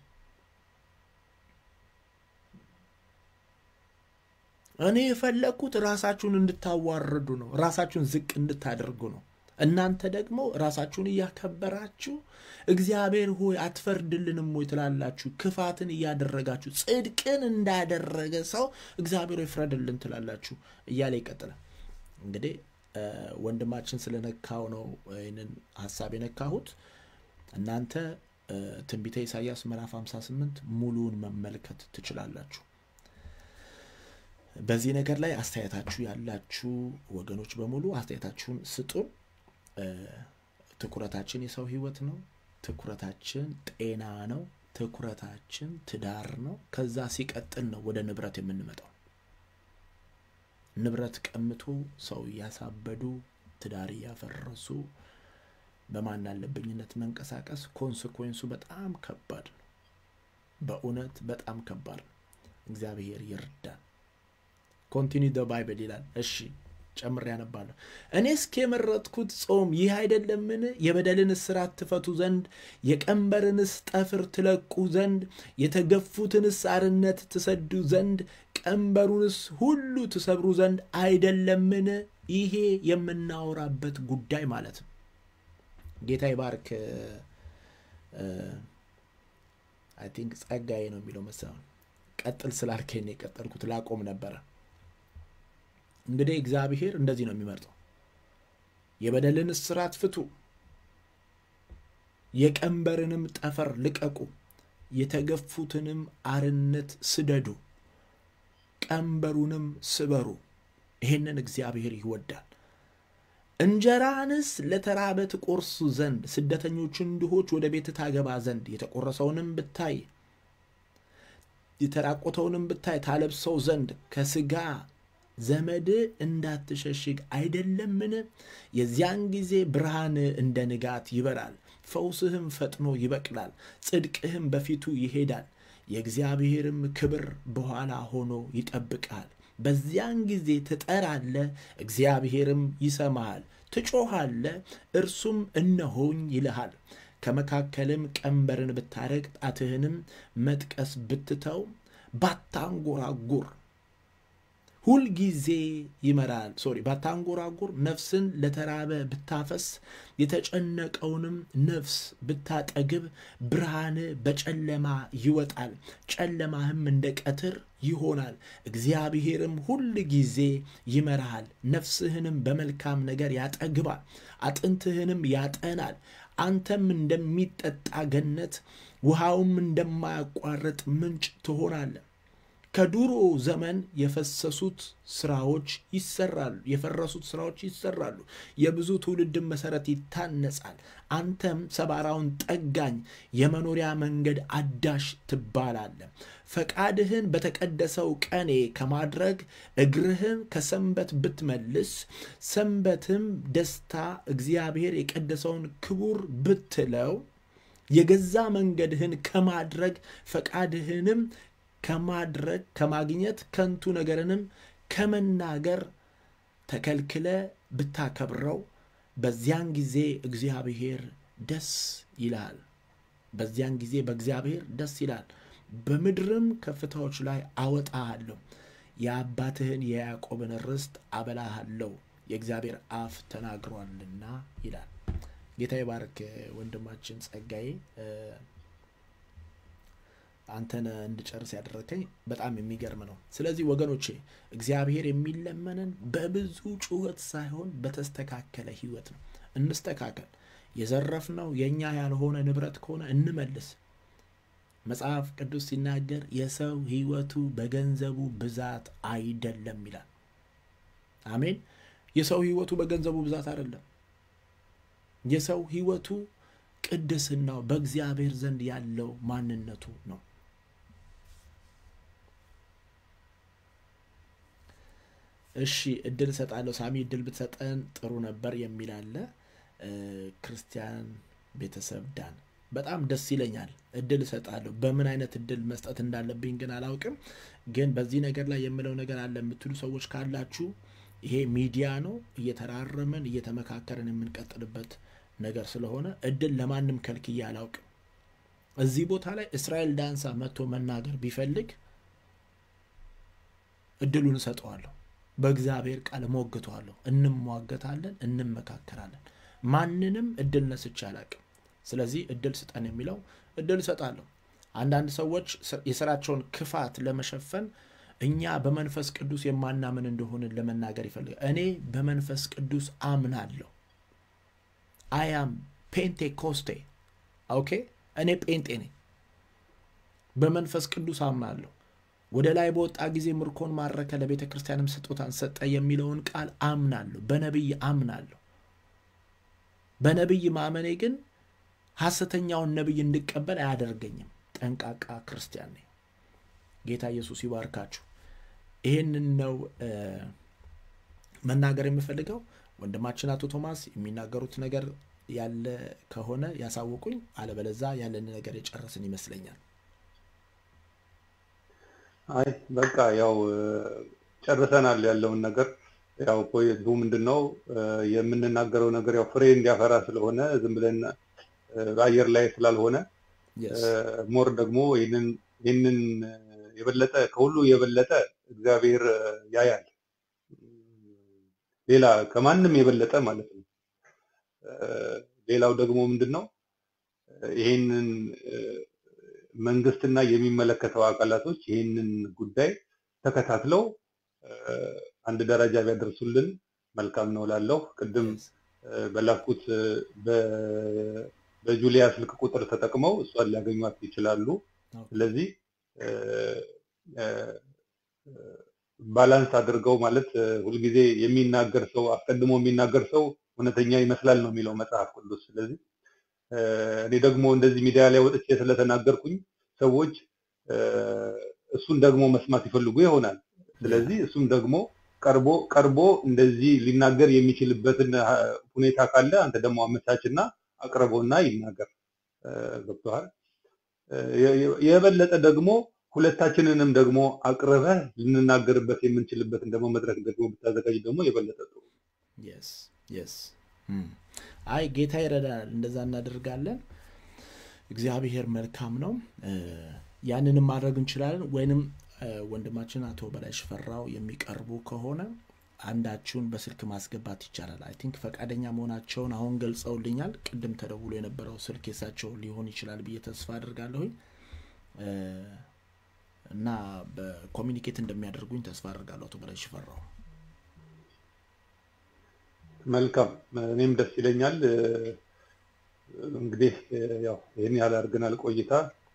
እኔ የፈለግኩት ራሳችሁን እንድታዋርዱ ነው። ራሳችሁን ዝቅ እንድታደርጉ ነው። እናንተ ደግሞ ራሳችሁን እያከበራችሁ እግዚአብሔር ሆይ አትፈርድልንም ወይ ትላላችሁ። ክፋትን እያደረጋችሁ ጽድቅን እንዳደረገ ሰው እግዚአብሔር ሆይ ፍረድልን ትላላችሁ እያለ ይቀጥላል። እንግዲህ ወንድማችን ስለነካው ነው ይህንን ሀሳብ የነካሁት። እናንተ ትንቢተ ኢሳያስ ምዕራፍ 58 ሙሉውን መመልከት ትችላላችሁ። በዚህ ነገር ላይ አስተያየታችሁ ያላችሁ ወገኖች በሙሉ አስተያየታችሁን ስጡ። ትኩረታችን የሰው ህይወት ነው። ትኩረታችን ጤና ነው። ትኩረታችን ትዳር ነው። ከዛ ሲቀጥል ነው ወደ ንብረት የምንመጣው። ንብረት ቀምቶ ሰው እያሳበዱ ትዳር እያፈረሱ በማን አለብኝነት መንቀሳቀስ ኮንስኮንሱ በጣም ከባድ ነው። በእውነት በጣም ከባድ ነው። እግዚአብሔር ይርዳን። ኮንቲኒ ደ ባይብል ይላል። እሺ ጨምር ያነባለሁ። እኔ እስከ የመረጥኩት ጾም ይህ አይደለምን? የበደልን እስራት ትፈቱ ዘንድ የቀንበርንስ ጠፍር ትለቁ ዘንድ የተገፉትንስ አርነት ትሰዱ ዘንድ ቀንበሩንስ ሁሉ ትሰብሩ ዘንድ አይደለምን? ይሄ የምናወራበት ጉዳይ ማለት ነው። ጌታ ይባርክ። አይ ቲንክ ጸጋዬ ነው የሚለው መሰለኝ። ቀጥል ስላልከኝ ነው የቀጠልኩት። ላቆም ነበረ። እንግዲህ እግዚአብሔር እንደዚህ ነው የሚመርጠው። የበደልን እስራት ፍቱ፣ የቀንበርንም ጠፈር ልቀቁ፣ የተገፉትንም አርነት ስደዱ፣ ቀንበሩንም ስበሩ። ይህንን እግዚአብሔር ይወዳል። እንጀራንስ ለተራበ ትቆርሱ ዘንድ ስደተኞችን ድሆች ወደ ቤት ታገባ ዘንድ የተቆረሰውንም ብታይ የተራቆተውንም ብታይ ታለብሰው ዘንድ ከስጋ ዘመድ እንዳትሸሽግ አይደለምን? የዚያን ጊዜ ብርሃን እንደ ንጋት ይበራል፣ ፈውስህም ፈጥኖ ይበቅላል፣ ጽድቅህም በፊቱ ይሄዳል፣ የእግዚአብሔርም ክብር በኋላ ሆኖ ይጠብቃል። በዚያን ጊዜ ትጠራለ፣ እግዚአብሔርም ይሰማሃል። ትጮኻለ፣ እርሱም እነሆኝ ይልሃል። ከመካከልም ቀንበርን ብታረግ ጣትህንም መጥቀስ ብትተው ባታንጎራጉር ሁልጊዜ ይመራል። ሶሪ ባታንጎራጉር ነፍስን ለተራበ ብታፈስ የተጨነቀውንም ነፍስ ብታጠግብ ብርሃን በጨለማ ይወጣል፣ ጨለማህም እንደ ቀትር ይሆናል። እግዚአብሔርም ሁል ጊዜ ይመራሃል፣ ነፍስህንም በመልካም ነገር ያጠግባል፣ አጥንትህንም ያጠናል። አንተም እንደሚጠጣ ገነት ውሃውም እንደማያቋርጥ ምንጭ ትሆናለህ። ከዱሮ ዘመን የፈሰሱት ስራዎች ይሰራሉ፣ የፈረሱት ስራዎች ይሰራሉ። የብዙ ትውልድን መሰረት ይታነጻል። አንተም ሰባራውን ጠጋኝ የመኖሪያ መንገድ አዳሽ ትባላለህ። ፈቃድህን በተቀደሰው ቀኔ ከማድረግ እግርህን ከሰንበት ብትመልስ፣ ሰንበትም ደስታ እግዚአብሔር የቀደሰውን ክቡር ብትለው፣ የገዛ መንገድህን ከማድረግ ፈቃድህንም ከማድረግ ከማግኘት ከንቱ ነገርንም ከመናገር ተከልክለ ብታከብረው በዚያን ጊዜ እግዚአብሔር ደስ ይላል። በዚያን ጊዜ በእግዚአብሔር ደስ ይላል። በምድርም ከፍታዎች ላይ አወጣሃለሁ፣ የአባትህን የያዕቆብን ርስት አበላሃለሁ፣ የእግዚአብሔር አፍ ተናግሯልና ይላል። ጌታ ይባርክ ወንድማችን ጸጋዬ። አንተን እንድጨርስ ያደረከኝ በጣም የሚገርም ነው። ስለዚህ ወገኖቼ እግዚአብሔር የሚለመነን በብዙ ጩኸት ሳይሆን በተስተካከለ ሕይወት ነው። እንስተካከል። የዘረፍነው የእኛ ያልሆነ ንብረት ከሆነ እንመልስ። መጽሐፍ ቅዱስ ሲናገር የሰው ሕይወቱ በገንዘቡ ብዛት አይደለም ይላል። አሜን። የሰው ሕይወቱ በገንዘቡ ብዛት አይደለም። የሰው ሕይወቱ ቅድስናው በእግዚአብሔር ዘንድ ያለው ማንነቱ ነው። እሺ እድል እሰጣለሁ። ሳሚ እድል ብትሰጠን ጥሩ ነበር የሚል አለ። ክርስቲያን ቤተሰብ ዳን በጣም ደስ ይለኛል። እድል እሰጣለሁ። በምን አይነት እድል መስጠት እንዳለብኝ ግን አላውቅም። ግን በዚህ ነገር ላይ የምለው ነገር አለ የምትሉ ሰዎች ካላችሁ ይሄ ሚዲያ ነው። እየተራረመን እየተመካከርን የምንቀጥልበት ነገር ስለሆነ እድል ለማንም ከልክዬ አላውቅም። እዚህ ቦታ ላይ እስራኤል ዳንሳ መጥቶ መናገር ቢፈልግ እድሉን እሰጠዋለሁ። በእግዚአብሔር ቃል እሞግተዋለሁ። እንሟገታለን፣ እንመካከራለን። ማንንም እድል ነስቼ አላቅም። ስለዚህ እድል ስጠን የሚለው እድል እሰጣለሁ። አንዳንድ ሰዎች የስራቸውን ክፋት ለመሸፈን እኛ በመንፈስ ቅዱስ የማናምን እንደሆንን ለመናገር ይፈልጋል። እኔ በመንፈስ ቅዱስ አምናለሁ። አያም ፔንቴኮስቴ ኦኬ። እኔ ጴንጤ ነኝ። በመንፈስ ቅዱስ አምናለሁ። ወደ ላይ በወጣ ጊዜ ምርኮን ማረከ፣ ለቤተ ክርስቲያንም ስጦታን ሰጠ የሚለውን ቃል አምናለሁ። በነቢይ አምናለሁ። በነቢይ ማመኔ ግን ሐሰተኛውን ነቢይ እንድቀበል አያደርገኝም። ጠንቃቃ ክርስቲያን ነኝ። ጌታ ኢየሱስ ይባርካችሁ። ይህንን ነው መናገር የምፈልገው። ወንድማችን አቶ ቶማስ የሚናገሩት ነገር ያለ ከሆነ ያሳውቁኝ፣ አለበለዛ ያለን ነገር የጨረስን ይመስለኛል።
አይ በቃ ያው ጨርሰናል ያለውን ነገር ያው ፖይንቱ ምንድን ነው የምንናገረው ነገር ያው ፍሬ እንዲያፈራ ስለሆነ ዝም ብለን በአየር ላይ ስላልሆነ ሞር ደግሞ ይህንን የበለጠ ከሁሉ የበለጠ እግዚአብሔር ያያል። ሌላ ከማንም የበለጠ ማለት ነው። ሌላው ደግሞ ምንድን ነው ይህንን መንግስትና የሚመለከተው አካላቶች ይህንን ጉዳይ ተከታትለው አንድ ደረጃ ቢያደርሱልን መልካም ነው ላለሁ ቅድም በላኩት በጁሊያ ስልክ ቁጥር ተጠቅመው እሷን ሊያገኟት ይችላሉ። ስለዚህ ባላንስ አድርገው ማለት ሁልጊዜ የሚናገር ሰው አስቀድሞ የሚናገር ሰው እውነተኛ ይመስላል ነው የሚለው መጽሐፍ ቅዱስ። ስለዚህ እኔ ደግሞ እንደዚህ ሚዲያ ላይ ወጥቼ ስለተናገርኩኝ ሰዎች እሱን ደግሞ መስማት ይፈልጉ ይሆናል። ስለዚህ እሱም ደግሞ ቀርቦ ቀርቦ እንደዚህ ሊናገር የሚችልበትን ሁኔታ ካለ አንተ ደግሞ አመቻችና አቅርቦና ይናገር። ገብቶሃል? የበለጠ ደግሞ ሁለታችንንም ደግሞ አቅርበህ ልንናገርበት የምንችልበትን ደግሞ መድረክ ደግሞ ብታዘጋጅ ደግሞ የበለጠ ጥሩ።
አይ ጌታ ይረዳናል። እንደዛ እናደርጋለን። እግዚአብሔር መልካም ነው። ያንንም ማድረግ እንችላለን። ወይንም ወንድማችን አቶ በላይ ሽፈራው የሚቀርቡ ከሆነ አንዳችሁን በስልክ ማስገባት ይቻላል። አይ ቲንክ ፈቃደኛ መሆናቸውን አሁን ገልጸውልኛል። ቅድም ተደውሎ የነበረው ስልክ የሳቸው ሊሆን ይችላል ብዬ ተስፋ አድርጋለሁኝ እና በኮሚኒኬት እንደሚያደርጉኝ ተስፋ አድርጋለሁ። አቶ በላይ ሽፈራው
መልካም፣ እኔም ደስ ይለኛል። እንግዲህ ያው ይህን ያህል አድርገናል ቆይታ።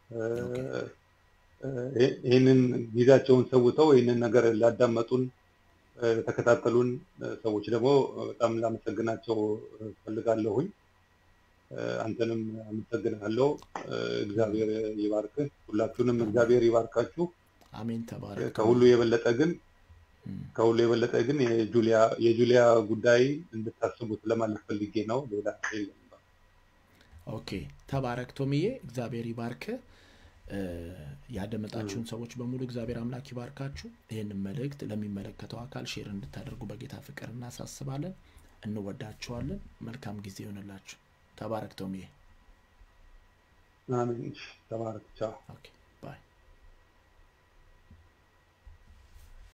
ይህንን ጊዜያቸውን ሰውተው ይህንን ነገር ላዳመጡን የተከታተሉን ሰዎች ደግሞ በጣም ላመሰግናቸው ፈልጋለሁኝ። አንተንም አመሰግናለሁ። እግዚአብሔር ይባርክህ። ሁላችሁንም እግዚአብሔር ይባርካችሁ።
አሜን። ተባረክ።
ከሁሉ የበለጠ ግን ከሁሉ የበለጠ ግን የጁሊያ የጁሊያ ጉዳይ እንድታስቡት ለማለት ፈልጌ ነው። ሌላ የለም።
ኦኬ። ተባረክ ቶምዬ፣ እግዚአብሔር ይባርክህ። ያደመጣችሁን ሰዎች በሙሉ እግዚአብሔር አምላክ ይባርካችሁ። ይህንን መልእክት ለሚመለከተው አካል ሼር እንድታደርጉ በጌታ ፍቅር እናሳስባለን። እንወዳችኋለን። መልካም ጊዜ ይሆንላችሁ። ተባረክ ቶምዬ።
አሜን። ተባረክ። ቻው።
ኦኬ